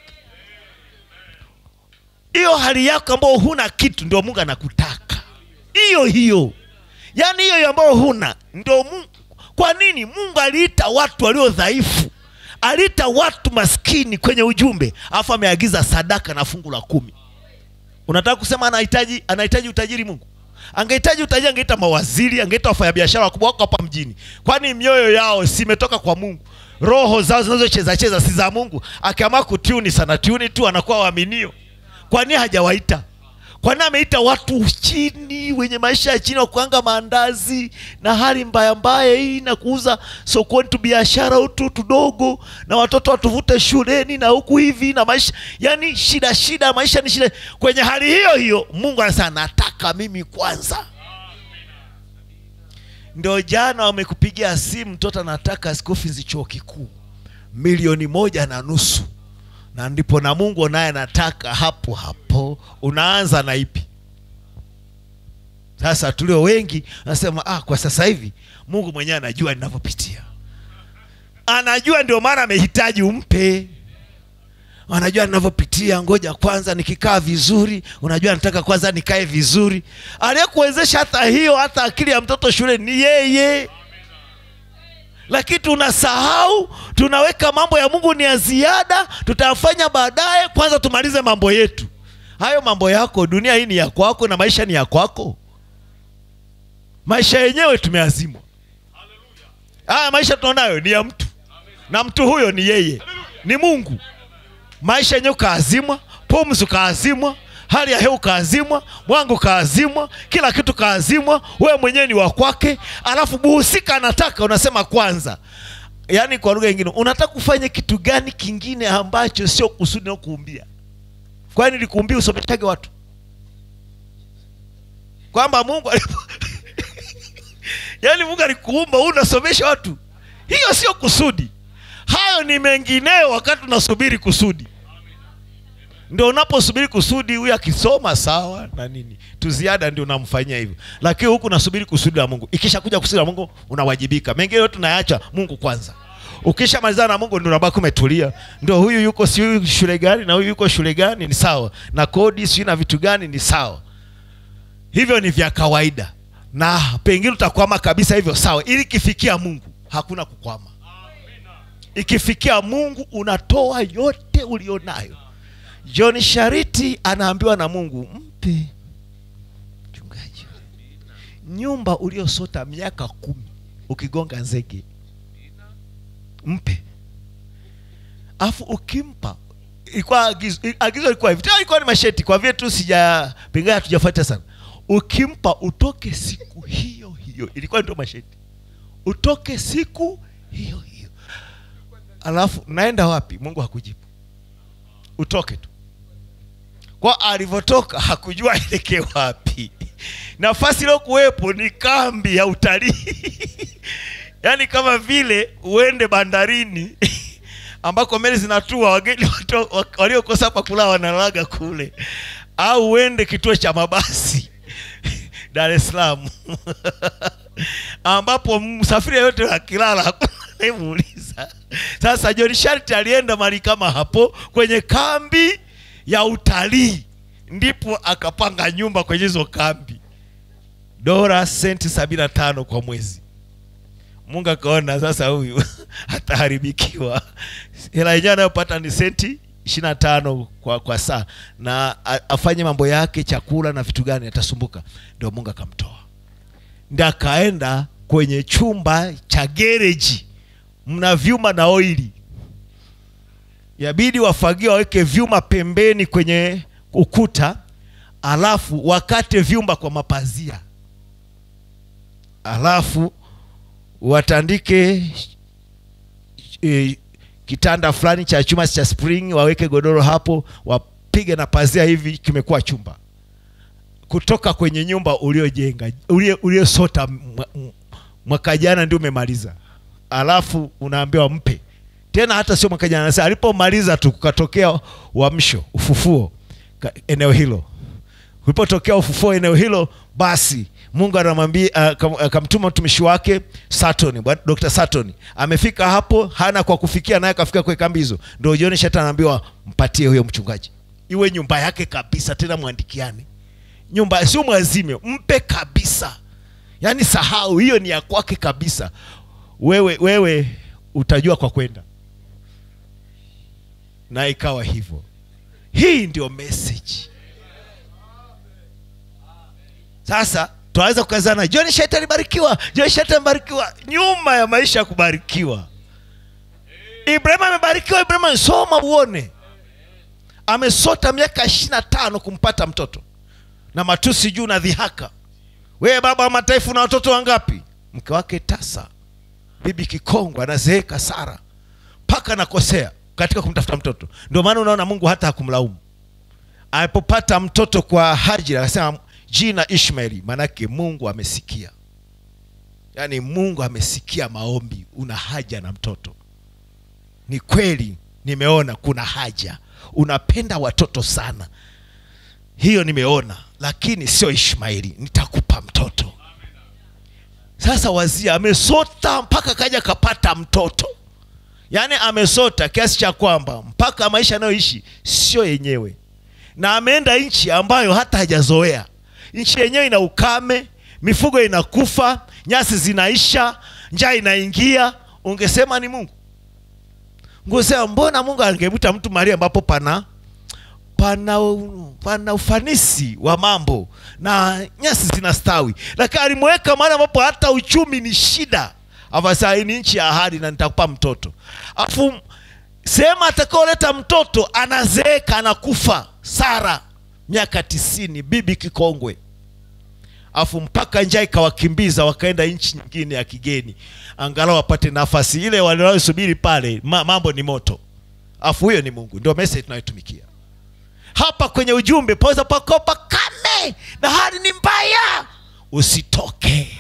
hiyo hali yako ambayo huna kitu ndio mungu anakutaka hiyo hiyo yaani hiyo hiyo ambayo huna ndio mungu kwa nini mungu aliita watu walio dhaifu aliita watu maskini kwenye ujumbe alafu ameagiza sadaka na fungu la kumi unataka kusema anahitaji anahitaji utajiri mungu angehitaji utajiri angeita mawaziri angeita wafanyabiashara wakubwa wako hapa mjini kwani mioyo yao simetoka kwa mungu roho zao zinazocheza cheza si za mungu akiamua kutiuni sana tiuni tu anakuwa waaminio kwa nini hajawaita kwa nini ameita watu chini wenye maisha ya chini wa kuanga maandazi na hali mbaya mbaya hii na kuuza sokoni tu biashara utu tudogo na watoto watuvute shuleni na huku hivi na maisha yani shida shida maisha ni shida kwenye hali hiyo hiyo mungu anasema nataka mimi kwanza ndio jana wamekupigia simu mtoto anataka school fees chuo kikuu milioni moja na nusu na ndipo na mungu naye anataka hapo hapo unaanza na ipi sasa tulio wengi anasema ah, kwa sasa hivi mungu mwenyewe anajua ninavyopitia anajua ndio maana amehitaji umpe anajua ninavyopitia ngoja kwanza nikikaa vizuri unajua nataka kwanza nikae vizuri aliyekuwezesha hata hiyo hata akili ya mtoto shule ni yeye lakini tunasahau tunaweka mambo ya mungu ni ya ziada tutayafanya baadaye kwanza tumalize mambo yetu hayo mambo yako dunia hii ni ya kwako na maisha ni ya kwako maisha yenyewe tumeazimwa haya maisha tunaonayo ni ya mtu na mtu huyo ni yeye ni mungu maisha yenyewe ukaazimwa pumzi ukaazimwa hali ya hewa ukaazimwa mwangu ukaazimwa kila kitu kaazimwa wewe mwenyewe ni wa kwake alafu buhusika anataka unasema kwanza yaani kwa lugha nyingine unataka kufanya kitu gani kingine ambacho sio kusudi na kuumbia kwani likuumbia usomeshage watu kwamba mungu alipo yaani mungu alikuumba huu unasomesha watu hiyo sio kusudi hayo ni mengineo wakati unasubiri kusudi ndio unaposubiri kusudi huyu akisoma sawa na nini tuziada ndio unamfanyia hivyo lakini huku unasubiri kusudi la mungu ikishakuja kusudi la mungu unawajibika mengine yote unayaacha mungu kwanza ukishamalizana na mungu ndio unabaki umetulia ndio huyu yuko si shule gani na huyu yuko shule gani ni sawa na kodi sijui na vitu gani ni sawa hivyo ni vya kawaida na pengine utakwama kabisa hivyo sawa ili ikifikia mungu hakuna kukwama ikifikia mungu unatoa yote ulionayo john shariti anaambiwa na mungu mpe mchungaji nyumba uliosota miaka kumi ukigonga nzege mpe afu ukimpa ilikuwa agizo, agizo ilikuwa hivi tena ilikuwa ni masheti kwa vile tu sija pengine hatujafuata sana ukimpa utoke siku hiyo hiyo ilikuwa ndio masheti utoke siku hiyo hiyo alafu naenda wapi mungu hakujibu utoke tu kwa alivyotoka hakujua aelekee wapi nafasi iliyokuwepo ni kambi ya utalii yaani kama vile uende bandarini ambako meli zinatua wageni watu- wa- waliokosa pa kulala wanalaga kule au uende kituo cha mabasi dar es salaam ambapo msafiri yeyote akilala hakuna- naimuuliza sasa john sharti alienda mali kama hapo kwenye kambi ya utalii ndipo akapanga nyumba kwenye hizo kambi dola senti sabini na tano kwa mwezi mungu akaona sasa huyu ataharibikiwa hela yenyewe anayopata ni senti ishiri na tano kwa, kwa saa na a- afanye mambo yake chakula na vitu gani atasumbuka ndio mungu akamtoa ndi akaenda kwenye chumba cha gereji mna vyuma na oili yabidi wafagie waweke vyuma pembeni kwenye ukuta alafu wakate vyumba kwa mapazia alafu watandike e, kitanda fulani cha chuma cha spring waweke godoro hapo wapige na pazia hivi kimekuwa chumba kutoka kwenye nyumba uliojenga ulio- uliosota mwa- m- mwaka jana ndio umemaliza alafu unaambiwa mpe tena hata sio mwaka jana sasa alipomaliza tu kukatokea uamsho ufufuo ka- eneo hilo ulipotokea ufufuo eneo hilo basi mungu anamwambia akam- akamtuma mtumishi wake satoni bwana- dr satoni amefika hapo hana kwa kufikia naye akafika kwenye kambi hizo ndo jioni shata anaambiwa mpatie huyo mchungaji iwe nyumba yake kabisa tena mwandikiani nyumba sio mwazime mpe kabisa yaani sahau hiyo ni ya kwake kabisa wewe wewe utajua kwa kwenda na ikawa hivyo hii ndio message sasa tunaweza kukazana john shet alibarikiwa john shet amebarikiwa nyuma ya maisha ya kubarikiwa ibrahimu amebarikiwa ibrahimu amesoma uone amesota miaka ishiri na tano kumpata mtoto na matusi juu na dhihaka wewe baba wa mataifa na watoto wangapi mke wake tasa bibi kikongwa anazeeka sara mpaka anakosea katika kumtafuta mtoto ndio maana unaona mungu hata hakumlaumu alipopata mtoto kwa hajira akasema jina ishmaeli maanake mungu amesikia yaani mungu amesikia maombi una haja na mtoto ni kweli nimeona kuna haja unapenda watoto sana hiyo nimeona lakini sio ishmaeli nitakupa mtoto sasa wazia amesota mpaka kaja kapata mtoto yaani amesota kiasi cha kwamba mpaka maisha anayoishi sio yenyewe na ameenda nchi ambayo hata hajazoea nchi yenyewe ina ukame mifugo inakufa nyasi zinaisha njaa inaingia ungesema ni mungu ungesema mbona mungu angemwita mtu mahali ambapo pana pana, pana ufanisi wa mambo na nyasi zinastawi lakini alimweka mahali ambapo hata uchumi ni shida afasa hii ni nchi ya ahadi na nitakupa mtoto afu sehemu atakaoleta mtoto anazeeka anakufa sara miaka tisini bibi kikongwe afu mpaka njaa ikawakimbiza wakaenda nchi nyingine ya kigeni angalau wapate nafasi ile wanaosubiri pale ma, mambo ni moto afu huyo ni mungu ndio message tunayotumikia hapa kwenye ujumbe paweza pakopa kame na hali ni mbaya usitoke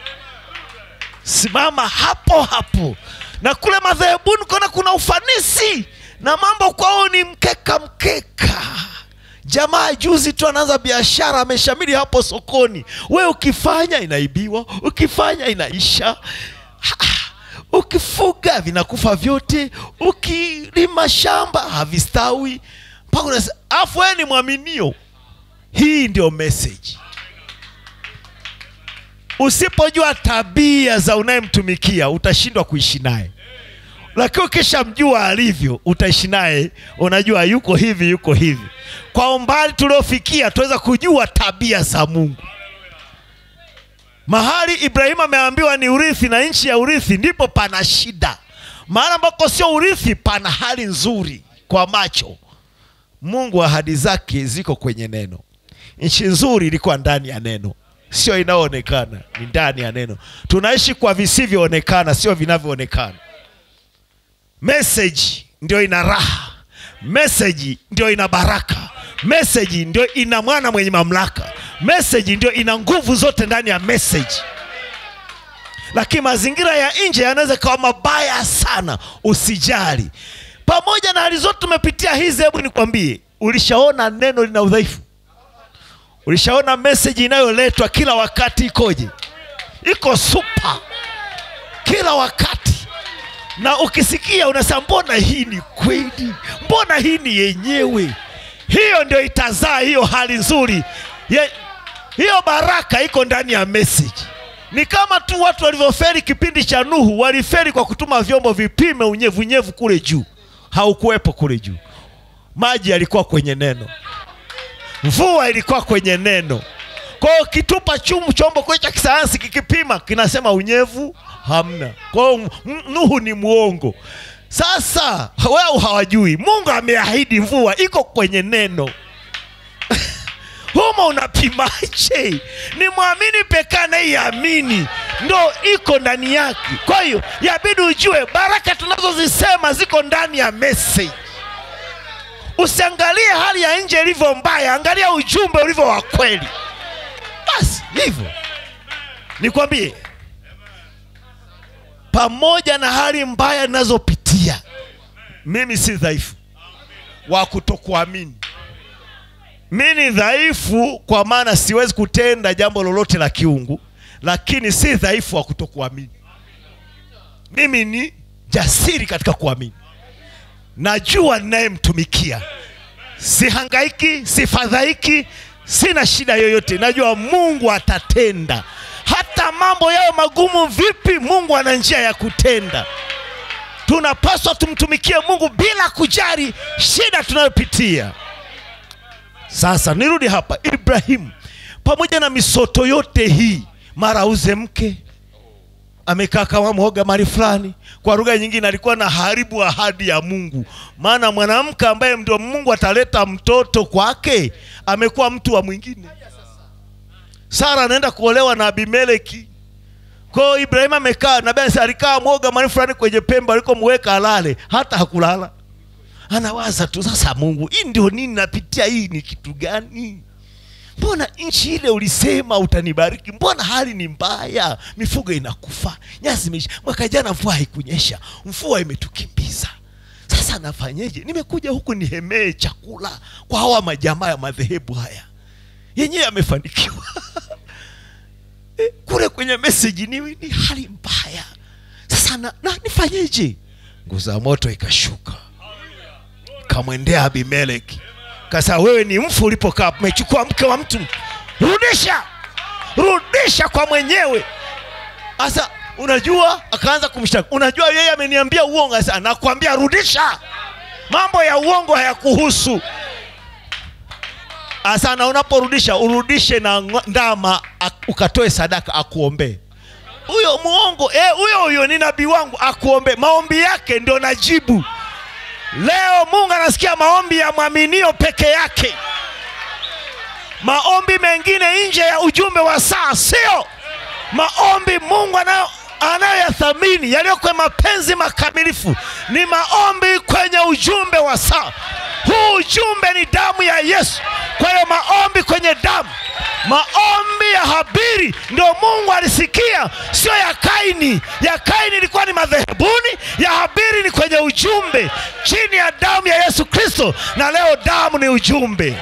simama hapo hapo na kule madhehebuni kona kuna ufanisi na mambo kwao ni mkeka mkeka jamaa juzi tu anaanza biashara ameshamili hapo sokoni we ukifanya inaibiwa ukifanya inaisha ukifuga vinakufa vyote ukilima shamba havistawi mpaka unasema afu wewe ni mwaminio hii ndio message usipojua tabia za unayemtumikia utashindwa kuishi naye lakini ukishamjua alivyo utaishi naye unajua yuko hivi yuko hivi kwa umbali tuliofikia tunaweza kujua tabia za mungu mahali ibrahimu ameambiwa ni urithi na nchi ya urithi ndipo pana shida mahali ambako sio urithi pana hali nzuri kwa macho mungu ahadi zake ziko kwenye neno nchi nzuri ilikuwa ndani ya neno sio inayoonekana ni ndani ya neno tunaishi kwa visivyoonekana sio vinavyoonekana meseji ndio ina raha meseji ndio ina baraka meseji ndio ina mwana mwenye mamlaka meseji ndio ina nguvu zote ndani ya meseji lakini mazingira ya nje yanaweza kawa mabaya sana usijali pamoja na hali zote tumepitia hizi hebu nikwambie ulishaona neno lina udhaifu ulishaona meseji inayoletwa kila wakati ikoje iko supa kila wakati na ukisikia unasema mbona hii ni kweli mbona hii ni yenyewe hiyo ndio itazaa hiyo hali nzuri Ye, hiyo baraka iko ndani ya message ni kama tu watu walivyoferi kipindi cha nuhu waliferi kwa kutuma vyombo vipime unyevunyevu kule juu haukuwepo kule juu maji yalikuwa kwenye neno mvua ilikuwa kwenye neno kwao kitupa chumu chombo kile cha kisayansi kikipima kinasema unyevu hamna kwao m- nuhu ni mwongo sasa wao hawajui mungu ameahidi mvua iko kwenye neno humo unapimaje ni mwamini pekee anayeiamini ndo iko ndani yake kwa hiyo yabidi ujue baraka tunazozisema ziko ndani ya message usiangalie hali ya nje ilivyo mbaya angalia ujumbe ulivyo wa kweli basi hivyo nikwambie pamoja na hali mbaya ninazopitia mimi si dhaifu wa kutokuamini mi ni dhaifu kwa maana siwezi kutenda jambo lolote la kiungu lakini si dhaifu wa kutokuamini mimi ni jasiri katika kuamini najua ninayemtumikia sihangaiki sifadhaiki sina shida yoyote najua mungu atatenda hata mambo yayo magumu vipi mungu ana njia ya kutenda tunapaswa tumtumikie mungu bila kujali shida tunayopitia sasa nirudi hapa ibrahimu pamoja na misoto yote hii mara auze mke amekaa kama mhoga mali fulani kwa lugha nyingine alikuwa na haribu ahadi ya mungu maana mwanamke ambaye ndio mungu ataleta mtoto kwake amekuwa mtu wa mwingine sara anaenda kuolewa na abimeleki kwao ibrahimu amekaa nabii anasema alikaa mwoga mali fulani kwenye pembe alikomweka alale hata hakulala anawaza tu sasa mungu hii ndio nini napitia hii ni kitu gani mbona nchi ile ulisema utanibariki mbona hali ni mbaya mifugo inakufa nyasi imeisha mwaka jana mvua haikunyesha mvua imetukimbiza sasa nafanyeje nimekuja huku nihemee chakula kwa hawa majamaa ya madhehebu haya yenyewe yamefanikiwa Eh, kule kwenye meseji ni, ni hali mbaya sasa na, na nifanyeje nguzo ya moto ikashuka kamwendea abimeleki kasa wewe ni mfu ulipokaa umechukua mke wa mtu rudisha rudisha kwa mwenyewe sasa unajua akaanza kumshtaki unajua yeye ameniambia uongo sasa nakwambia rudisha mambo ya uongo hayakuhusu sasa na unaporudisha urudishe na ngo- ndama ak- ukatoe sadaka akuombee huyo muongo eh, huyo huyo ni nabii wangu akuombee maombi yake ndio najibu leo mungu anasikia maombi ya mwaminio peke yake maombi mengine nje ya ujumbe wa saa sio maombi mungu anayo anayoyathamini yaliyo kwenye mapenzi makamilifu ni maombi kwenye ujumbe wa saa huu ujumbe ni damu ya yesu kwa hiyo maombi kwenye damu maombi ya habiri ndio mungu alisikia sio ya kaini ya kaini ilikuwa ni madhehebuni ya habiri ni kwenye ujumbe chini ya damu ya yesu kristo na leo damu ni ujumbe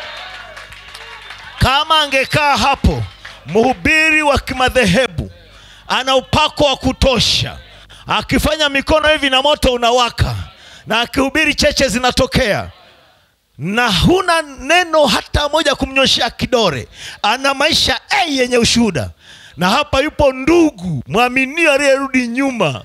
kama angekaa hapo mhubiri wa kimadhehebu ana upako wa kutosha akifanya mikono hivi na moto unawaka na akihubiri cheche zinatokea na huna neno hata moja kumnyoshea kidore ana maisha a yenye ushuhuda na hapa yupo ndugu mwaminio aliyerudi nyuma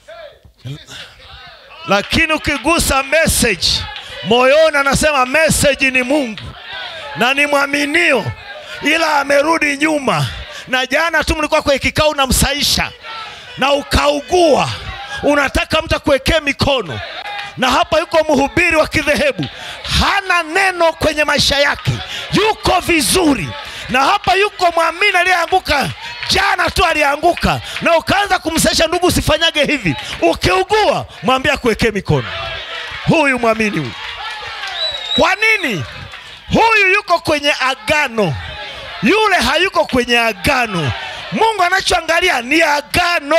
lakini ukigusa message moyoni anasema message ni mungu na ni mwaminio ila amerudi nyuma na jana tu mlikuwa kwenye kikao unamsaisha na ukaugua unataka mtu akuwekee mikono na hapa yuko mhubiri wa kidhehebu hana neno kwenye maisha yake yuko vizuri na hapa yuko mwamini aliyeanguka jana tu alianguka na ukaanza kumsaisha ndugu usifanyage hivi ukiugua mwambie akuwekee mikono huyu mwamini huyu kwa nini huyu yuko kwenye agano yule hayuko kwenye agano mungu anachoangalia ni agano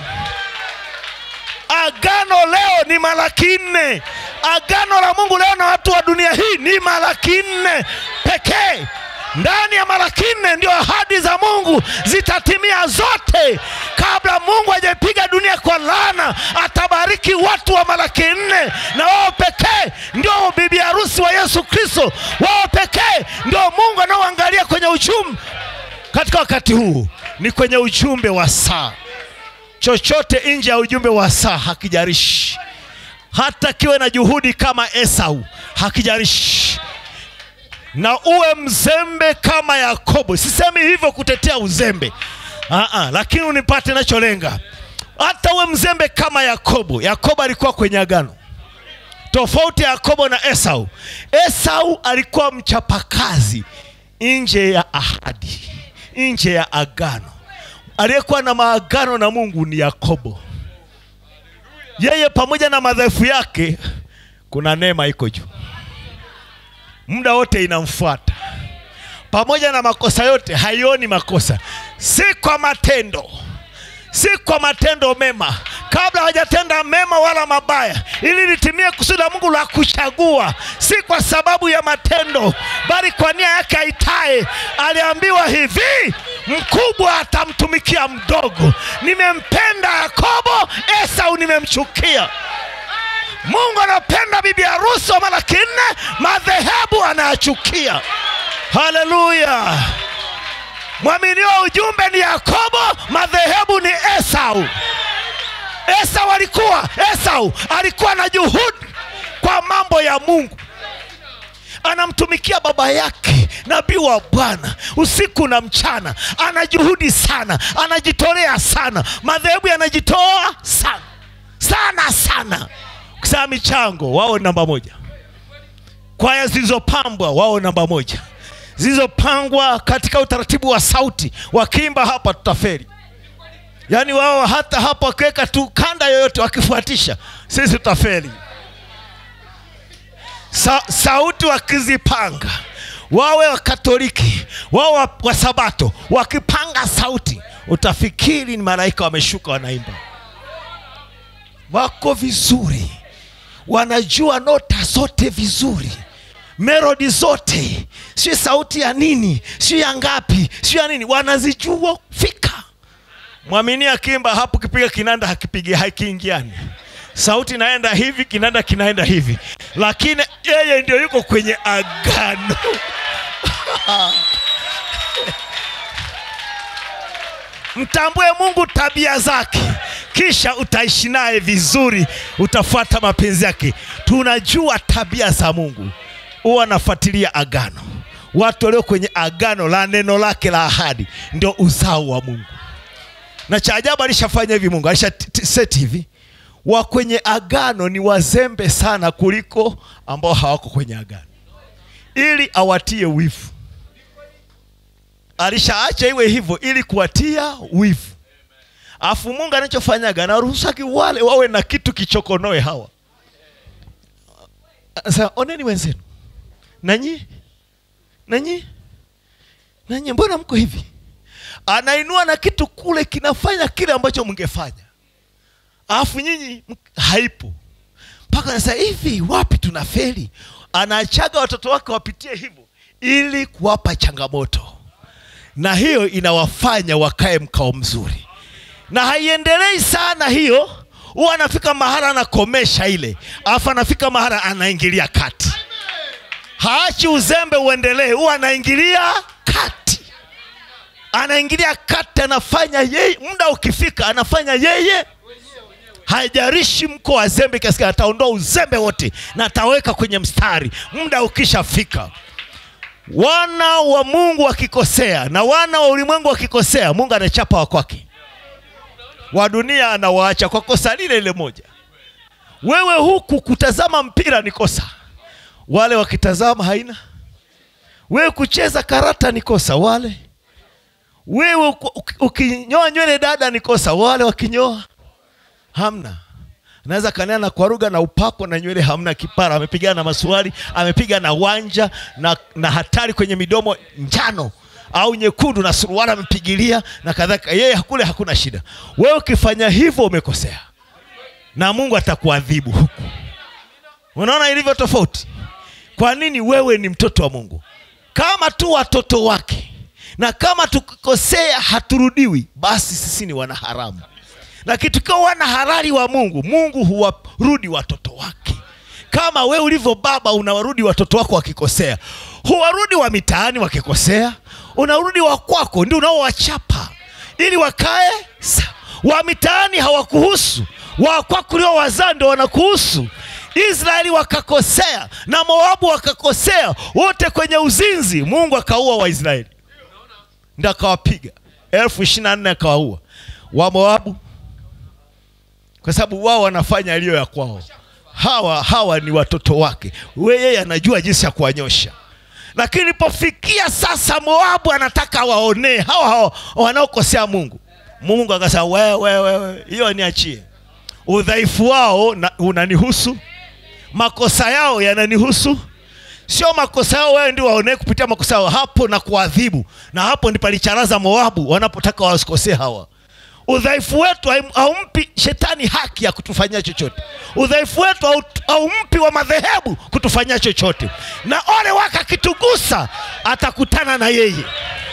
agano leo ni malaki nne agano la mungu leo na watu wa dunia hii ni malaki nne pekee ndani ya mara nne ndio ahadi za mungu zitatimia zote kabla mungu hajaipiga dunia kwa laana atabariki watu wa malaki nne na wao pekee ndio bibi harusi wa yesu kristo wao pekee ndio mungu anaoangalia kwenye ujumbe katika wakati huu ni kwenye ujumbe wa saa chochote nje ya ujumbe wa saa hakijarishi hata kiwe na juhudi kama esau hakijarishi na uwe mzembe kama yakobo sisemi hivyo kutetea uzembe Aa, lakini unipate nacholenga hata uwe mzembe kama yakobo yakobo alikuwa kwenye agano tofauti ya yakobo na esau esau alikuwa mchapakazi nje ya ahadi nje ya agano aliyekuwa na maagano na mungu ni yakobo yeye pamoja na madhaifu yake kuna neema iko juu muda wote inamfuata pamoja na makosa yote haioni makosa si kwa matendo si kwa matendo mema kabla hajatenda mema wala mabaya ili litimie kusudi la mungu la kuchagua si kwa sababu ya matendo bali kwa nia yake aitaye aliambiwa hivi mkubwa atamtumikia mdogo nimempenda yakobo esau nimemchukia mungu anapenda bibi harusi wa malaki nne madhehebu anayachukia haleluya mwaminio wa ujumbe ni yakobo madhehebu ni esau esau alikuwa esau alikuwa na juhudi kwa mambo ya mungu anamtumikia baba yake nabii wa bwana usiku na mchana ana juhudi sana anajitolea sana madhehebu yanajitoa sana sana sana kusema michango wao namba moja kwaya zilizopambwa wao namba moja zilizopangwa katika utaratibu wa sauti wakiimba hapa tutaferi yaani wao hata hapa wakiweka tu kanda yoyote wakifuatisha sisi tutaferi Sa, sauti wakizipanga wawe wakatoliki wao wa, wa sabato wakipanga sauti utafikiri ni malaika wameshuka wanaimba wako vizuri wanajua nota zote vizuri melodi zote sio sauti ya nini sio ya ngapi sio ya nini wanazijua fika mwamini akimba hapo kipiga kinanda hakipigi hakiingiani sauti inaenda hivi kinanda kinaenda hivi lakini yeye ndio yuko kwenye agano mtambue mungu tabia zake kisha utaishi naye vizuri utafuata mapenzi yake tunajua tabia za mungu huwa anafuatilia agano watu walio kwenye agano la neno lake la ahadi ndio uzao wa mungu na cha ajabu alishafanya hivi mungu alishaseti hivi wa kwenye agano ni wazembe sana kuliko ambao hawako kwenye agano ili awatie wivu alishaacha iwe hivyo ili kuwatia wivu afu mungu anachofanyaga anaruhusaki wale wawe na kitu kichokonoe hawa sasa oneni wenzenu nanyi nanyi nanyi mbona mko hivi anainua na kitu kule kinafanya kile ambacho mngefanya alafu nyinyi haipo mpaka anasema hivi wapi tuna feli anaachaga watoto wake wapitie hivyo ili kuwapa changamoto na hiyo inawafanya wakae mkao mzuri na haiendelei sana hiyo huwa anafika mahala anakomesha ile alafu anafika mahala anaingilia kati haachi uzembe uendelee huwa anaingilia kati anaingilia kati anafanya yeye muda ukifika anafanya yeye haijarishi mko wazembe kiasi gani, ataondoa uzembe wote na ataweka kwenye mstari muda ukishafika wana wa mungu wakikosea na wana wa ulimwengu wakikosea mungu anachapa wa kwake wa dunia anawaacha kwa kosa lile lile moja wewe huku kutazama mpira ni kosa wale wakitazama haina wewe kucheza karata ni kosa wale wewe uku- uki- ukinyoa nywele dada ni kosa wale wakinyoa hamna naweza kanena na kwaruga na upako na nywele hamna kipara amepigana na maswali amepiga na wanja na, na hatari kwenye midomo njano au nyekundu na suruali amepigilia na kadhalika yeye kule hakuna shida wewe ukifanya hivyo umekosea na mungu atakuadhibu huku unaona ilivyo tofauti kwa nini wewe ni mtoto wa mungu kama tu watoto wake na kama tukikosea haturudiwi basi sisi ni wanaharamu lakini tukiwa wana halali wa mungu mungu huwarudi watoto wake kama we ulivyo baba unawarudi watoto wako wakikosea huwarudi wa mitaani wakikosea unarudi wa kwako ndio unaowachapa ili wakae sa wa mitaani hawakuhusu wa kwako ulio wazaa ndio wanakuhusu israeli wakakosea na moabu wakakosea wote kwenye uzinzi mungu akaua waisraeli ndi akawapiga elfu ishiri na nne akawaua wa moabu kwa sababu wao wanafanya yaliyo ya kwao hawa hawa ni watoto wake we yeye anajua jinsi ya kuwanyosha lakini ilipofikia sasa moabu anataka waonee hawa hawa wanaokosea mungu mungu akasema wewe wewe hiyo niachie udhaifu wao na, unanihusu makosa yao yananihusu sio makosa yao wewe ndio waonee kupitia makosa yao hapo na kuadhibu na hapo ndipo alicharaza moabu wanapotaka wasikosee hawa udhaifu wetu haim- haumpi shetani haki ya kutufanyia chochote udhaifu wetu hau- haumpi wa madhehebu kutufanyia chochote na ole wake akitugusa atakutana na yeye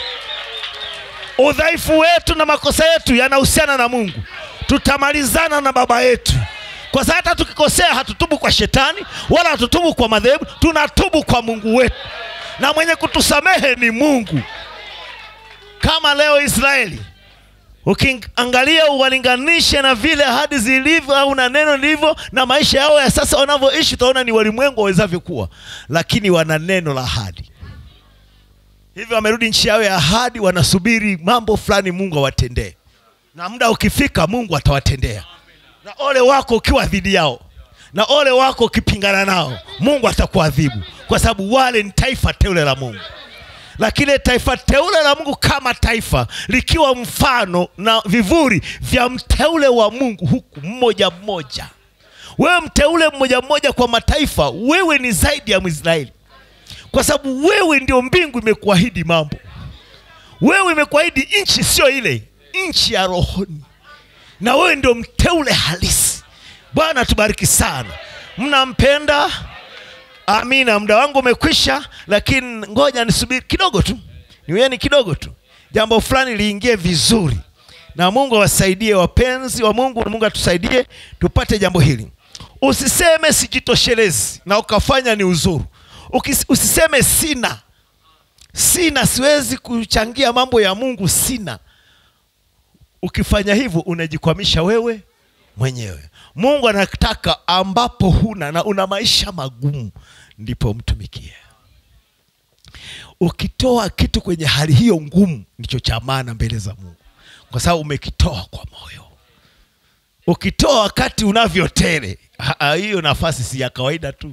udhaifu wetu na makosa yetu yanahusiana na mungu tutamalizana na baba yetu kwa sababu hata tukikosea hatutubu kwa shetani wala hatutubu kwa madhehebu tunatubu kwa mungu wetu na mwenye kutusamehe ni mungu kama leo israeli ukiangalia uwalinganishe na vile ahadi zilivyo au na neno lilivyo na maisha yao ya sasa wanavyoishi utaona ni walimwengu wawezavyo kuwa lakini wana neno la ahadi hivyo wamerudi nchi yao ya ahadi wanasubiri mambo fulani mungu awatendee na muda ukifika mungu atawatendea na ole wako ukiwa dhidi yao na ole wako ukipingana nao mungu atakuadhibu kwa sababu wale ni taifa teule la mungu lakini taifa teule la mungu kama taifa likiwa mfano na vivuli vya mteule wa mungu huku mmoja mmoja wewe mteule mmoja mmoja kwa mataifa wewe ni zaidi ya mwisraeli kwa sababu wewe ndio mbingu imekuahidi mambo wewe imekuahidi nchi sio ile nchi ya rohoni na wewe ndio mteule halisi bwana tubariki sana mnampenda amina muda wangu umekwisha lakini ngoja nisubiri kidogo tu niweni kidogo tu jambo fulani liingie vizuri na mungu awasaidie wapenzi wa mungu na mungu atusaidie tupate jambo hili usiseme sijitoshelezi na ukafanya ni uzuru Ukis, usiseme sina sina siwezi kuchangia mambo ya mungu sina ukifanya hivyo unajikwamisha wewe mwenyewe mungu anataka ambapo huna na una maisha magumu ndipo mtumikie ukitoa kitu kwenye hali hiyo ngumu ndicho cha maana mbele za mungu kwa sababu umekitoa kwa moyo ukitoa wakati unavyotele ha- ha, hiyo nafasi si ya kawaida tu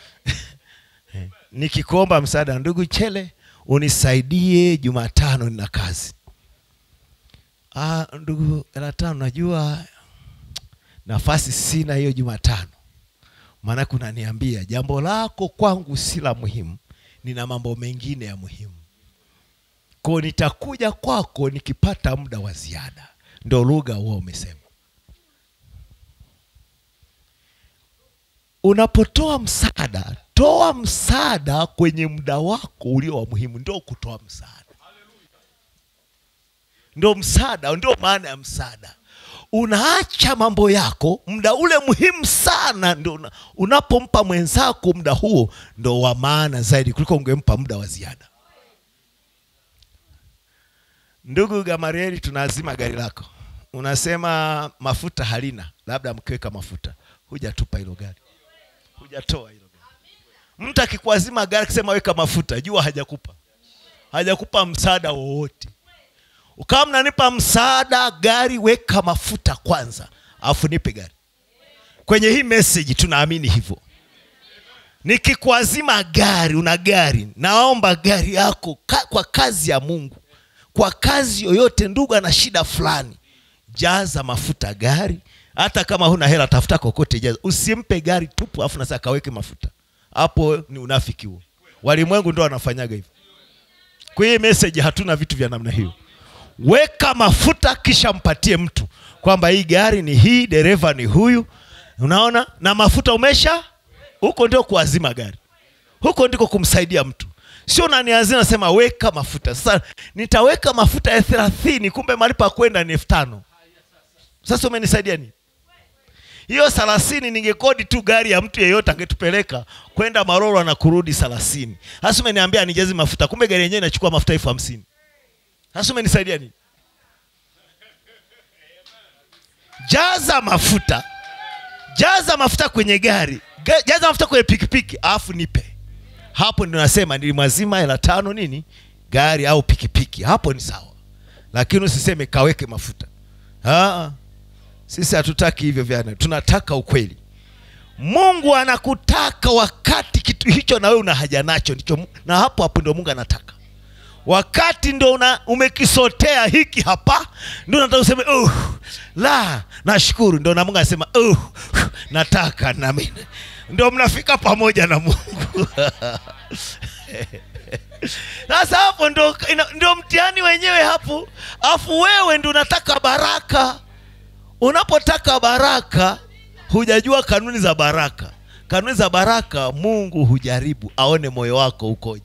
nikikuomba msaada ndugu chele unisaidie jumatano nina kazi ah, ndugu elatano najua nafasi sina hiyo jumatano maanake unaniambia jambo lako kwangu si la muhimu nina mambo mengine ya muhimu ko nitakuja kwako nikipata muda wa ziada ndo lugha huwa umesema unapotoa msaada toa msaada kwenye muda wako ulio wa muhimu ndio kutoa msaada ndio msaada ndio maana ya msaada unaacha mambo yako muda ule muhimu sana ndio una, unapompa mwenzako muda huo ndo wa maana zaidi kuliko ungempa muda wa ziada ndugu gamarieli tunaazima gari lako unasema mafuta halina labda mkiweka mafuta hujatupa hilo gari hujatoa hilo gari mtu akikuazima gari akisema weka mafuta jua hajakupa hajakupa msaada wowote ukawa mnanipa msaada gari weka mafuta kwanza alafu nipe gari kwenye hii message tunaamini hivyo nikikuazima gari una gari naomba gari yako ka, kwa kazi ya mungu kwa kazi yoyote ndugu ana shida fulani jaza mafuta gari hata kama huna hela tafuta kokote jaza usimpe gari tupu alafu nasa kaweke mafuta hapo ni unafiki huo walimwengu ndo wanafanyaga hivyo kwa hii message hatuna vitu vya namna hiyo weka mafuta kisha mpatie mtu kwamba hii gari ni hii dereva ni huyu unaona na mafuta umesha huko ndio kuazima gari huko ndiko kumsaidia mtu sio unanianzia nasema weka mafuta sasa nitaweka mafuta ya thelathini kumbe mahali pa kwenda ni elfu tano sasa umenisaidia nini hiyo thelathini ningekodi tu gari ya mtu yeyote angetupeleka kwenda maroro na kurudi thelathini hasa umeniambia nijezi mafuta kumbe gari yenyewe inachukua mafuta elfu hamsini hasa umenisaidia nini jaza mafuta jaza mafuta kwenye gari Ga- jaza mafuta kwenye pikipiki alafu nipe hapo ndio nasema nilimwazima hela tano nini gari au pikipiki hapo ni sawa lakini usiseme kaweke mafuta Aa, sisi hatutaki hivyo vyana tunataka ukweli mungu anakutaka wakati kitu hicho na wewe una haja nacho ndicho Mu- na hapo hapo ndio mungu anataka wakati ndo una, umekisotea hiki hapa ndo nataka useme uh, la nashukuru ndo na mungu anasema uh, nataka nami ndo mnafika pamoja na mungu sasa hapo ndo, ina- ndo mtihani wenyewe hapo afu wewe ndo unataka baraka unapotaka baraka hujajua kanuni za baraka kanuni za baraka mungu hujaribu aone moyo wako ukoje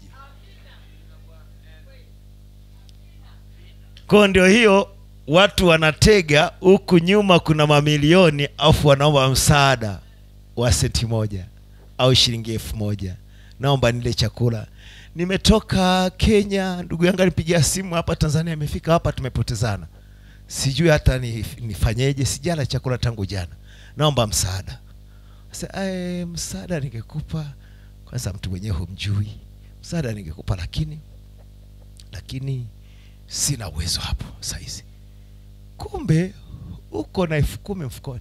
kwao ndio hiyo watu wanatega huku nyuma kuna mamilioni afu wanaomba msaada wa senti moja au shilingi elfu moja naomba nile chakula nimetoka kenya ndugu yangu alipigia simu hapa tanzania imefika hapa tumepotezana sijui hata ni- nifanyeje sijala chakula tangu jana naomba msaada Sasa, "Eh, msaada ningekupa kwanza mtu mwenyewe humjui msaada ningekupa lakini lakini sina uwezo hapo saizi kumbe uko na elfu kumi mfukoni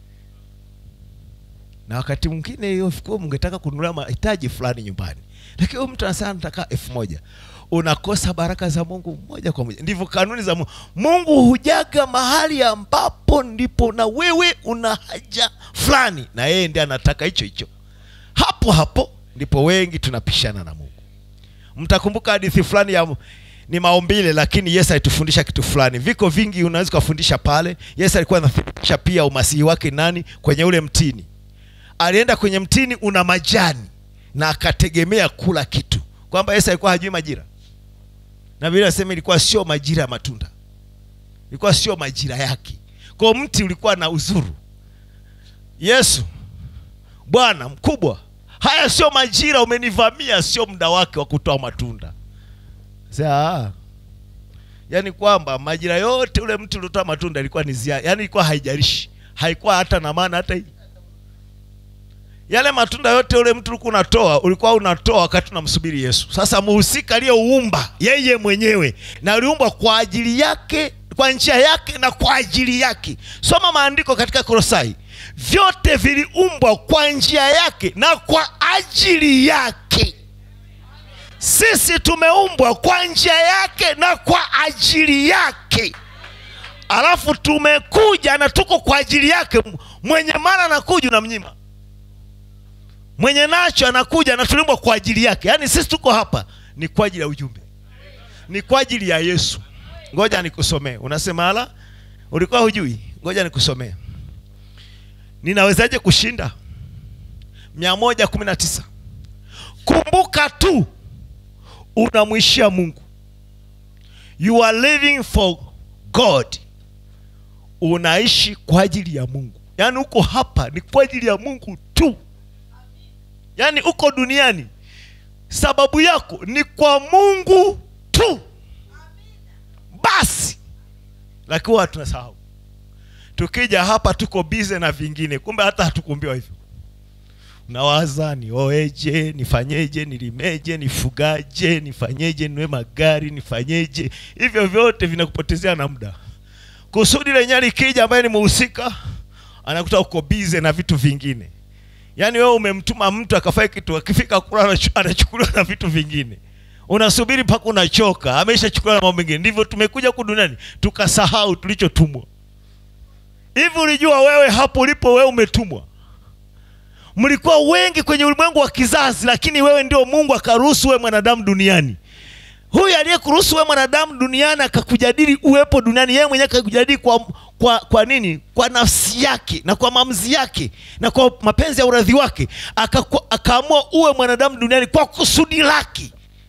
na wakati mwingine hiyo elfu kumi ungetaka kununulia mahitaji fulani nyumbani lakini huyu mtu anasema nataka elfu moja unakosa baraka za mungu moja kwa moja ndivyo kanuni za mungu mungu hujaga mahali ambapo ndipo na wewe una haja fulani na yeye ndiye anataka hicho hicho hapo hapo ndipo wengi tunapishana na mungu mtakumbuka hadithi fulani ya ni maumbile lakini yesu alitufundisha kitu fulani viko vingi unaweza ukafundisha pale yesu alikuwa anafundisha pia umasihi wake nani kwenye ule mtini alienda kwenye mtini una majani na akategemea kula kitu kwamba yesu alikuwa hajui majira na vile nasema ilikuwa sio majira ya matunda ilikuwa sio majira yake kwao mti ulikuwa na uzuru yesu bwana mkubwa haya sio majira umenivamia sio muda wake wa kutoa matunda Sasa, yaani kwamba majira yote ule mti uliotoa matunda ilikuwa ni zia yaani ilikuwa haijalishi haikuwa hata na maana hata hii yale matunda yote ule mtu ulikuwa unatoa ulikuwa unatoa wakati unamsubiri yesu sasa muhusika aliyeuumba yeye mwenyewe na aliumbwa kwa ajili yake kwa njia yake na kwa ajili yake soma maandiko katika kolosai vyote viliumbwa kwa njia yake na kwa ajili yake sisi tumeumbwa kwa njia yake na kwa ajili yake alafu tumekuja na tuko kwa ajili yake mwenye mara anakuja unamnyima mwenye nacho anakuja na tuliumbwa kwa ajili yake yaani sisi tuko hapa ni kwa ajili ya ujumbe ni kwa ajili ya yesu ngoja nikusomee unasema ala ulikuwa hujui ngoja nikusomee ninawezaje kushinda mia moja kumi na tisa kumbuka tu unamwishia mungu you are living for god unaishi kwa ajili ya mungu yaani uko hapa ni kwa ajili ya mungu tu yaani uko duniani sababu yako ni kwa mungu tu basi lakini huwa tunasahau tukija hapa tuko bize na vingine kumbe hata hatukuambiwa hivyo nawaza nioeje nifanyeje nilimeje nifugaje nifanyeje niwe magari nifanyeje hivyo vyote vinakupotezea na muda kusudi lenyewe likija ambaye ni muhusika anakuta uko bize na vitu vingine yaani wewe umemtuma mtu akafanya kitu akifika kula anachu- anachukuliwa na vitu vingine unasubiri mpaka unachoka ameshachukuliwa na mambo mengine ndivyo tumekuja huku duniani tukasahau tulichotumwa hivi ulijua wewe hapo ulipo wewe umetumwa mlikuwa wengi kwenye ulimwengu wa kizazi lakini wewe ndio mungu akaruhusu wewe mwanadamu duniani huyu aliyekuruhusu wewe mwanadamu duniani akakujadili uwepo duniani yeye mwenyewe akakujadili kwa, kwa, kwa nini kwa nafsi yake na kwa maamuzi yake na kwa mapenzi ya uradhi wake Akaku- akaamua uwe mwanadamu duniani kwa kusudi lake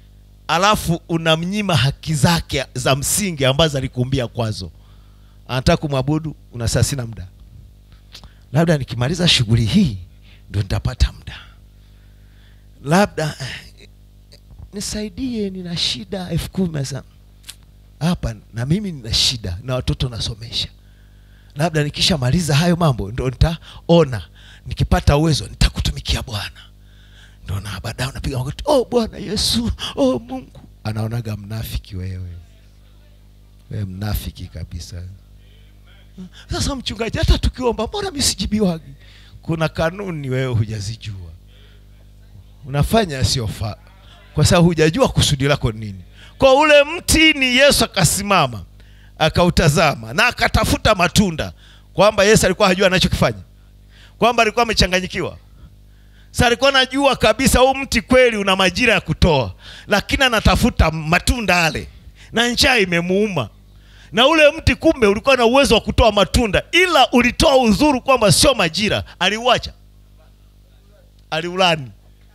alafu unamnyima haki zake za msingi ambazo alikuumbia kwazo anataka kumwabudu unasaa sina muda labda nikimaliza shughuli hii ndo nitapata muda labda eh, nisaidie nina shida elfu kumi Sasa, hapa na mimi nina shida na watoto nasomesha labda nikishamaliza hayo mambo ndo nitaona nikipata uwezo nitakutumikia bwana ndo na baadaye unapiga magoti oh bwana yesu oh mungu anaonaga mnafiki wewe wewe mnafiki kabisa sasa mchungaji hata tukiomba mbona mi sijibiwagi kuna kanuni wewe hujazijua unafanya yasiyofaa kwa sababu hujajua kusudi lako ni nini kwa ule mti ni yesu akasimama akautazama na akatafuta matunda kwamba yesu alikuwa hajua anachokifanya kwamba alikuwa amechanganyikiwa sa alikuwa anajua kabisa huu mti kweli una majira ya kutoa lakini anatafuta matunda ale na njaa imemuuma na ule mti kumbe ulikuwa na uwezo wa kutoa matunda ila ulitoa udhuru kwamba sio majira aliuacha aliulani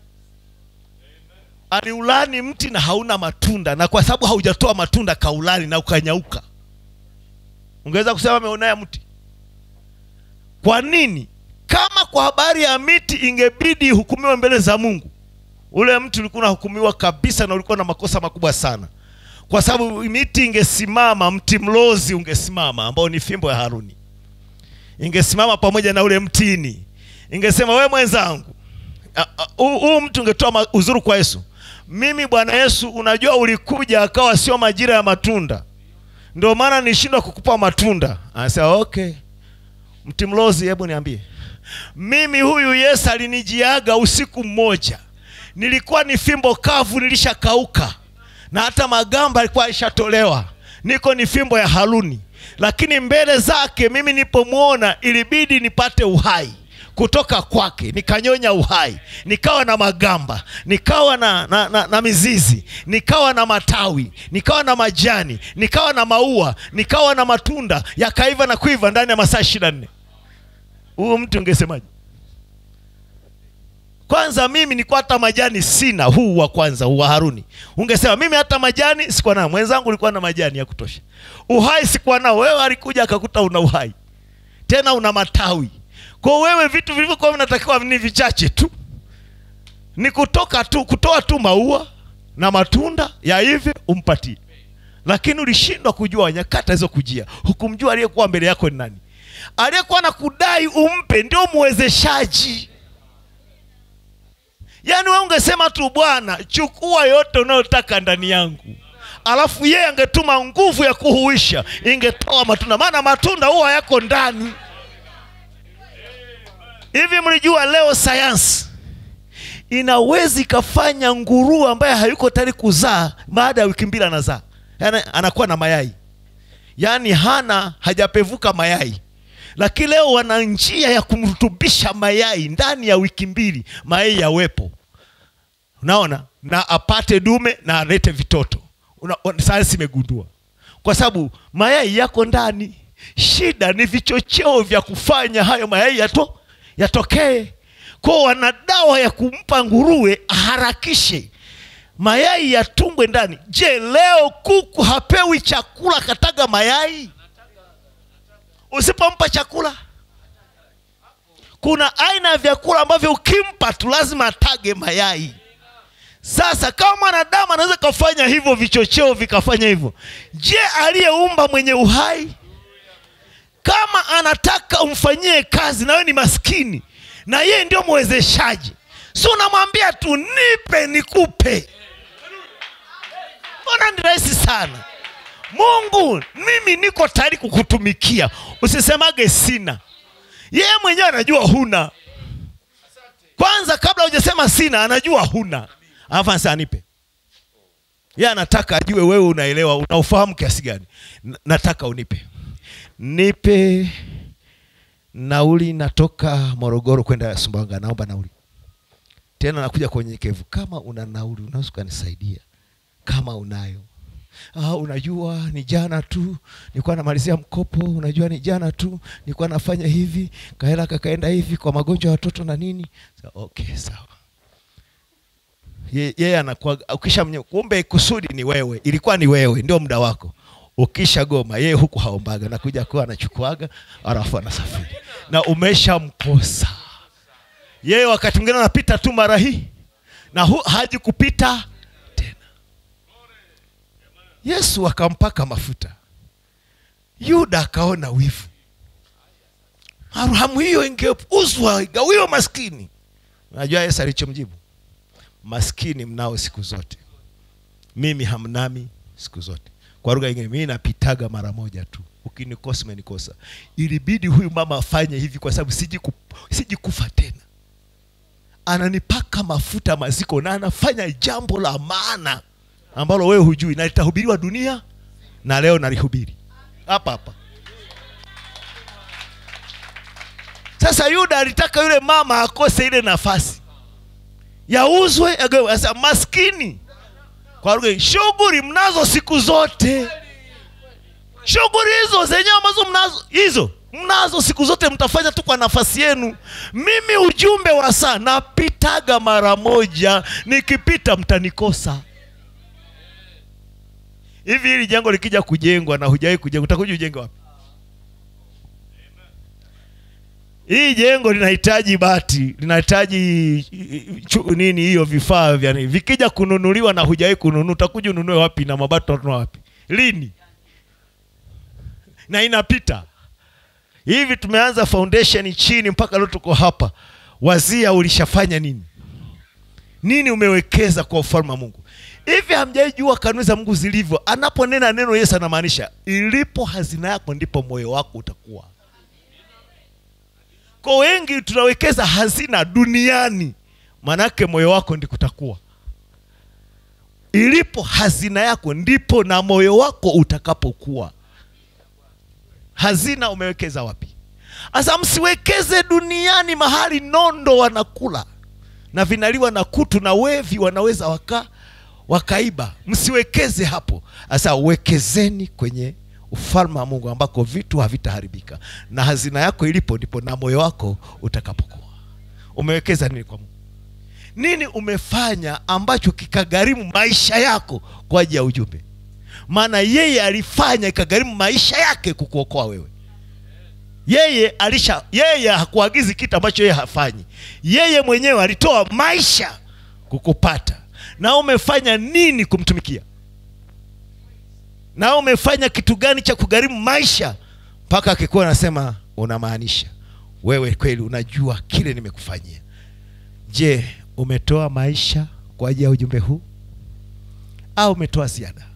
aliulani mti na hauna matunda na kwa sababu haujatoa matunda kaulani na ukanyauka ungeweza kusema ameonea mti kwa nini kama kwa habari ya miti ingebidi ihukumiwe mbele za mungu ule mti ulikuwa unahukumiwa kabisa na ulikuwa na makosa makubwa sana kwa sababu miti ingesimama mti mlozi ungesimama ambao ni fimbo ya haruni ingesimama pamoja na ule mtini ingesema we mwenzangu a- a- huu huu mtu ungetoa ma- uzuru kwa yesu mimi bwana yesu unajua ulikuja akawa sio majira ya matunda ndio maana nishindwa kukupa matunda anasema okay mti mlozi hebu niambie mimi huyu yesu alinijiaga usiku mmoja nilikuwa ni fimbo kavu nilishakauka na hata magamba alikuwa alishatolewa niko ni fimbo ya haruni lakini mbele zake mimi nilipomwona ilibidi nipate uhai kutoka kwake nikanyonya uhai nikawa na magamba nikawa na, na, na, na mizizi nikawa na matawi nikawa na majani nikawa na maua nikawa na matunda yakaiva na kuiva ndani ya masaa ishiri na nne huyu mtu ungesemaje kwanza mimi nilikuwa hata majani sina huu wa kwanza huu wa haruni ungesema mimi hata majani sikuwa nao mwenzangu ulikuwa na majani ya kutosha uhai sikuwa nao wewe alikuja akakuta una uhai tena una matawi kwa wewe vitu vilivyokuwa vinatakiwa ni vichache tu ni kutoka tu kutoa tu maua na matunda ya hivi umpatie lakini ulishindwa kujua nyakati alizokujia hukumjua aliyekuwa mbele yako ni nani aliyekuwa na kudai umpe ndio mwezeshaji yaani we ungesema tu bwana chukua yote unayotaka ndani yangu alafu yeye angetuma nguvu ya kuhuisha ingetoa matunda maana matunda huwa yako ndani hivi mlijua leo sayansi inaweza ikafanya nguruwe ambaye hayuko tayari kuzaa baada ya wiki mbili anazaa yaani anakuwa na mayai yaani hana hajapevuka mayai lakini leo wana njia ya kumrutubisha mayai ndani ya wiki mbili mayai yawepo unaona na apate dume na alete vitoto Una- una- sayansi imegundua kwa sababu mayai yako ndani shida ni vichocheo vya kufanya hayo mayai yato yatokee kwao wana dawa ya kumpa nguruwe aharakishe mayai yatumbwe ndani je leo kuku hapewi chakula kataga mayai usipompa chakula kuna aina ya vyakula ambavyo ukimpa tu lazima atage mayai sasa kama mwanadamu anaweza kafanya hivyo vichocheo vikafanya hivyo je aliyeumba mwenye uhai kama anataka umfanyie kazi na wewe ni maskini na yeye ndio mwezeshaji si unamwambia tu nipe nikupe mbona ni rahisi sana mungu mimi niko tayari kukutumikia usisemage sina yeye mwenyewe anajua huna kwanza kabla hujasema sina anajua huna alafu anasema anipe yeye anataka ajue wewe unaelewa unaufahamu kiasi gani N- nataka unipe nipe nauli natoka morogoro kwenda sumbawanga naomba nauli tena nakuja kwa unyenyekevu kama una nauli unaweza ukanisaidia kama unayo ah, unajua ni jana tu nilikuwa namalizia mkopo unajua ni jana tu nilikuwa nafanya hivi kahela kakaenda hivi kwa magonjwa ya watoto na nini Sa, okay sawa Ye- yeye anakuwa ukisha mnye- kumbe kusudi ni wewe ilikuwa ni wewe ndio muda wako ukisha goma yeye huku haombaga nakuja kuwa anachukuaga alafu anasafiri na umeshamkosa yeye wakati mwingine anapita tu mara hii na hu, haji kupita tena yesu akampaka mafuta yuda akaona wivu marhamu hiyo ingeuzwa igawiwe maskini unajua yesu alichomjibu maskini mnao siku zote mimi hamnami siku zote kwa lugha ingine mimi napitaga mara moja tu ukinikosa umenikosa ilibidi huyu mama afanye hivi kwa sababu siji, ku, siji kufa tena ananipaka mafuta maziko na anafanya jambo la maana ambalo wewe hujui na litahubiriwa dunia na leo nalihubiri hapa hapa sasa yuda alitaka yule mama akose ile nafasi yauzwe agawe. Sasa maskini kwa lugha hii, shughuli mnazo siku zote shughuli hizo zenyewe ambazo mnazo hizo mnazo siku zote mtafanya tu kwa nafasi yenu mimi ujumbe wa saa napitaga mara moja nikipita mtanikosa hivi hili jengo likija kujengwa na hujawahi kujengwa utakuja ujenge wapi hii jengo linahitaji bati linahitaji chu- nini hiyo vifaa vya nini vikija kununuliwa na hujawahi kununua utakuja ununue wapi na mabati utanunua wapi lini na inapita hivi tumeanza foundation chini mpaka leo tuko hapa wazia ulishafanya nini nini umewekeza kwa ufalme wa mungu hivi hamjaijua kanuni za mungu zilivyo anaponena neno yesu anamaanisha ilipo hazina yako ndipo moyo wako utakuwa kwa wengi tunawekeza hazina duniani manake moyo wako ndi kutakuwa ilipo hazina yako ndipo na moyo wako utakapokuwa hazina umewekeza wapi sasa msiwekeze duniani mahali nondo wanakula na vinaliwa na kutu na wevi wanaweza waka wakaiba msiwekeze hapo sasa wekezeni kwenye ufalme wa mungu ambako vitu havitaharibika na hazina yako ilipo ndipo na moyo wako utakapokuwa umewekeza nini kwa mungu nini umefanya ambacho kikagharimu maisha yako kwa ajili ya ujumbe maana yeye alifanya ikagharimu maisha yake kukuokoa wewe yeye alisha yeye hakuagizi kitu ambacho yeye hafanyi yeye mwenyewe alitoa maisha kukupata na umefanya nini kumtumikia na umefanya kitu gani cha kugharimu maisha mpaka akikuwa anasema unamaanisha wewe kweli unajua kile nimekufanyia je umetoa maisha kwa ajili ya ujumbe huu au umetoa ziada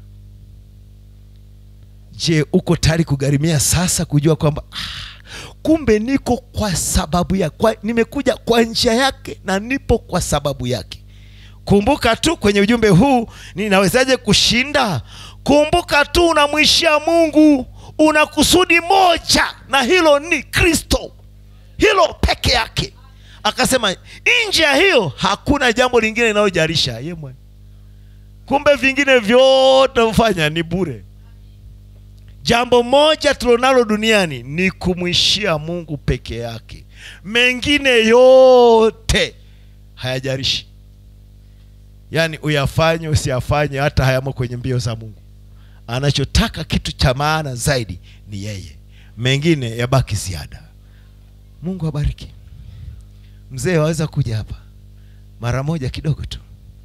je uko tayari kugharimia sasa kujua kwamba ah, kumbe niko kwa sababu ya kwa, nimekuja kwa njia yake na nipo kwa sababu yake kumbuka tu kwenye ujumbe huu ninawezaje kushinda kumbuka tu unamwishia mungu una kusudi moja na hilo ni kristo hilo peke yake akasema nje ya hiyo hakuna jambo lingine linalojalisha ye mwe kumbe vingine vyote mfanya ni bure jambo moja tulionalo duniani ni kumwishia mungu peke yake mengine yote hayajarishi yaani uyafanye usiyafanye hata hayamo kwenye mbio za mungu anachotaka kitu cha maana zaidi ni yeye mengine yabaki ziada mungu abariki mzee waweza kuja hapa mara moja kidogo tu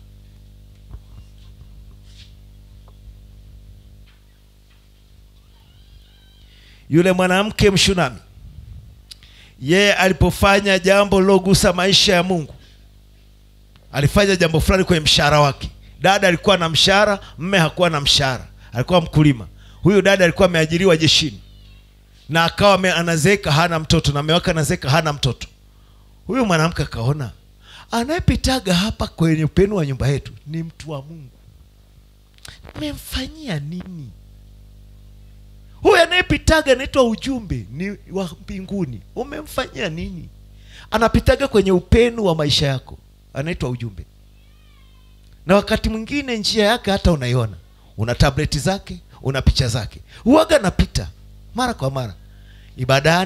yule mwanamke mshunami yeye alipofanya jambo lilogusa maisha ya mungu alifanya jambo fulani kwenye mshahara wake dada alikuwa na mshahara mme hakuwa na mshahara alikuwa mkulima huyu dada alikuwa ameajiriwa jeshini na akawa ame- anazeeka hana mtoto na mewake anazeeka hana mtoto huyu mwanamke akaona anayepitaga hapa kwenye upenu wa nyumba yetu ni mtu wa mungu memfanyia nini huyu anayepitaga anaitwa ujumbe ni wa mbinguni umemfanyia nini anapitaga kwenye upenu wa maisha yako anaitwa ujumbe na wakati mwingine njia yake hata unaiona una tableti zake una picha zake huaga napita mara kwa mara ibadani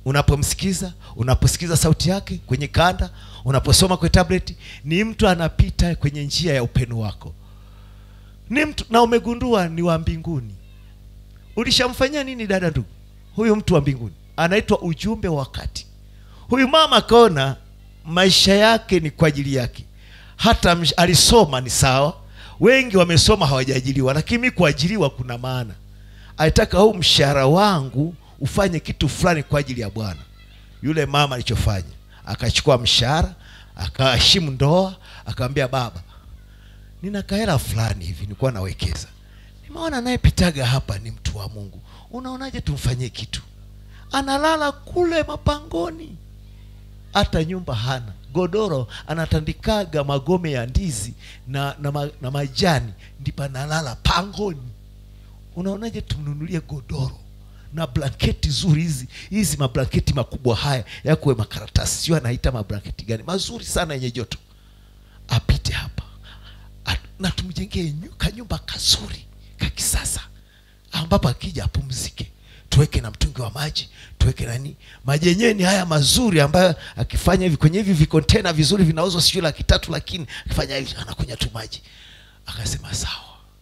unapomsikiza unaposikiza sauti yake kwenye kanda unaposoma kwenye tablet ni mtu anapita kwenye njia ya upendo wako ni mtu na umegundua ni wa mbinguni ulishamfanyia nini dada ndugu huyu mtu wa mbinguni anaitwa ujumbe wa wakati huyu mama akaona maisha yake ni kwa ajili yake hata msh- alisoma ni sawa wengi wamesoma hawajaajiriwa lakini mi kuajiriwa kuna maana alitaka huu mshahara wangu ufanye kitu fulani kwa ajili ya bwana yule mama alichofanya akachukua mshahara akaheshimu ndoa akamwambia baba nina kahela fulani hivi nilikuwa nawekeza nimeona anayepitaga hapa ni mtu wa mungu unaonaje tumfanyie kitu analala kule mapangoni hata nyumba hana godoro anatandikaga magome ya ndizi na, na, ma, na majani ndipo analala pangoni unaonaje tumnunulie godoro na blanketi zuri hizi hizi mablanketi makubwa haya yakuwe makaratasi sio anaita mablanketi gani mazuri sana yenye joto apite hapa A- na tumjengee nyu- kanyumba kazuri ka kisasa ambapo akija apumzike tuweke na mtungi wa maji tuweke nani maji yenyewe ni haya mazuri ambayo akifanya hivi kwenye hivi vikontena vizuri vinauzwa sijui laki tatu lakini akifanya hivi anakunya tu maji akasema sawa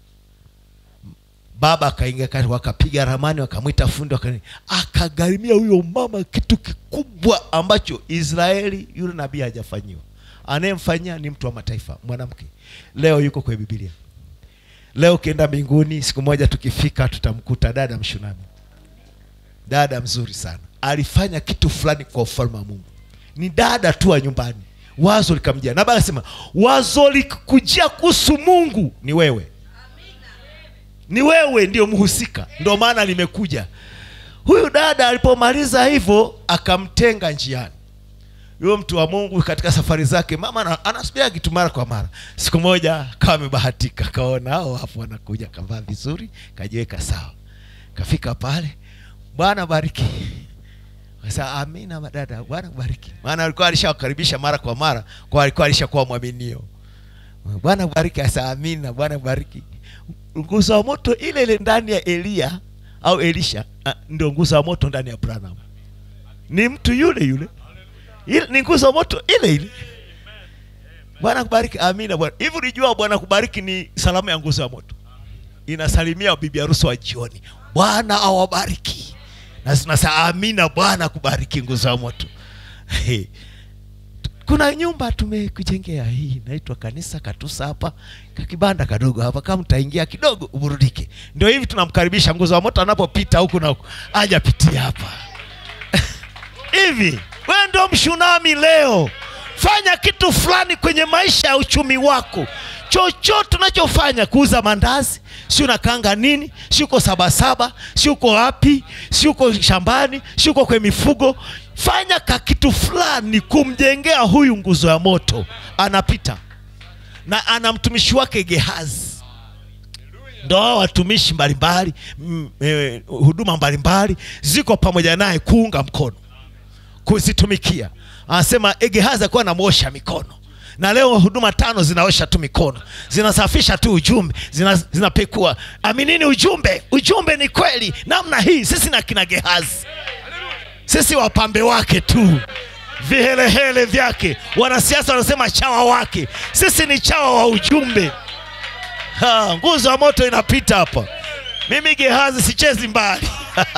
baba akaingia kati wakapiga ramani wakamwita fundi wakani akagharimia huyo mama kitu kikubwa ambacho israeli yule nabii hajafanyiwa anayemfanyia ni mtu wa mataifa mwanamke leo yuko kwenye bibilia leo ukienda mbinguni siku moja tukifika tutamkuta dada mshunami dada mzuri sana alifanya kitu fulani kwa ufalme wa mungu ni dada tu wa nyumbani wazo likamjia na baba akasema wazo likikujia kuhusu mungu ni wewe ni wewe ndio mhusika ndio maana limekuja huyu dada alipomaliza hivyo akamtenga njiani huyo mtu wa mungu katika safari zake mama ana- anasubia kitu mara kwa mara siku moja kawa amebahatika kaona hao hapo wanakuja kavaa vizuri kajiweka sawa kafika pale bwana bariki Sasa amina madada bwana bariki maana alikuwa alishawakaribisha mara kwa mara kwa alikuwa alishakuwa mwaminio bwana bariki asa amina bwana bariki nguzo wa moto ile ile ndani ya eliya au elisha ah, ndio nguzo wa moto ndani ya branham ni mtu yule yule ile, ni nguzo wa moto ile ile bwana kubariki amina bwana hivi ulijua bwana kubariki ni salamu ya nguzo ya moto inasalimia bibi harusi wa jioni bwana awabariki na zinasema amina bwana kubariki nguzo ya moto kuna nyumba tumekujengea hii inaitwa kanisa katusa hapa kakibanda kadogo hapa kama mtaingia kidogo uburudike ndio hivi tunamkaribisha nguzo wa moto anapopita huku na huku aja pitia hapa hivi wewe ndio mshunami leo fanya kitu fulani kwenye maisha ya uchumi wako chochote unachofanya kuuza mandazi si unakanga nini si uko sabasaba si uko wapi si uko shambani si uko kwenye mifugo fanya ka kitu fulani kumjengea huyu nguzo ya moto anapita na ana mtumishi wake gehazi ndo hao watumishi mbalimbali mm, eh, huduma mbalimbali ziko pamoja naye kuunga mkono kuzitumikia anasema gehazi akuwa anamwosha mikono na leo huduma tano zinaosha tu mikono zinasafisha tu ujumbe zina, zinapekua aminini ujumbe ujumbe ni kweli namna hii sisi na kina gehazi sisi wapambe wake tu vihelehele vyake wanasiasa wanasema chawa wake sisi ni chawa wa ujumbe Ha, nguzo ya moto inapita hapa mimi gehazi sichezi mbali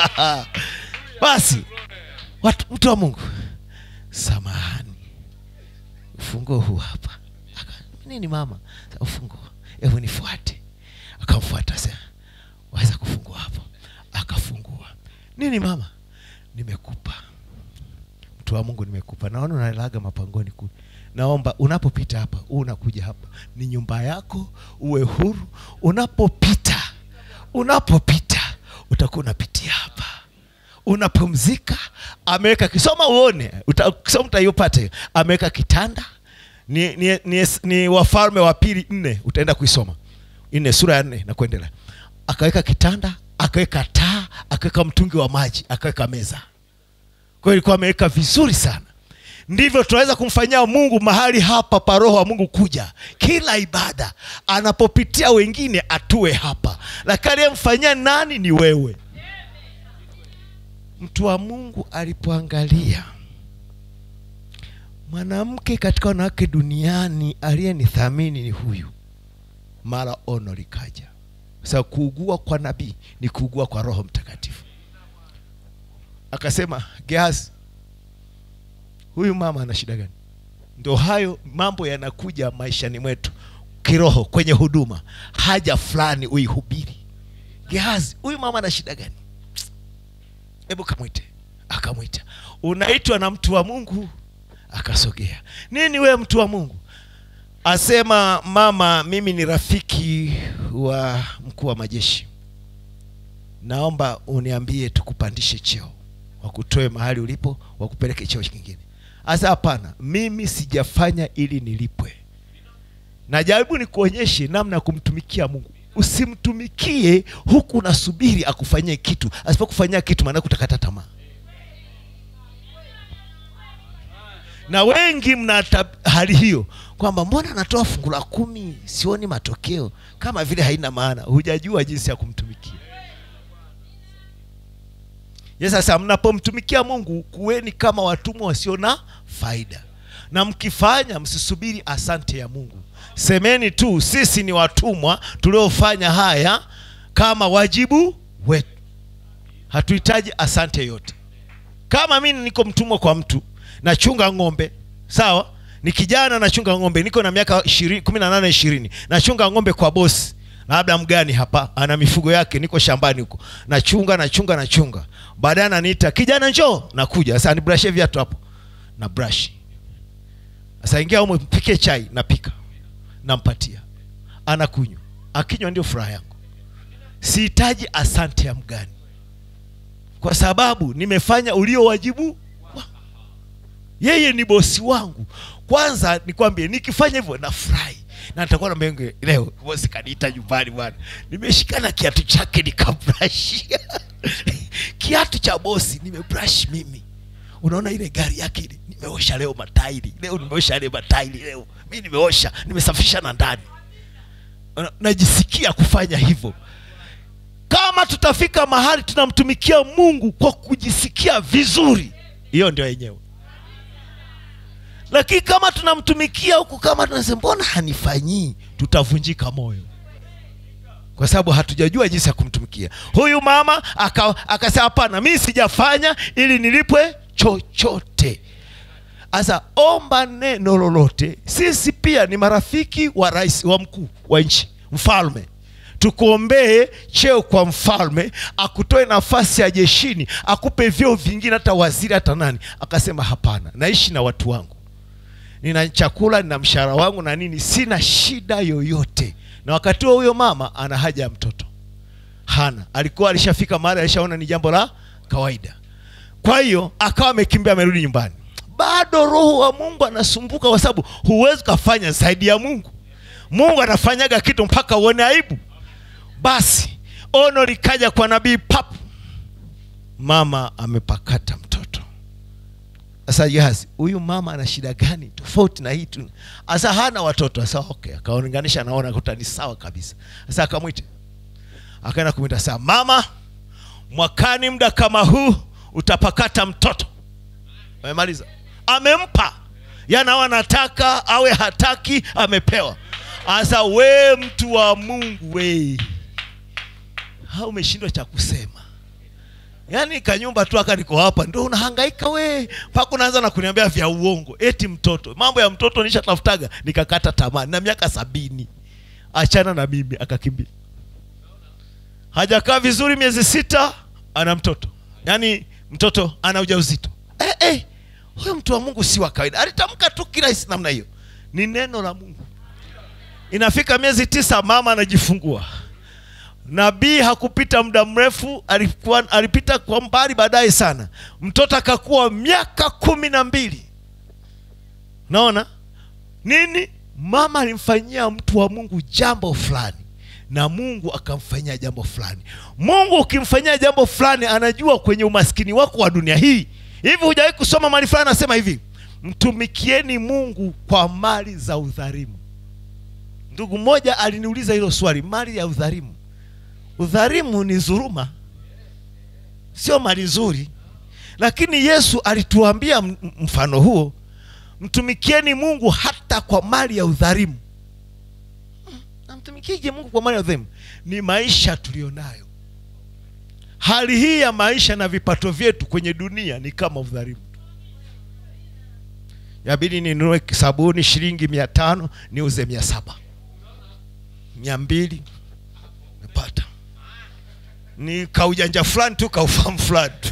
basi watu, mtu wa mungu samahani ufunguo huu hapa Aka, nini mama ufunguo hebu nifuate akamfuata sema waweza kufungua hapo akafungua nini mama nimekupa mtu wa mungu nimekupa naona unalaga mapangoni kule naomba unapopita hapa huu unakuja hapa ni nyumba yako uwe huru unapopita unapopita utakuwa unapitia hapa unapumzika ameweka kisoma uone uta- kisoma utaiyopata hiyo ameweka kitanda ni, ni, ni, ni wafalme wa pili nne utaenda kuisoma nne sura ya nne na kuendelea akaweka kitanda akaweka taa akaweka mtungi wa maji akaweka meza kwa hiyo ilikuwa ameweka vizuri sana ndivyo tunaweza kumfanyia mungu mahali hapa pa roho wa mungu kuja kila ibada anapopitia wengine atue hapa lakini aliyemfanyia nani ni wewe mtu wa mungu alipoangalia mwanamke katika wanawake duniani aliyenithamini ni huyu mara ono likaja sasa kuugua kwa nabii ni kuugua kwa roho mtakatifu akasema gehazi huyu mama ana shida gani ndo hayo mambo yanakuja maishani mwetu kiroho kwenye huduma haja fulani uihubiri gehazi huyu mama ana shida gani hebu kamwite akamwita unaitwa na mtu wa mungu akasogea nini wewe mtu wa mungu asema mama mimi ni rafiki wa mkuu wa majeshi naomba uniambie tukupandishe cheo wakutoe mahali ulipo wakupeleke cheo kingine asa hapana mimi sijafanya ili nilipwe najaribu nikuonyeshe namna ya kumtumikia mungu usimtumikie huku unasubiri akufanyie kitu asipokufanyia kitu maana kutakata tamaa na wengi mna tab- hali hiyo kwamba mbona natoa fungu la kumi sioni matokeo kama vile haina maana hujajua jinsi ya kumtumikia yes, sasa mnapomtumikia mungu kuweni kama watumwa wasio na faida na mkifanya msisubiri asante ya mungu semeni tu sisi ni watumwa tuliofanya haya kama wajibu wetu hatuhitaji asante yote kama mi niko mtumwa kwa mtu nachunga ng'ombe sawa ni kijana nachunga ng'ombe niko na miaka ishirini- kumi na nane ishirini nachunga ng'ombe kwa bosi labda mgani hapa ana mifugo yake niko shambani huko nachunga nachunga nachunga baadaye ananiita kijana njoo nakuja sasa nibrashe viatu hapo na brush sasa ingia umo mpike chai napika nampatia anakunywa akinywa ndio furaha yangu sihitaji asante ya mgani kwa sababu nimefanya ulio wajibu wa- yeye ni bosi wangu kwanza nikwambie nikifanya hivyo nafurahi na nitakuwa na menge leo bosi kaniita nyumbani bwana nimeshikana kiatu chake nikabrashi kiatu cha bosi nimebrush mimi unaona ile gari yake ile nimeosha leo matairi leo nimeosha ile matairi leo mi nimeosha nimesafisha na ndani Una- najisikia kufanya hivyo kama tutafika mahali tunamtumikia mungu kwa kujisikia vizuri hiyo ndio yenyewe lakini kama tunamtumikia huku kama tunasema mbona hanifanyii tutavunjika moyo kwa sababu hatujajua jinsi ya kumtumikia huyu mama aka- akasema hapana mi sijafanya ili nilipwe chochote sasa omba neno lolote sisi pia ni marafiki wa rais wa mkuu wa nchi mfalme tukuombee cheo kwa mfalme akutoe nafasi ya jeshini akupe vyeo vingine hata waziri hata nani akasema hapana naishi na watu wangu nina chakula nina mshahara wangu na nini sina shida yoyote na wakati huo huyo mama ana haja ya mtoto hana alikuwa alishafika mahali alishaona ni jambo la kawaida kwa hiyo akawa amekimbia amerudi nyumbani bado roho wa mungu anasumbuka kwa sababu huwezi ukafanya zaidi ya mungu mungu anafanyaga kitu mpaka uone aibu basi ono likaja kwa nabii pap mama amepakata mtoto sasa jahazi huyu mama ana shida gani tofauti na hii tu sasa hana watoto sasa okay akaunganisha naona kuta ni sawa kabisa sasa akamwita akaenda kumwita saa mama mwakani muda kama huu utapakata mtoto amemaliza amempa yana anataka awe hataki amepewa sasa we mtu wa mungu we ha umeshindwa cha kusema yaani kanyumba tu aka niko hapa ndo unahangaika we mpaka unaanza na kuniambia vya uongo eti mtoto mambo ya mtoto nishatafutaga nikakata tamaa na miaka sabini achana na mimi akakimbia hajakaa vizuri miezi sita ana mtoto yaani mtoto ana ujauzito eh, eh, huyo mtu wa mungu si wa kawaida alitamka tu kirahisi namna hiyo ni neno la mungu inafika miezi tisa mama anajifungua nabii hakupita muda mrefu alikuwa, alipita kwa mbali baadaye sana mtoto akakuwa miaka kumi na mbili naona nini mama alimfanyia mtu wa mungu jambo fulani na mungu akamfanyia jambo fulani mungu ukimfanyia jambo fulani anajua kwenye umaskini wako wa dunia hii hivi hujawahi kusoma mali fulani anasema hivi mtumikieni mungu kwa mali za udharimu ndugu mmoja aliniuliza hilo swali mali ya udharimu udharimu ni dhuruma sio mali nzuri lakini yesu alituambia m- mfano huo mtumikieni mungu hata kwa mali ya udhalimu Mm, namtumikije mungu kwa mali ya udhalimu ni maisha tuliyonayo hali hii ya maisha na vipato vyetu kwenye dunia ni kama udhalimu yabidi ninunue sabuni shilingi mia tano niuze mia saba mia mbili mepata ni kaujanja fulani tu kaufahamu fulani tu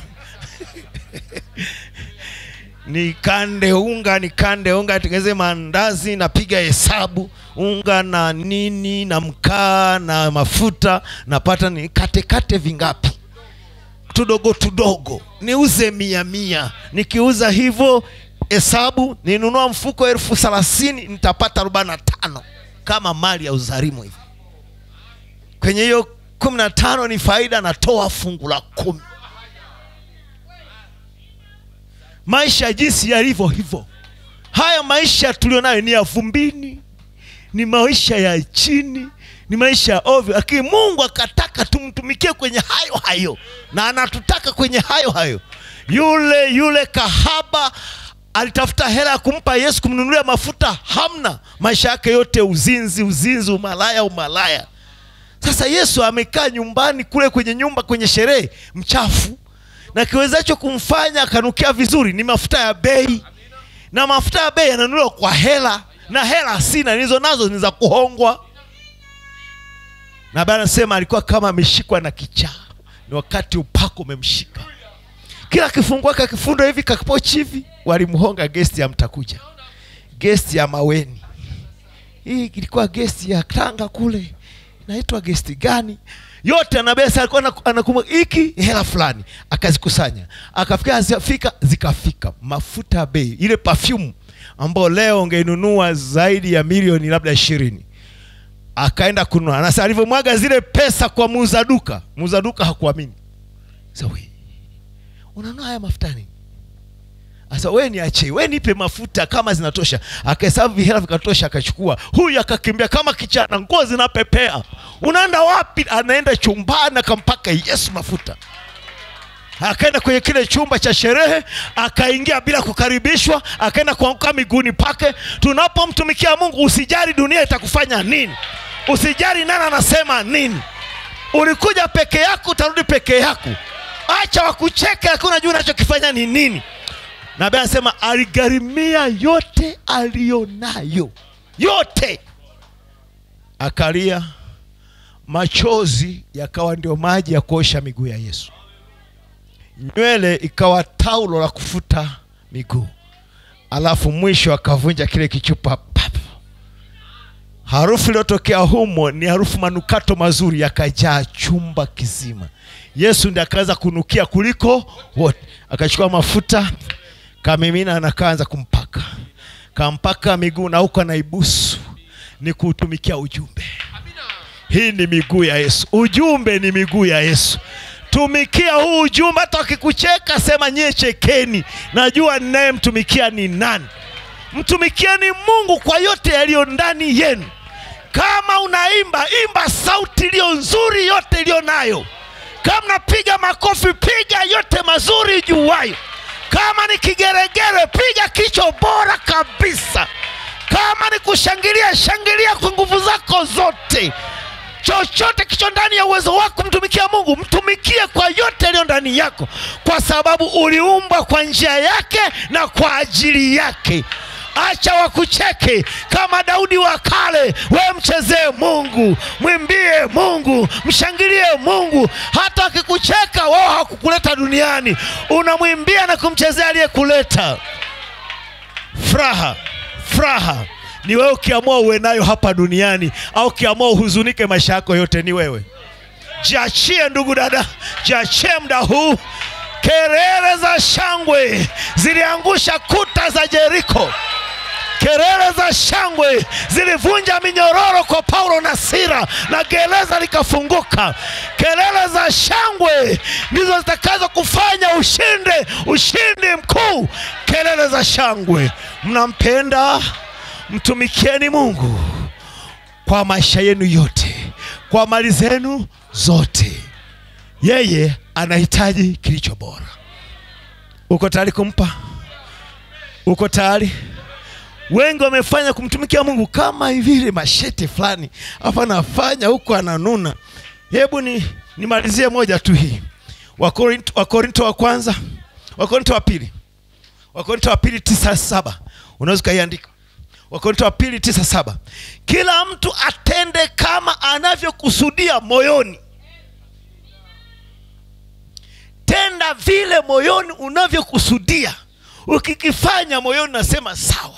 nikande unga nikande unga tengeze maandazi napiga hesabu unga na nini na mkaa na mafuta napata nikatekate vingapi tudogo tudogo niuze mia mia nikiuza hivyo hesabu ninunua mfuko elfu thelathini nitapata arobaini na tano kama mali ya uzarimu hivi kwenye hiyo kumi na tano ni faida natoa fungu la kumi maisha jinsi yalivyo hivyo haya maisha tulionayo ni ya vumbini ni maisha ya chini ni maisha ya ovyo lakini mungu akataka tumtumikie kwenye hayo hayo na anatutaka kwenye hayo hayo yule yule kahaba alitafuta hela ya kumpa yesu kumnunulia mafuta hamna maisha yake yote uzinzi uzinzi umalaya umalaya sasa yesu amekaa nyumbani kule kwenye nyumba kwenye sherehe mchafu na kiwezacho kumfanya akanukia vizuri ni mafuta ya bei na mafuta ya bei yananunuliwa kwa hela na hela sina nilizo nazo ni za kuhongwa na bana anasema alikuwa kama ameshikwa na kichaa ni wakati upako umemshika kila kifungua kakifundo hivi kakipochi hivi walimhonga gesti ya mtakuja gesti ya maweni hii ilikuwa gesti ya tanga kule naitwa gesti gani yote anabesa alikuwa anaku- anakumbuka hiki hela fulani akazikusanya akafika zikafika zikafika mafuta ya bei ile perfume ambayo leo ungeinunua zaidi ya milioni labda ishirini akaenda kununua na sasa alivyomwaga zile pesa kwa muuza duka muuza duka hakuamini sasa we unanunua haya mafuta nini sasa we niache we nipe mafuta kama zinatosha akahesabu vihela vikatosha akachukua huyu akakimbia kama kichana nguo zinapepea unaenda wapi anaenda chumbani akampaka yesu mafuta akaenda kwenye kile chumba cha sherehe akaingia bila kukaribishwa akaenda kuanguka miguuni pake tunapomtumikia mungu usijali dunia itakufanya nini usijali nani anasema nini ulikuja peke yako utarudi peke yako acha wakucheke lakini unajua unachokifanya ni nini nabii anasema aligharimia yote aliyonayo yote akalia machozi yakawa ndio maji ya kuosha miguu ya yesu nywele ikawa taulo la kufuta miguu alafu mwisho akavunja kile kichupa pap harufu iliyotokea humo ni harufu manukato mazuri yakajaa chumba kizima yesu ndi akaanza kunukia kuliko wote akachukua mafuta kamimina na kaanza kumpaka kampaka miguu na huko anaibusu ni kuutumikia ujumbe hii ni miguu ya yesu ujumbe ni miguu ya yesu tumikia huu ujumbe hata wakikucheka sema nyie chekeni najua ninayemtumikia ni nani mtumikieni mungu kwa yote yaliyo ndani yenu kama unaimba imba sauti iliyo nzuri yote iliyo nayo kama napiga makofi piga yote mazuri juwayo kama ni kigeregere piga kicho bora kabisa kama ni kushangilia shangilia kwa nguvu zako zote chochote kicho ndani ya uwezo wako mtumikia mungu mtumikie kwa yote yaliyo ndani yako kwa sababu uliumbwa kwa njia yake na kwa ajili yake acha wakucheke kama daudi wa kale we mchezee mungu mwimbie mungu mshangilie mungu hata wakikucheka wao hakukuleta duniani unamwimbia na kumchezea aliyekuleta furaha furaha ni wewe ukiamua uwe nayo hapa duniani au ukiamua uhuzunike maisha yako yote ni wewe jiachie ndugu dada jiachie mda huu kelele za shangwe ziliangusha kuta za jeriko kelele za shangwe zilivunja minyororo kwa paulo na sira na gereza likafunguka kelele za shangwe ndizo zitakazo kufanya ushinde ushindi mkuu kelele za shangwe mnampenda mtumikieni mungu kwa maisha yenu yote kwa mali zenu zote yeye anahitaji kilicho bora uko tayari kumpa uko tayari wengi wamefanya kumtumikia mungu kama vile mashete fulani hapa anafanya huko ananuna hebu ni nimalizie moja tu hii wakorinto wakorinto wa kwanza wakorinto wa pili wakorinto wa pili tisa saba unaweza ukaiandika wakorinto wa pili tisa saba kila mtu atende kama anavyokusudia moyoni tenda vile moyoni unavyokusudia ukikifanya moyoni nasema sawa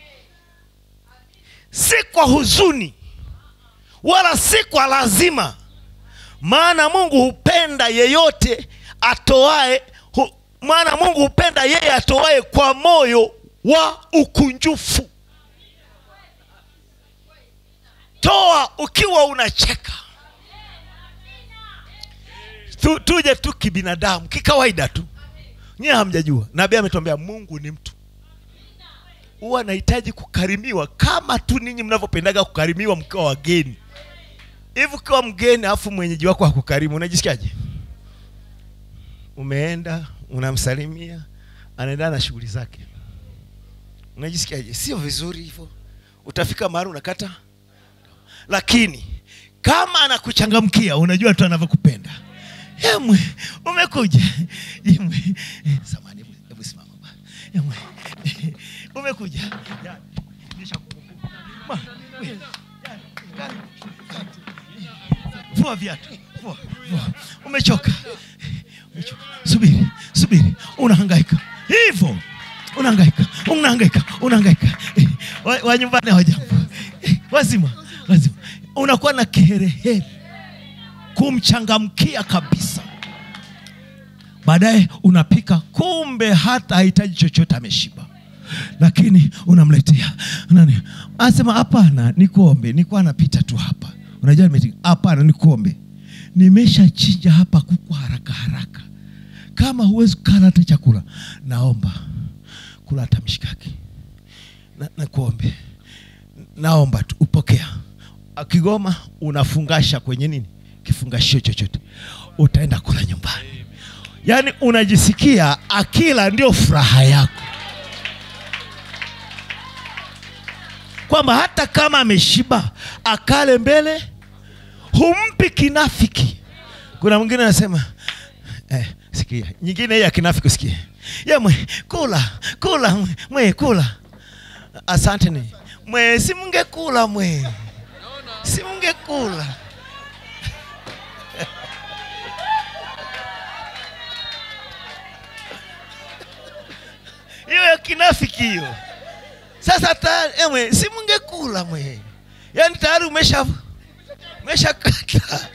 si kwa huzuni wala si kwa lazima maana mungu hupenda yeyote atoae hu, maana mungu hupenda yeye atoae kwa moyo wa ukunjufu toa ukiwa unacheka tu, tuje tu kibinadamu kikawaida tu nyie hamjajua nabii ametuambia mungu ni mtu huwa anahitaji kukarimiwa kama tu ninyi mnavyopendaga kukarimiwa mkiwa wageni hivi ukiwa mgeni alafu mwenyeji wako hakukarimu unajisikiaje umeenda unamsalimia anaendelea na shughuli zake unajisikiaje sio vizuri hivyo utafika mahali unakata lakini kama anakuchangamkia unajua tu anavyokupenda Yemwe, umekuja Yemwe, eh, samahani, hebu- hebu simama bwana. Yemwe, eh, umekuja Ya, nishakukumbuka. Ma, we, ya, karibu, karibu. vua viatu vua, vua. umechoka umechoka subiri subiri unahangaika hivyo unahangaika unahangaika unahangaika Eh, wa, wa nyumbani hawajambo Eh, wazima wazima unakuwa na kiherehere kumchangamkia kabisa baadaye unapika kumbe hata hahitaji chochote ameshiba lakini unamletea nani anasema hapana nikuombe nikuwa napita tu hapa unajua nimeti- hapana nikuombe nimeshachinja hapa kuku haraka haraka kama huwezi kukala hata chakula naomba kula hata mshikaki na, nakuombe naomba tu upokea akigoma unafungasha kwenye nini kifungashio chochote utaenda kula nyumbani yaani unajisikia akila ndio furaha yako kwamba hata kama ameshiba akale mbele humpi kinafiki kuna mwingine anasema eh, sikia nyingine hii ya kinafiki usikie ye mwe kula kula mwe, mwe kula asante ni mwe si mungekula mwe si mungekula hiyo ya kinafiki hiyo sasa tayari emwe si mungekula mwe yaani tayari umesha umeshakata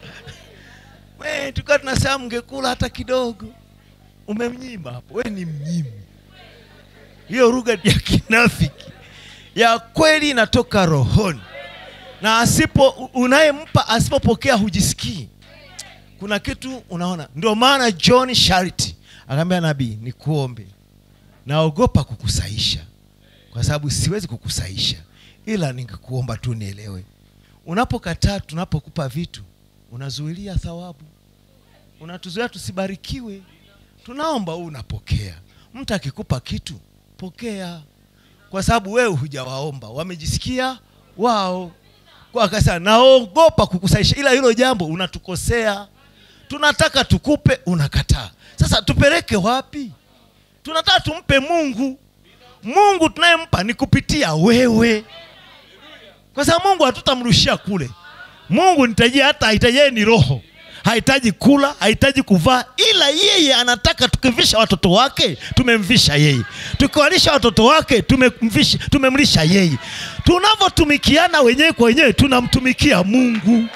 mwe tukawa tunasema mngekula hata kidogo umemnyima hapo we ni mnyimi hiyo lugha ya kinafiki ya kweli inatoka rohoni na asipo unayempa asipopokea hujisikii kuna kitu unaona ndio maana john sharity akaambia nabii nikuombe naogopa kukusaisha kwa sababu siwezi kukusaisha ila ningekuomba tu nielewe unapokataa tunapokupa vitu unazuilia thawabu unatuzuia tusibarikiwe tunaomba huu unapokea mtu akikupa kitu pokea kwa sababu wewe hujawaomba wamejisikia wao kwa akasema naogopa kukusaisha ila hilo jambo unatukosea tunataka tukupe unakataa sasa tupeleke wapi tunataka tumpe mungu mungu tunayempa ni kupitia wewe kwa sababu mungu hatutamrushia kule mungu nitajie hata hahitaji yeye ni roho hahitaji kula hahitaji kuvaa ila yeye anataka tukivisha watoto wake tumemvisha yeye tukiwalisha watoto wake tumemvisha tumemlisha yeye tunavyotumikiana wenyewe kwa wenyewe tunamtumikia mungu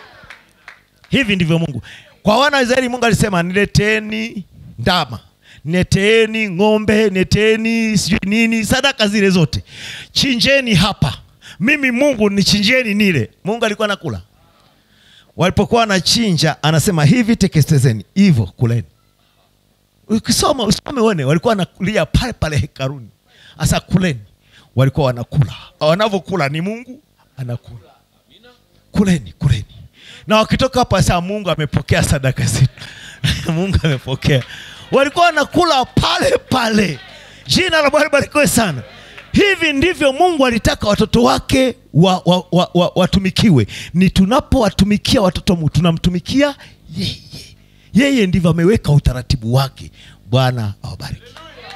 hivi ndivyo mungu kwa wana wa israeli mungu alisema nileteni ndama nileteeni ng'ombe nileteeni sijui nini sadaka zile zote chinjeni hapa mimi mungu nichinjeni nile mungu alikuwa nakula walipokuwa wanachinja anasema hivi teketezeni hivyo kuleni ukisoma usome uone walikuwa wanakulia pale pale hekaruni hasa kuleni walikuwa wanakula wanavyokula ni mungu anakula kuleni kuleni na wakitoka hapo sasa mungu amepokea sadaka zetu mungu amepokea walikuwa wanakula pale pale jina la bwana barikiwe sana hivi ndivyo mungu alitaka watoto wake wa, wa, wa, wa, watumikiwe ni tunapowatumikia watoto wa Mungu, tunamtumikia yeye yeye ndivyo ameweka utaratibu wake bwana awabariki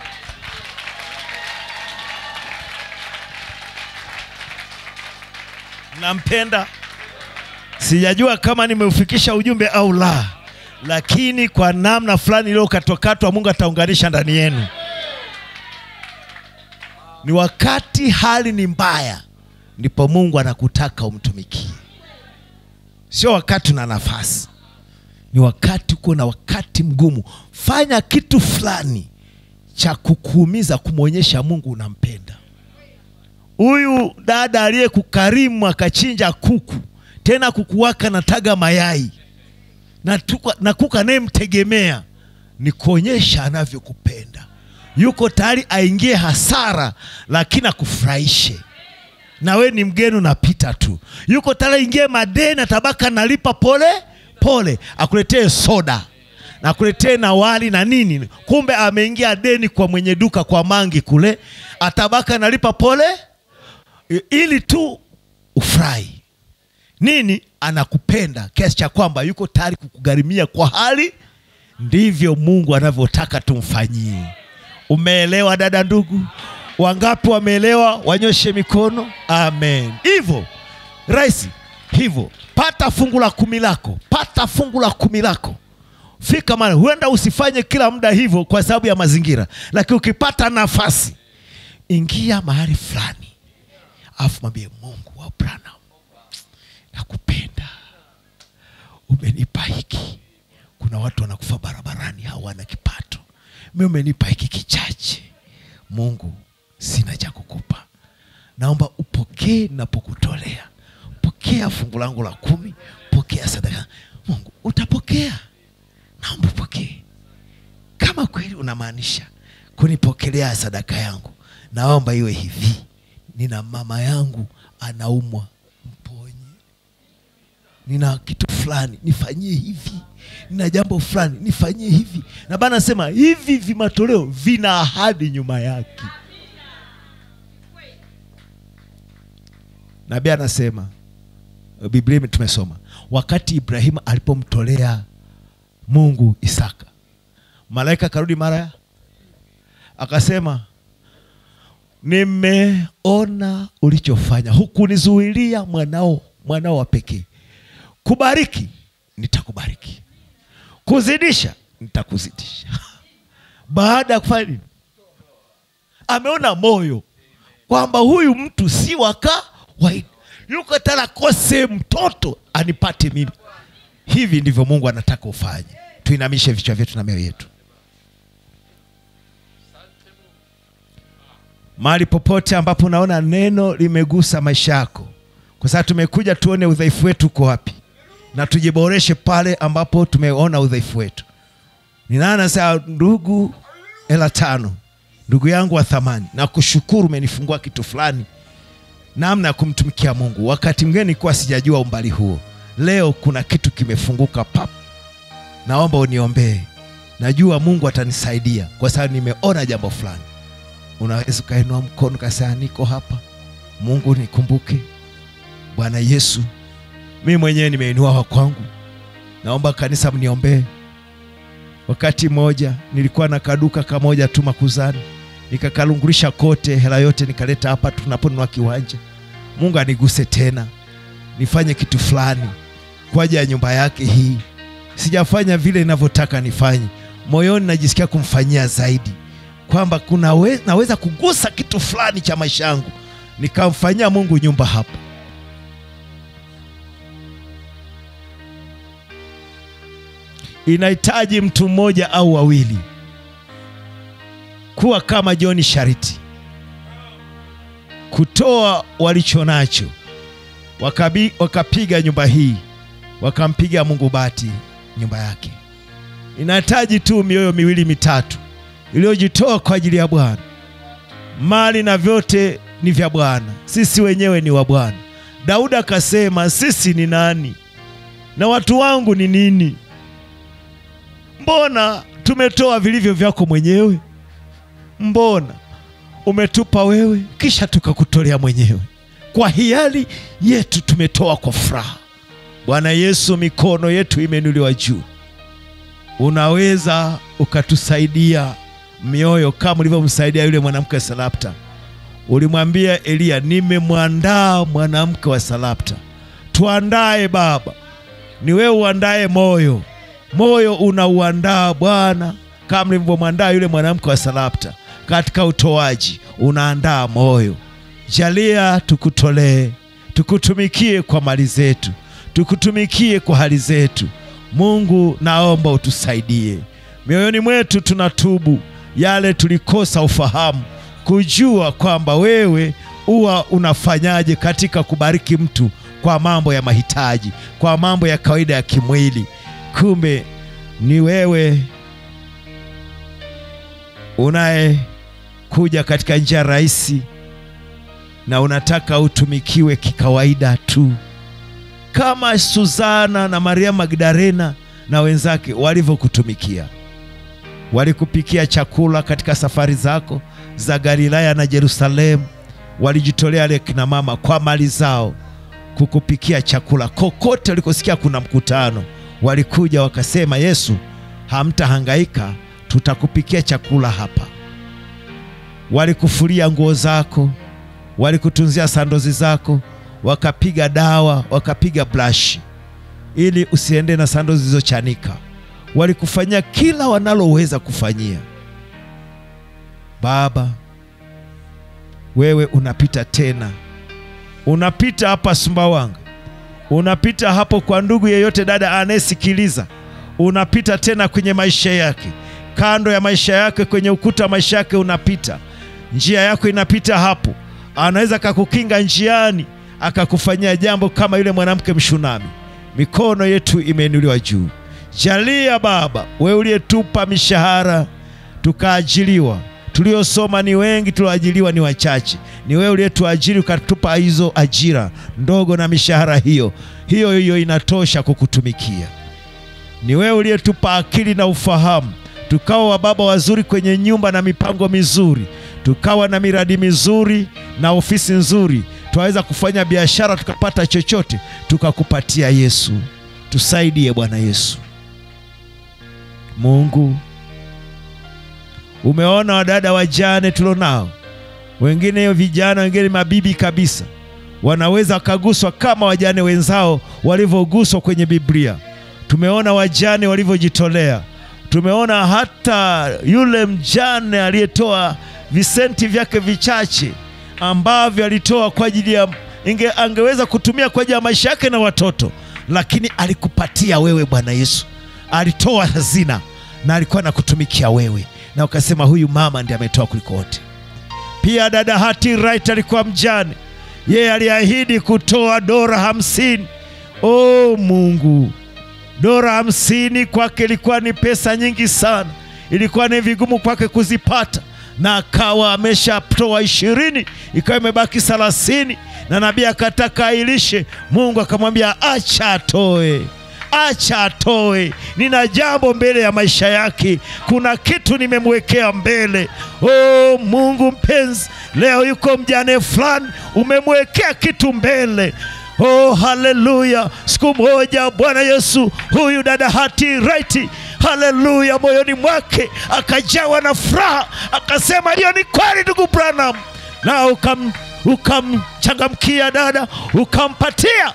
nampenda sijajua kama nimeufikisha ujumbe au la lakini kwa namna fulani iliyokatwakatwa mungu ataunganisha ndani yenu ni wakati hali ni mbaya ndipo mungu anakutaka umtumikie sio wakati una nafasi ni wakati uko na wakati mgumu fanya kitu fulani cha kukuumiza kumwonyesha mungu unampenda huyu dada aliyekukarimu akachinja kuku tena kuku wake anataga mayai na, tuka, na kuku anayemtegemea ni kuonyesha anavyokupenda yuko tayari aingie hasara lakini akufurahishe na we ni mgeni unapita tu yuko tayari aingie madeni atabaka nalipa pole pole akuletee soda na akuletee na wali na nini kumbe ameingia deni kwa mwenye duka kwa mangi kule atabaka nalipa pole i- ili tu ufurahi nini anakupenda kiasi cha kwamba yuko tayari kukugharimia kwa hali ndivyo mungu anavyotaka tumfanyie umeelewa dada ndugu wangapi wameelewa wanyoshe mikono amen hivyo rahisi hivyo pata fungu la kumi lako pata fungu la kumi lako fika mara huenda usifanye kila muda hivyo kwa sababu ya mazingira lakini ukipata nafasi ingia mahali fulani alafu mwambie mungu wa Branham nakupenda umenipa hiki kuna watu wanakufa barabarani hawana kipato mi umenipa hiki kichache mungu sina cha kukupa naomba upokee napokutolea pokea fungu langu la kumi pokea sadaka mungu utapokea naomba upokee kama kweli unamaanisha kunipokelea sadaka yangu naomba iwe hivi nina mama yangu anaumwa mponye nina kitu fulani nifanyie hivi nina jambo fulani nifanyie hivi na bana nasema hivi vimatoleo vina ahadi nyuma yake nabii anasema biblia ime- tumesoma wakati ibrahimu alipomtolea mungu isaka malaika akarudi mara ya akasema nimeona ulichofanya hukunizuilia mwanao mwanao wa pekee kubariki nitakubariki kuzidisha nitakuzidisha baada ya kufanya nini ameona moyo kwamba huyu mtu si wa kawaida yuko tena kose mtoto anipate mimi hivi ndivyo mungu anataka ufanye tuinamishe vichwa vyetu na mioyo yetu mahali popote ambapo unaona neno limegusa maisha yako kwa sababu tumekuja tuone udhaifu wetu uko wapi na tujiboreshe pale ambapo tumeona udhaifu wetu ninaana saa ndugu hela tano ndugu yangu wa thamani na kushukuru umenifungua kitu fulani namna ya kumtumikia mungu wakati mwingine nilikuwa sijajua umbali huo leo kuna kitu kimefunguka pap naomba uniombee najua mungu atanisaidia kwa sababu nimeona jambo fulani unaweza ukainua mkono kasema niko hapa mungu nikumbuke bwana yesu mimi mwenyewe nimeinua wa kwangu naomba kanisa mniombee wakati mmoja nilikuwa na kaduka kamoja tu makuzani nikakalungulisha kote hela yote nikaleta hapa tunaponunua kiwanja mungu aniguse tena nifanye kitu fulani kwa ajili ya nyumba yake hii sijafanya vile inavyotaka nifanye moyoni najisikia kumfanyia zaidi kwamba kuna we, naweza kugusa kitu fulani cha maisha yangu nikamfanyia mungu nyumba hapa inahitaji mtu mmoja au wawili kuwa kama John Shariti, kutoa walicho nacho, wakabi, wakapiga nyumba hii, wakampiga Mungu bati nyumba yake. Inahitaji tu mioyo miwili mitatu iliyojitoa kwa ajili ya Bwana. Mali na vyote ni vya Bwana, sisi wenyewe ni wa Bwana. Daudi akasema, sisi ni nani na watu wangu ni nini? Mbona tumetoa vilivyo vyako mwenyewe mbona umetupa wewe kisha tukakutolea mwenyewe kwa hiari yetu tumetoa kwa furaha bwana yesu mikono yetu imeinuliwa juu unaweza ukatusaidia mioyo kama ulivyomsaidia yule mwanamke wa sarapta ulimwambia eliya nimemwandaa mwanamke wa sarapta tuandae baba ni wewe uandae moyo moyo unauandaa bwana kama mlivyomwandaa yule mwanamke wa sarapta katika utoaji unaandaa moyo jalia tukutolee tukutumikie kwa mali zetu tukutumikie kwa hali zetu mungu naomba utusaidie mioyoni mwetu tunatubu yale tulikosa ufahamu kujua kwamba wewe huwa unafanyaje katika kubariki mtu kwa mambo ya mahitaji kwa mambo ya kawaida ya kimwili kumbe ni wewe unayekuja katika njia rahisi na unataka utumikiwe kikawaida tu kama Suzana na Maria Magdalena na wenzake walivyokutumikia. Walikupikia chakula katika safari zako za Galilaya na Yerusalemu. Walijitolea wale kina mama kwa mali zao kukupikia chakula. Kokote walikosikia kuna mkutano, walikuja wakasema, Yesu, hamtahangaika, tutakupikia chakula hapa. Walikufulia nguo zako, walikutunzia sandozi zako, wakapiga dawa, wakapiga brush ili usiende na sando zilizochanika. Walikufanyia kila wanaloweza kufanyia. Baba, wewe unapita tena, unapita hapa Sumbawanga, unapita hapo kwa ndugu yeyote, dada anayesikiliza, unapita tena kwenye maisha yake, kando ya maisha yake, kwenye ukuta wa maisha yake unapita, njia yako inapita hapo. Anaweza akakukinga njiani, akakufanyia jambo kama yule mwanamke Mshunami. Mikono yetu imeinuliwa juu. Jalia Baba, wewe uliyetupa mishahara tukaajiliwa, tuliosoma ni wengi, tulioajiliwa ni wachache. Ni wewe uliyetuajiri ukatupa hizo ajira ndogo na mishahara hiyo hiyo hiyo inatosha kukutumikia. Ni wewe uliyetupa akili na ufahamu, tukawa wababa wazuri kwenye nyumba na mipango mizuri, tukawa na miradi mizuri na ofisi nzuri, twaweza kufanya biashara tukapata chochote, tukakupatia Yesu. Tusaidie Bwana Yesu. Mungu, umeona wadada wajane tulionao, wengine vijana, wengine mabibi kabisa, wanaweza wakaguswa kama wajane wenzao walivyoguswa kwenye Biblia. Tumeona wajane walivyojitolea. Tumeona hata yule mjane aliyetoa visenti vyake vichache ambavyo alitoa kwa ajili ya inge, angeweza kutumia kwa ajili ya maisha yake na watoto, lakini alikupatia wewe Bwana Yesu. Alitoa hazina na alikuwa anakutumikia wewe, na ukasema huyu mama ndiye ametoa kuliko wote. Pia dada Hati Wright alikuwa mjane, yeye aliahidi kutoa dora hamsini. O Mungu, dora hamsini kwake ilikuwa ni pesa nyingi sana, ilikuwa ni vigumu kwake kuzipata, na akawa ameshatoa ishirini, ikawa imebaki thelathini, na nabii akataka ailishe. Mungu akamwambia acha atoe acha atoe, nina jambo mbele ya maisha yake, kuna kitu nimemwekea mbele. Oh Mungu mpenzi, leo yuko mjane fulani, umemwekea kitu mbele. Oh, haleluya! Siku moja Bwana Yesu, huyu dada Hati Wright, haleluya, moyoni mwake akajawa na furaha, akasema hiyo ni kweli, ndugu Branham, na ukam ukamchangamkia dada, ukampatia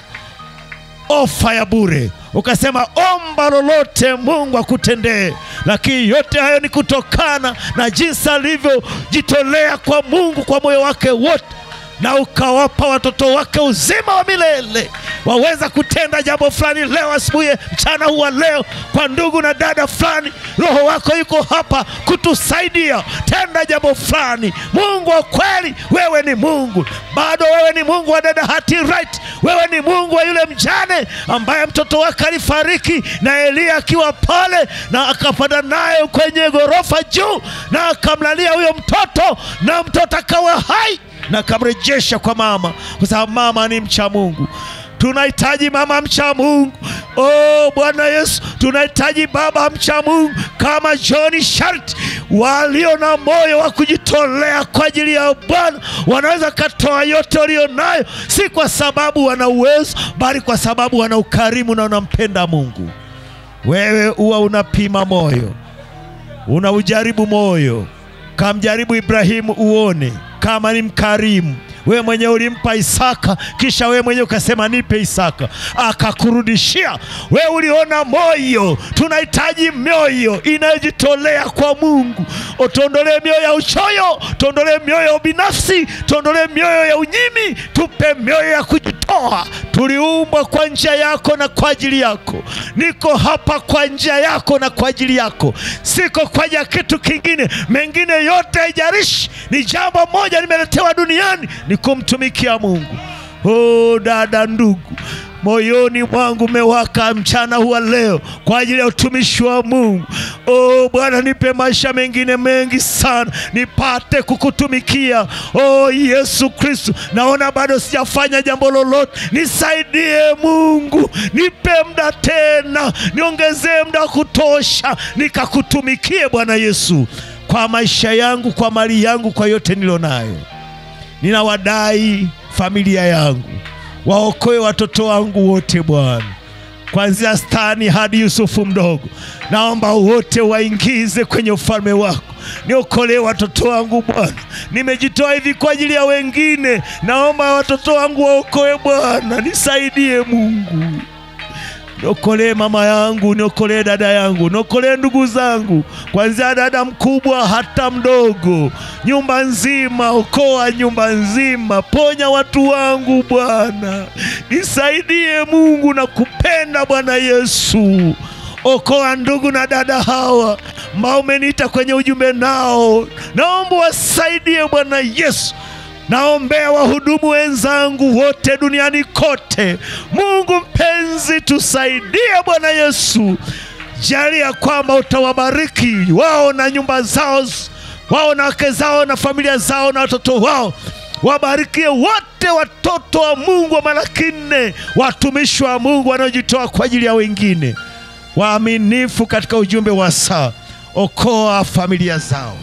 ofa ya bure ukasema omba lolote Mungu akutendee. Lakini yote hayo ni kutokana na jinsi alivyojitolea kwa Mungu kwa moyo wake wote, na ukawapa watoto wake uzima wa milele. Waweza kutenda jambo fulani leo asubuhi, mchana huu wa leo, kwa ndugu na dada fulani. Roho wako yuko hapa kutusaidia. Tenda jambo fulani. Mungu wa kweli, wewe ni Mungu, bado wewe ni Mungu wa dada Hati Wright. Wewe ni Mungu wa yule mjane ambaye mtoto wake alifariki na Eliya akiwa pale, na akapanda naye kwenye ghorofa juu, na akamlalia huyo mtoto, na mtoto akawa hai na akamrejesha kwa mama, kwa sababu mama ni mcha Mungu. tunahitaji mama mcha Mungu. Oh Bwana Yesu, tunahitaji baba mcha Mungu kama John Sharti, walio na moyo wa kujitolea kwa ajili ya Bwana. Wanaweza katoa yote walio nayo, si kwa sababu wana uwezo, bali kwa sababu wana ukarimu na wanampenda Mungu. Wewe huwa unapima moyo, unaujaribu moyo, kamjaribu Ibrahimu uone kama ni mkarimu. Wewe mwenyewe ulimpa Isaka, kisha wewe mwenyewe ukasema nipe Isaka, akakurudishia. Wewe uliona moyo. Tunahitaji mioyo inayojitolea kwa Mungu. Utuondolee mioyo ya uchoyo, tuondolee mioyo ya ubinafsi, tuondolee mioyo ya unyimi, tupe mioyo ya kujitoa. Tuliumbwa kwa njia yako na kwa ajili yako. Niko hapa kwa njia yako na kwa ajili yako, siko kwa ajili ya kitu kingine. Mengine yote haijalishi, ni jambo moja nimeletewa duniani, ni kumtumikia Mungu. Oh, dada, ndugu, moyoni mwangu umewaka mchana huwa leo kwa ajili ya utumishi wa Mungu. Oh Bwana, nipe maisha mengine mengi sana nipate kukutumikia. Oh Yesu Kristo, naona bado sijafanya jambo lolote, nisaidie Mungu, nipe muda tena, niongezee muda wa kutosha, nikakutumikie Bwana Yesu, kwa maisha yangu, kwa mali yangu, kwa yote nilionayo. Ninawadai familia yangu, waokoe watoto wangu wote Bwana, kuanzia Stani hadi Yusufu mdogo, naomba wote waingize kwenye ufalme wako. Niokolee watoto wangu Bwana, nimejitoa hivi kwa ajili ya wengine, naomba watoto wangu waokoe Bwana, nisaidie Mungu. Niokolee mama yangu, niokolee dada yangu, niokolee ndugu zangu, kwanzia dada mkubwa hata mdogo, nyumba nzima. Okoa nyumba nzima, ponya watu wangu Bwana, nisaidie Mungu na kupenda Bwana Yesu. Okoa ndugu na dada hawa ambao umeniita kwenye ujumbe nao, naomba wasaidie Bwana Yesu. Naombea wahudumu wenzangu wote duniani kote. Mungu mpenzi, tusaidie Bwana Yesu. Jalia kwamba utawabariki wao na nyumba zao, wao na wake zao na familia zao na watoto wao. Wabarikie wote watoto wa Mungu wa Malaki nne, watumishi wa Mungu wanaojitoa kwa ajili ya wengine, waaminifu katika ujumbe wa saa. Okoa familia zao.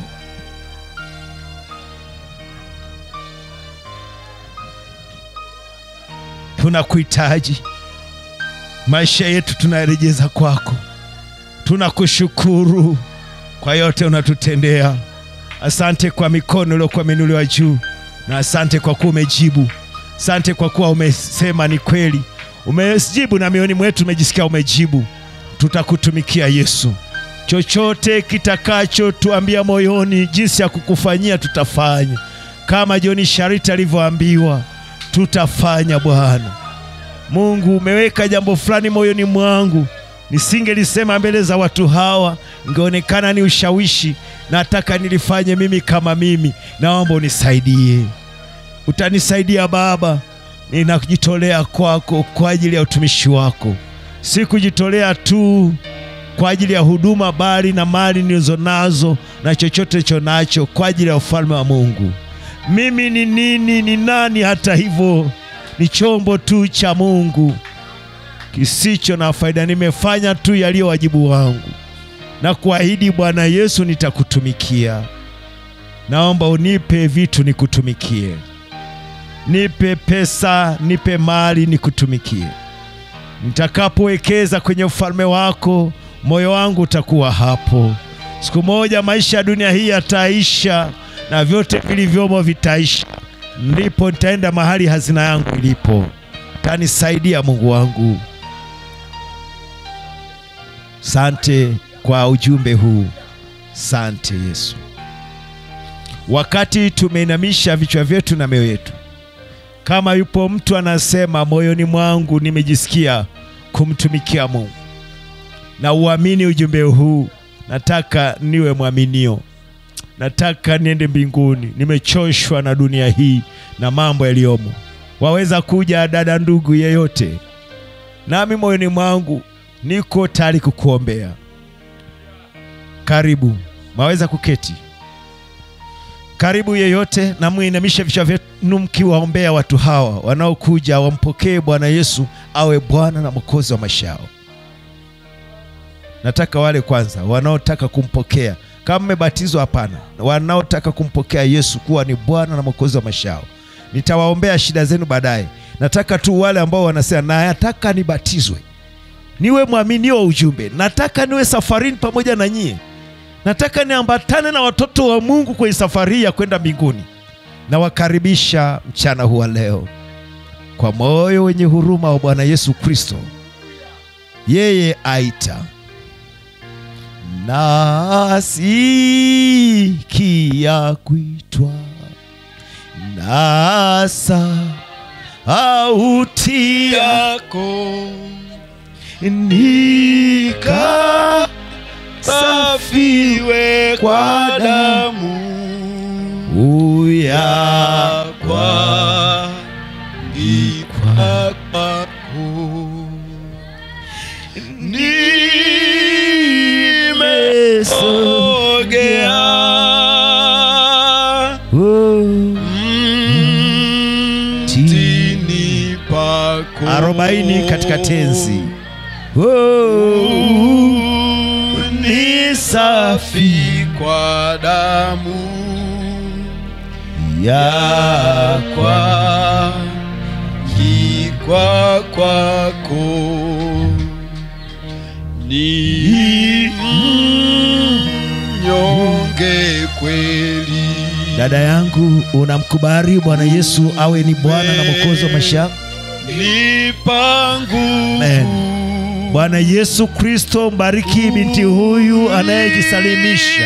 Tunakuhitaji, maisha yetu tunarejeza kwako. Tunakushukuru kwa yote unatutendea. Asante kwa mikono iliyokuwa imeinuliwa juu, na asante kwa kuwa umejibu. Asante kwa kuwa umesema ni kweli, umejibu na mioyoni mwetu umejisikia umejibu. Tutakutumikia Yesu, chochote kitakachotuambia moyoni jinsi ya kukufanyia tutafanya, kama Joni Shariti alivyoambiwa tutafanya. Bwana Mungu, umeweka jambo fulani moyoni mwangu, nisingelisema mbele za watu hawa, ingeonekana ni ushawishi. Nataka nilifanye mimi kama mimi, naomba unisaidie. Utanisaidia Baba, ninajitolea kwako kwa ajili ya utumishi wako, si kujitolea tu kwa ajili ya huduma, bali na mali nilizo nazo na chochote cho nacho kwa ajili ya ufalme wa Mungu. Mimi ni nini? Ni nani? Hata hivyo ni chombo tu cha Mungu kisicho na faida. Nimefanya tu yaliyo wajibu wangu na kuahidi, Bwana Yesu, nitakutumikia. Naomba unipe vitu nikutumikie, nipe pesa, nipe mali nikutumikie. Nitakapowekeza kwenye ufalme wako, moyo wangu utakuwa hapo. Siku moja maisha ya dunia hii yataisha na vyote vilivyomo vitaisha, ndipo nitaenda mahali hazina yangu ilipo. Tanisaidia Mungu wangu. Sante kwa ujumbe huu, sante Yesu. Wakati tumeinamisha vichwa vyetu na mioyo yetu, kama yupo mtu anasema moyoni mwangu nimejisikia kumtumikia Mungu na uamini ujumbe huu, nataka niwe mwaminio nataka niende mbinguni, nimechoshwa na dunia hii na mambo yaliyomo. Waweza kuja dada, ndugu yeyote, nami moyoni mwangu niko tayari kukuombea. Karibu, waweza kuketi. karibu yeyote na muinamishe vichwa vyenu mkiwaombea watu hawa wanaokuja wampokee bwana yesu awe bwana na mwokozi wa maisha yao nataka wale kwanza wanaotaka kumpokea kama mmebatizwa hapana wanaotaka kumpokea yesu kuwa ni bwana na mwokozi wa maisha yao nitawaombea shida zenu baadaye nataka tu wale ambao wanasema nataka nibatizwe niwe mwaminio wa ujumbe nataka niwe safarini pamoja na nyie nataka niambatane na watoto wa mungu kwenye safari hii ya kwenda mbinguni nawakaribisha mchana huu wa leo kwa moyo wenye huruma wa bwana yesu kristo yeye aita nasikia kuitwa na sauti yako nika safiwe kwa damu uya kwa ikwa kwako nimesogea mtini pako arobaini katika tenzi ni safi kwa damu yakwa kikwa kwako ni mnyonge kweli dada yangu unamkubali bwana yesu awe ni bwana na mwokozi wa maisha yako nipa Amen. nguvu bwana yesu kristo mbariki binti huyu anayejisalimisha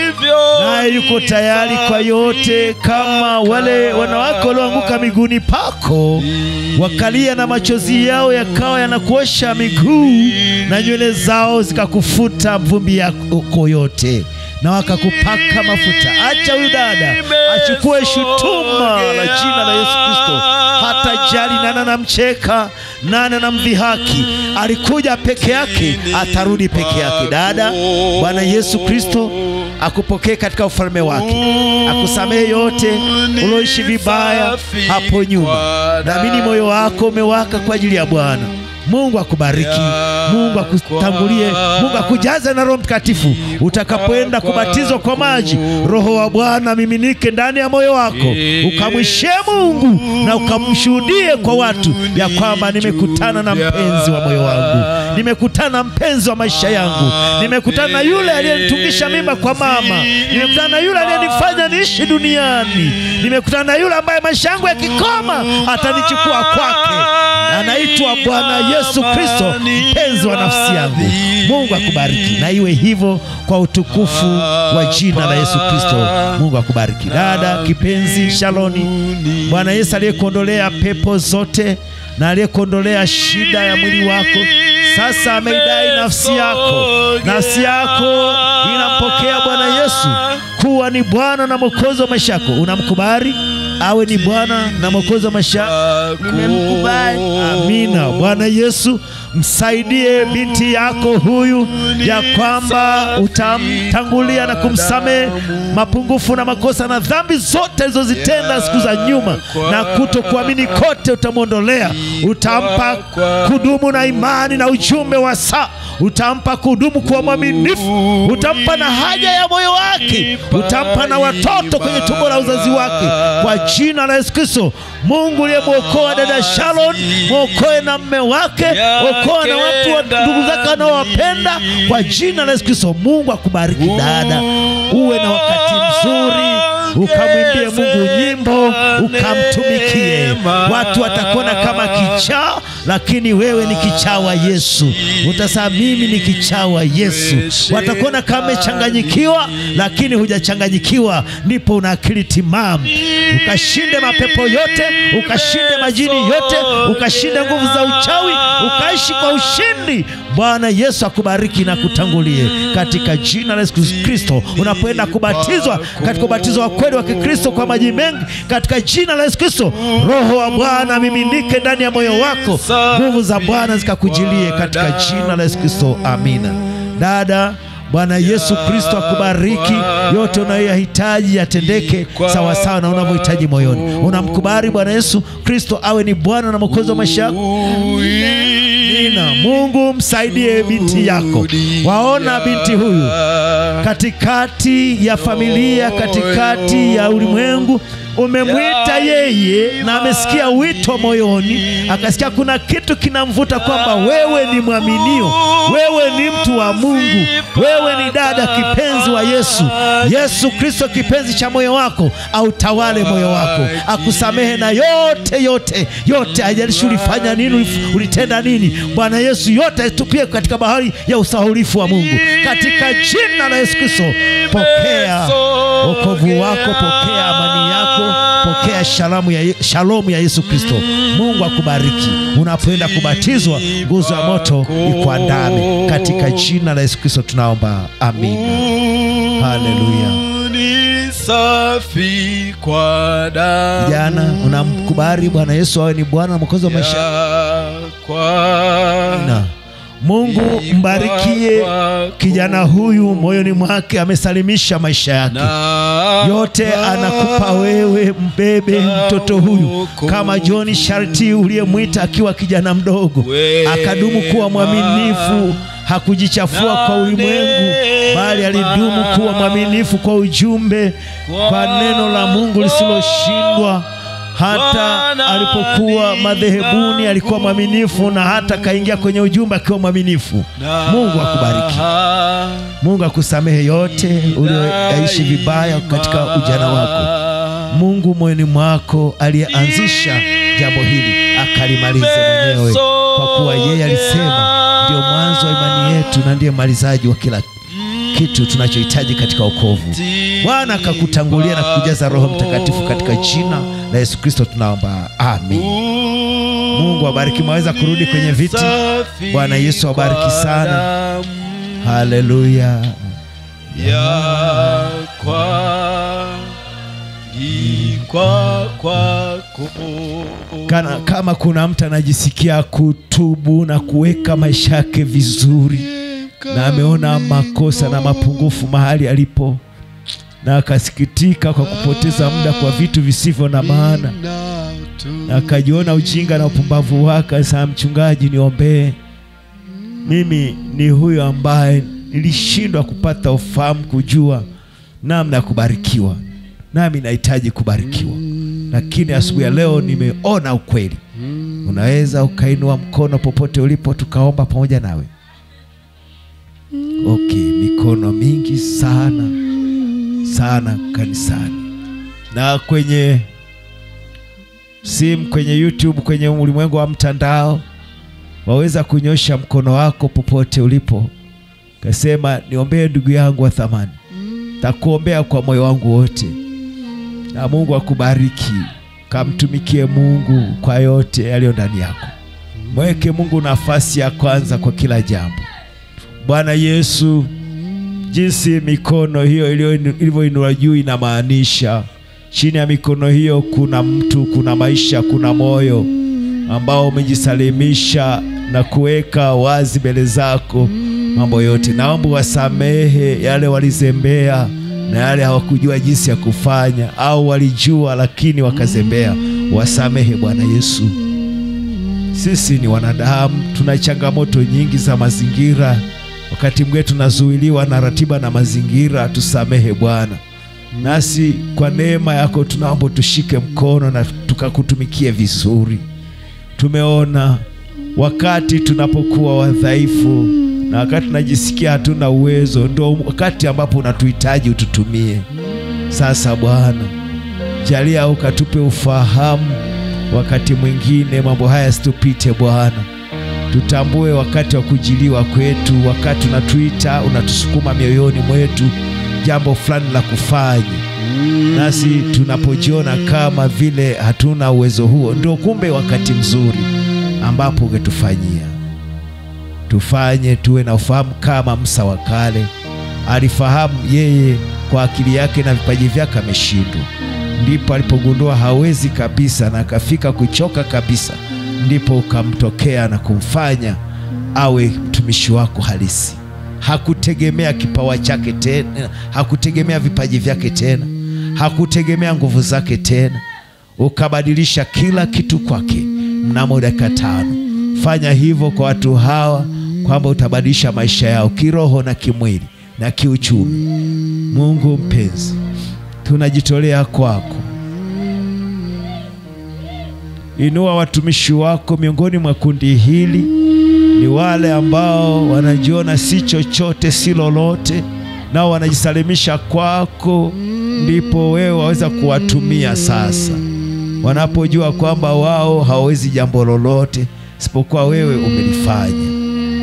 naye yuko tayari kwa yote kama wale wanawake walioanguka miguuni pako wakalia na machozi yao yakawa yanakuosha miguu na nywele zao zikakufuta vumbi yako yote na wakakupaka mafuta acha huyu dada achukue shutuma la jina la yesu kristo hata jali nani anamcheka nani anamdhihaki alikuja peke yake atarudi peke yake dada bwana yesu kristo akupokee katika ufalme wake akusamehe yote ulioishi vibaya hapo nyuma naamini moyo wako umewaka kwa ajili ya bwana mungu akubariki mungu akutangulie mungu akujaze na roho mtakatifu utakapoenda kubatizwa kwa maji roho wa bwana miminike ndani ya moyo wako ukamwishie mungu na ukamshuhudie kwa watu ya kwamba nimekutana na mpenzi wa moyo wangu nimekutana na mpenzi wa maisha yangu nimekutana na yule aliyenitungisha mimba kwa mama nimekutana na yule aliyenifanya niishi duniani nimekutana na yule ambaye maisha yangu yakikoma atanichukua kwake anaitwa bwana yesu kristo mpenzi wa nafsi yangu mungu akubariki na iwe hivyo kwa utukufu wa jina la yesu kristo mungu akubariki dada kipenzi shaloni bwana yesu aliyekuondolea pepo zote na aliyekuondolea shida ya mwili wako sasa ameidai nafsi yako nafsi yako inampokea bwana yesu kuwa ni bwana na mwokozi wa maisha yako unamkubali awe ni bwana na mwokozi wa maisha yako nimemkubali amina bwana yesu msaidie binti yako huyu ya kwamba utamtangulia na kumsamehe mapungufu na makosa na dhambi zote alizozitenda siku za nyuma na kutokuamini kote utamwondolea utampa kudumu na imani na ujumbe wa saa utampa kudumu kuwa mwaminifu utampa na haja ya moyo wake utampa na watoto kwenye tumbo la uzazi wake kwa jina la yesu kristo mungu uliyemwokoa dada shalon mwokoe na mme wake okoa na watu wa ndugu zake wanaowapenda kwa jina la yesu kristo mungu akubariki dada uwe na wakati mzuri ukamwimbie mungu nyimbo ukamtumikie watu watakuona kama kichaa lakini wewe ni kichaa wa yesu utasema mimi ni kichaa wa yesu watakuona kama umechanganyikiwa lakini hujachanganyikiwa ndipo una akili timamu ukashinde mapepo yote ukashinde majini yote ukashinde nguvu za uchawi ukaishi kwa ushindi bwana yesu akubariki na kutangulie katika jina la yesu kristo unapoenda kubatizwa katika ubatizo wa kweli wa kikristo kwa maji mengi katika jina la yesu kristo roho wa bwana miminike ndani ya moyo wako nguvu za bwana zikakujilie katika jina la yesu kristo amina dada Bwana Yesu Kristo akubariki. Yote unayoyahitaji yatendeke sawasawa na unavyohitaji moyoni. Unamkubali Bwana Yesu Kristo awe ni Bwana na Mwokozi wa maisha yako. Nina Mungu msaidie binti yako. Waona binti huyu katikati ya familia, katikati ya ulimwengu, umemwita yeye na amesikia wito moyoni, akasikia kuna kitu kinamvuta kwamba wewe ni mwaminio, wewe ni mtu wa Mungu, wewe ni dada kipenzi wa Yesu. Yesu Kristo kipenzi cha moyo wako autawale moyo wako, akusamehe na yote yote yote, haijalishi ulifanya nini, ulif- ulitenda nini. Bwana Yesu yote aitupie katika bahari ya usahaulifu wa Mungu, katika jina la Yesu Kristo. Pokea wokovu wako, pokea amani yako, pokea shalamu ya, shalomu ya Yesu Kristo. Mungu akubariki. Unapoenda kubatizwa, nguzo ya moto ikuandame katika jina la Yesu Kristo tunaomba, amina. Haleluya. Ni safi kwa damu Jana unamkubali Bwana Yesu awe ni Bwana na Mwokozi wa maisha ya kwa na Mungu mbarikie kijana huyu, moyoni mwake amesalimisha maisha yake na yote anakupa wewe, mbebe mtoto huyu kama John Sharti uliyemwita akiwa kijana mdogo, akadumu kuwa mwaminifu, hakujichafua kwa ulimwengu, bali alidumu kuwa mwaminifu kwa ujumbe, kwa neno la Mungu lisiloshindwa. Hata alipokuwa madhehebuni alikuwa mwaminifu, na hata kaingia kwenye ujumbe akiwa mwaminifu. Mungu akubariki. Mungu akusamehe yote ulioyaishi vibaya katika ujana wako. Mungu moyoni mwako aliyeanzisha jambo hili akalimalize mwenyewe, kwa kuwa yeye alisema ndio mwanzo wa imani yetu na ndiye malizaji wa kila kitu tunachohitaji katika wokovu. Bwana akakutangulia na kukujaza Roho Mtakatifu katika jina la Yesu Kristo tunaomba, amin. Mungu awabariki. Mwaweza kurudi kwenye viti. Bwana Yesu awabariki sana. Haleluya. ya kwa kwa kwako Kana, kama kuna mtu anajisikia kutubu na kuweka maisha yake vizuri na ameona makosa na mapungufu mahali alipo na akasikitika kwa kupoteza muda kwa vitu visivyo na maana na akajiona ujinga na upumbavu wake, saa mchungaji, niombee mimi. Ni huyo ambaye nilishindwa kupata ufahamu, kujua namna ya kubarikiwa, nami nahitaji kubarikiwa, lakini asubuhi ya leo nimeona ukweli. Unaweza ukainua mkono popote ulipo, tukaomba pamoja nawe. Okay, mikono mingi sana sana kanisani na kwenye simu, kwenye YouTube, kwenye ulimwengu wa mtandao, waweza kunyosha mkono wako popote ulipo, kasema niombee ndugu yangu wa thamani, takuombea kwa moyo wangu wote, na Mungu akubariki. Kamtumikie Mungu kwa yote yaliyo ndani yako, mweke Mungu nafasi ya kwanza kwa kila jambo. Bwana Yesu, jinsi mikono hiyo ilivyoinuliwa juu inamaanisha chini ya mikono hiyo kuna mtu, kuna maisha, kuna moyo ambao umejisalimisha na kuweka wazi mbele zako mambo yote. Naomba wasamehe yale walizembea na yale hawakujua jinsi ya kufanya, au walijua lakini wakazembea. Wasamehe Bwana Yesu. Sisi ni wanadamu, tuna changamoto nyingi za mazingira wakati mwingine tunazuiliwa na ratiba na mazingira. Tusamehe Bwana, nasi kwa neema yako tunaomba tushike mkono na tukakutumikie vizuri. Tumeona wakati tunapokuwa wadhaifu na wakati tunajisikia hatuna uwezo, ndio wakati ambapo unatuhitaji ututumie. Sasa Bwana, jalia ukatupe ufahamu, wakati mwingine mambo haya situpite Bwana tutambue wakati wa kujiliwa kwetu, wakati unatuita unatusukuma mioyoni mwetu jambo fulani la kufanya, nasi tunapojiona kama vile hatuna uwezo huo, ndio kumbe wakati mzuri ambapo ungetufanyia. Tufanye tuwe na ufahamu kama Musa wa kale alifahamu yeye kwa akili yake na vipaji vyake ameshindwa, ndipo alipogundua hawezi kabisa na akafika kuchoka kabisa ndipo ukamtokea na kumfanya awe mtumishi wako halisi. hakutegemea kipawa chake tena, hakutegemea vipaji vyake tena, hakutegemea nguvu zake tena, ukabadilisha kila kitu kwake mnamo dakika tano. Fanya hivyo kwa watu hawa, kwamba utabadilisha maisha yao kiroho na kimwili na kiuchumi. Mungu mpenzi, tunajitolea kwako. Inua watumishi wako miongoni mwa kundi hili, ni wale ambao wanajiona si chochote si lolote, nao wanajisalimisha kwako, ndipo wewe waweza kuwatumia sasa, wanapojua kwamba wao hawawezi jambo lolote isipokuwa wewe umelifanya.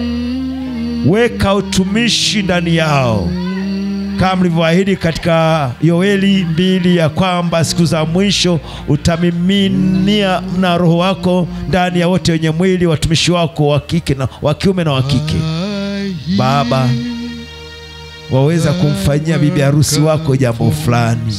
Weka utumishi ndani yao kama mlivyoahidi katika Yoeli mbili ya kwamba siku za mwisho utamiminia na Roho wako ndani ya wote wenye mwili, watumishi wako wa kike na wa kiume na wa kike. Baba, waweza kumfanyia bibi harusi wako jambo fulani.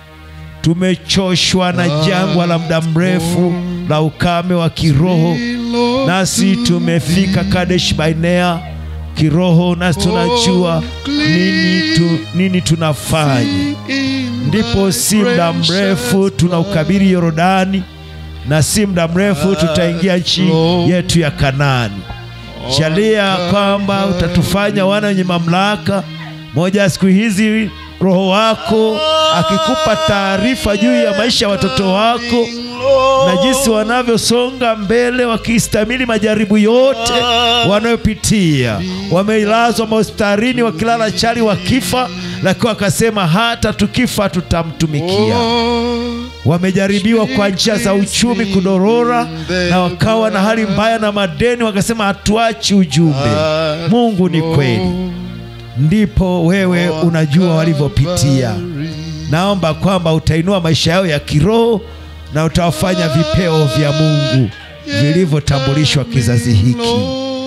Tumechoshwa na jangwa la muda mrefu la ukame wa kiroho, nasi tumefika Kadesh Barnea kiroho, nasi tunajua nini, tu, nini tunafanya. Ndipo si muda mrefu tunaukabiri Yorodani, na si muda mrefu tutaingia nchi yetu ya Kanaani. Jalia kwamba utatufanya wana wenye mamlaka. Moja ya siku hizi Roho wako akikupa taarifa juu ya maisha ya watoto wako na jinsi wanavyosonga mbele wakistahimili majaribu yote wanayopitia. Wamelazwa mahospitalini wakilala chali wakifa, lakini wakasema hata tukifa tutamtumikia. Wamejaribiwa kwa njia za uchumi kudorora, na wakawa na hali mbaya na madeni, wakasema hatuachi ujumbe. Mungu ni kweli, ndipo wewe unajua walivyopitia. Naomba kwamba utainua maisha yao ya kiroho na utawafanya vipeo vya Mungu vilivyotambulishwa kizazi hiki.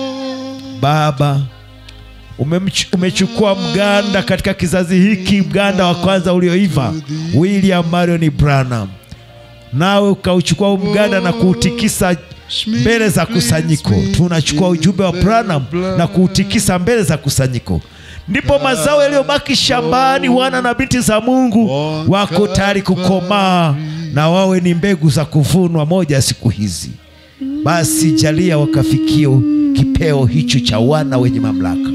Baba, umemch- umechukua mganda katika kizazi hiki, mganda wa kwanza ulioiva, William Marion Branham, nawe ukauchukua huu mganda na kuutikisa mbele za kusanyiko. Tunachukua ujumbe wa Branham na kuutikisa mbele za kusanyiko, ndipo mazao yaliyobaki shambani, wana na binti za Mungu wako tayari kukomaa na wawe ni mbegu za kuvunwa moja ya siku hizi. Basi jalia wakafikie kipeo hicho cha wana wenye mamlaka.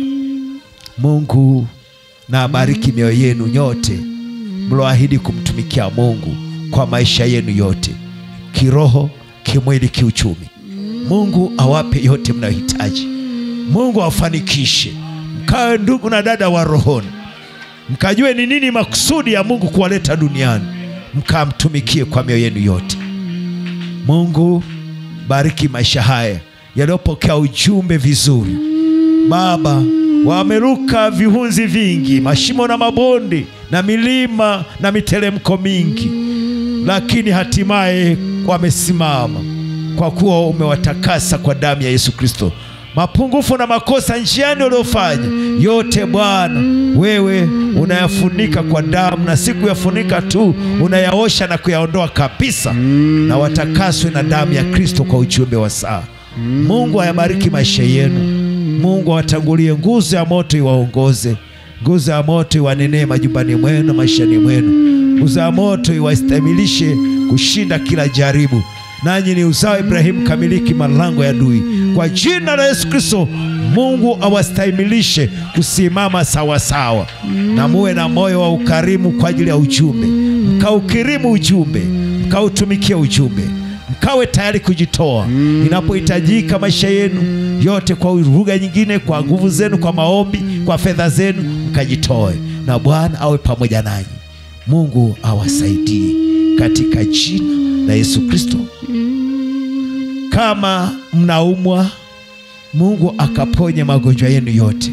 Mungu na abariki mioyo yenu nyote mloahidi kumtumikia Mungu kwa maisha yenu yote, kiroho, kimwili, kiuchumi. Mungu awape yote mnayohitaji. Mungu awafanikishe, mkawe ndugu na dada wa rohoni, mkajue ni nini makusudi ya Mungu kuwaleta duniani, mkamtumikie kwa mioyo yenu yote. Mungu bariki maisha haya yaliyopokea ujumbe vizuri. Baba, wameruka vihunzi vingi, mashimo na mabonde na milima na miteremko mingi, lakini hatimaye wamesimama kwa kuwa umewatakasa kwa damu ya Yesu Kristo. Mapungufu na makosa njiani waliofanya yote, Bwana wewe unayafunika kwa damu, na si kuyafunika tu, unayaosha na kuyaondoa kabisa, na watakaswe na damu ya Kristo kwa ujumbe wa saa. Mungu ayabariki maisha yenu. Mungu awatangulie, nguzo ya moto iwaongoze, nguzo ya moto iwanenee majumbani mwenu, maishani mwenu, nguzo ya moto iwastamilishe kushinda kila jaribu, nanyi ni uzao wa Ibrahimu, kamiliki malango ya adui. Kwa jina la Yesu Kristo, Mungu awastahimilishe kusimama sawasawa, na muwe na moyo wa ukarimu kwa ajili ya ujumbe, mkaukirimu ujumbe, mkautumikia ujumbe mkawe tayari kujitoa inapohitajika maisha yenu yote, kwa lugha nyingine, kwa nguvu zenu, kwa maombi, kwa fedha zenu, mkajitoe, na Bwana awe pamoja nanyi. Mungu awasaidie katika jina la Yesu Kristo. Kama mnaumwa, Mungu akaponye magonjwa yenu yote.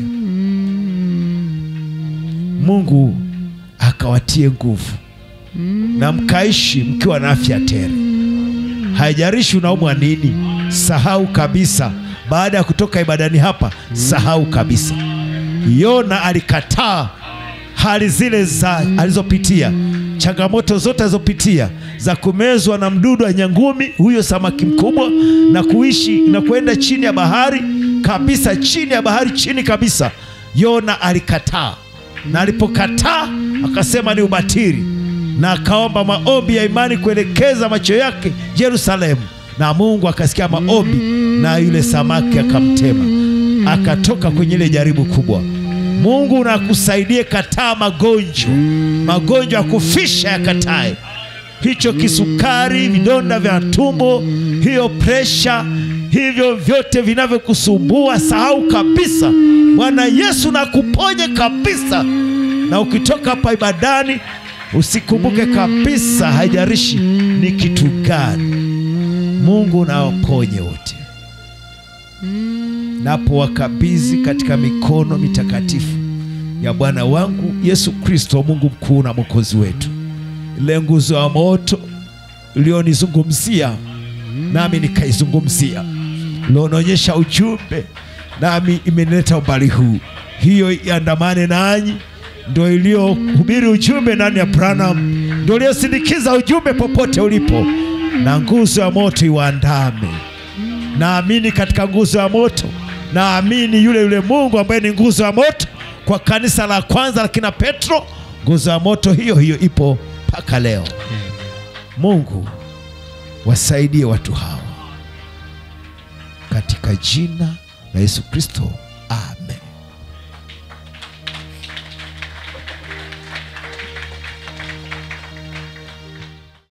Mungu akawatie nguvu na mkaishi mkiwa na afya tele. Haijalishi unaumwa nini, sahau kabisa. Baada ya kutoka ibadani hapa, sahau kabisa. Yona alikataa hali zile za alizopitia, changamoto zote alizopitia za kumezwa na mdudu wa nyangumi, huyo samaki mkubwa, na kuishi na kwenda chini ya bahari kabisa, chini ya bahari, chini kabisa, yona alikataa na alipokataa akasema ni ubatili na akaomba maombi ya imani kuelekeza macho yake yerusalemu na mungu akasikia maombi na yule samaki akamtema akatoka kwenye ile jaribu kubwa mungu nakusaidie kataa magonjwa magonjwa ya kufisha yakatae hicho kisukari vidonda vya tumbo hiyo presha hivyo vyote vinavyokusumbua sahau kabisa bwana yesu nakuponye kabisa na ukitoka hapa ibadani usikumbuke kabisa haijarishi ni kitu gani mungu nawaponye wote napo wakabidhi katika mikono mitakatifu ya bwana wangu yesu kristo mungu mkuu na mwokozi wetu ile nguzo ya moto iliyonizungumzia nami nikaizungumzia ilionaonyesha ujumbe nami imenileta umbali huu hiyo iandamane nanyi ndo iliyohubiri ujumbe ndani ya branam ndo iliyosindikiza ujumbe popote ulipo na nguzo ya moto iwaandame naamini katika nguzo ya moto naamini yule yule mungu ambaye ni nguzo ya moto kwa kanisa la kwanza la kina petro nguzo ya moto hiyo hiyo ipo mpaka leo mungu wasaidie watu hawa katika jina la yesu kristo amen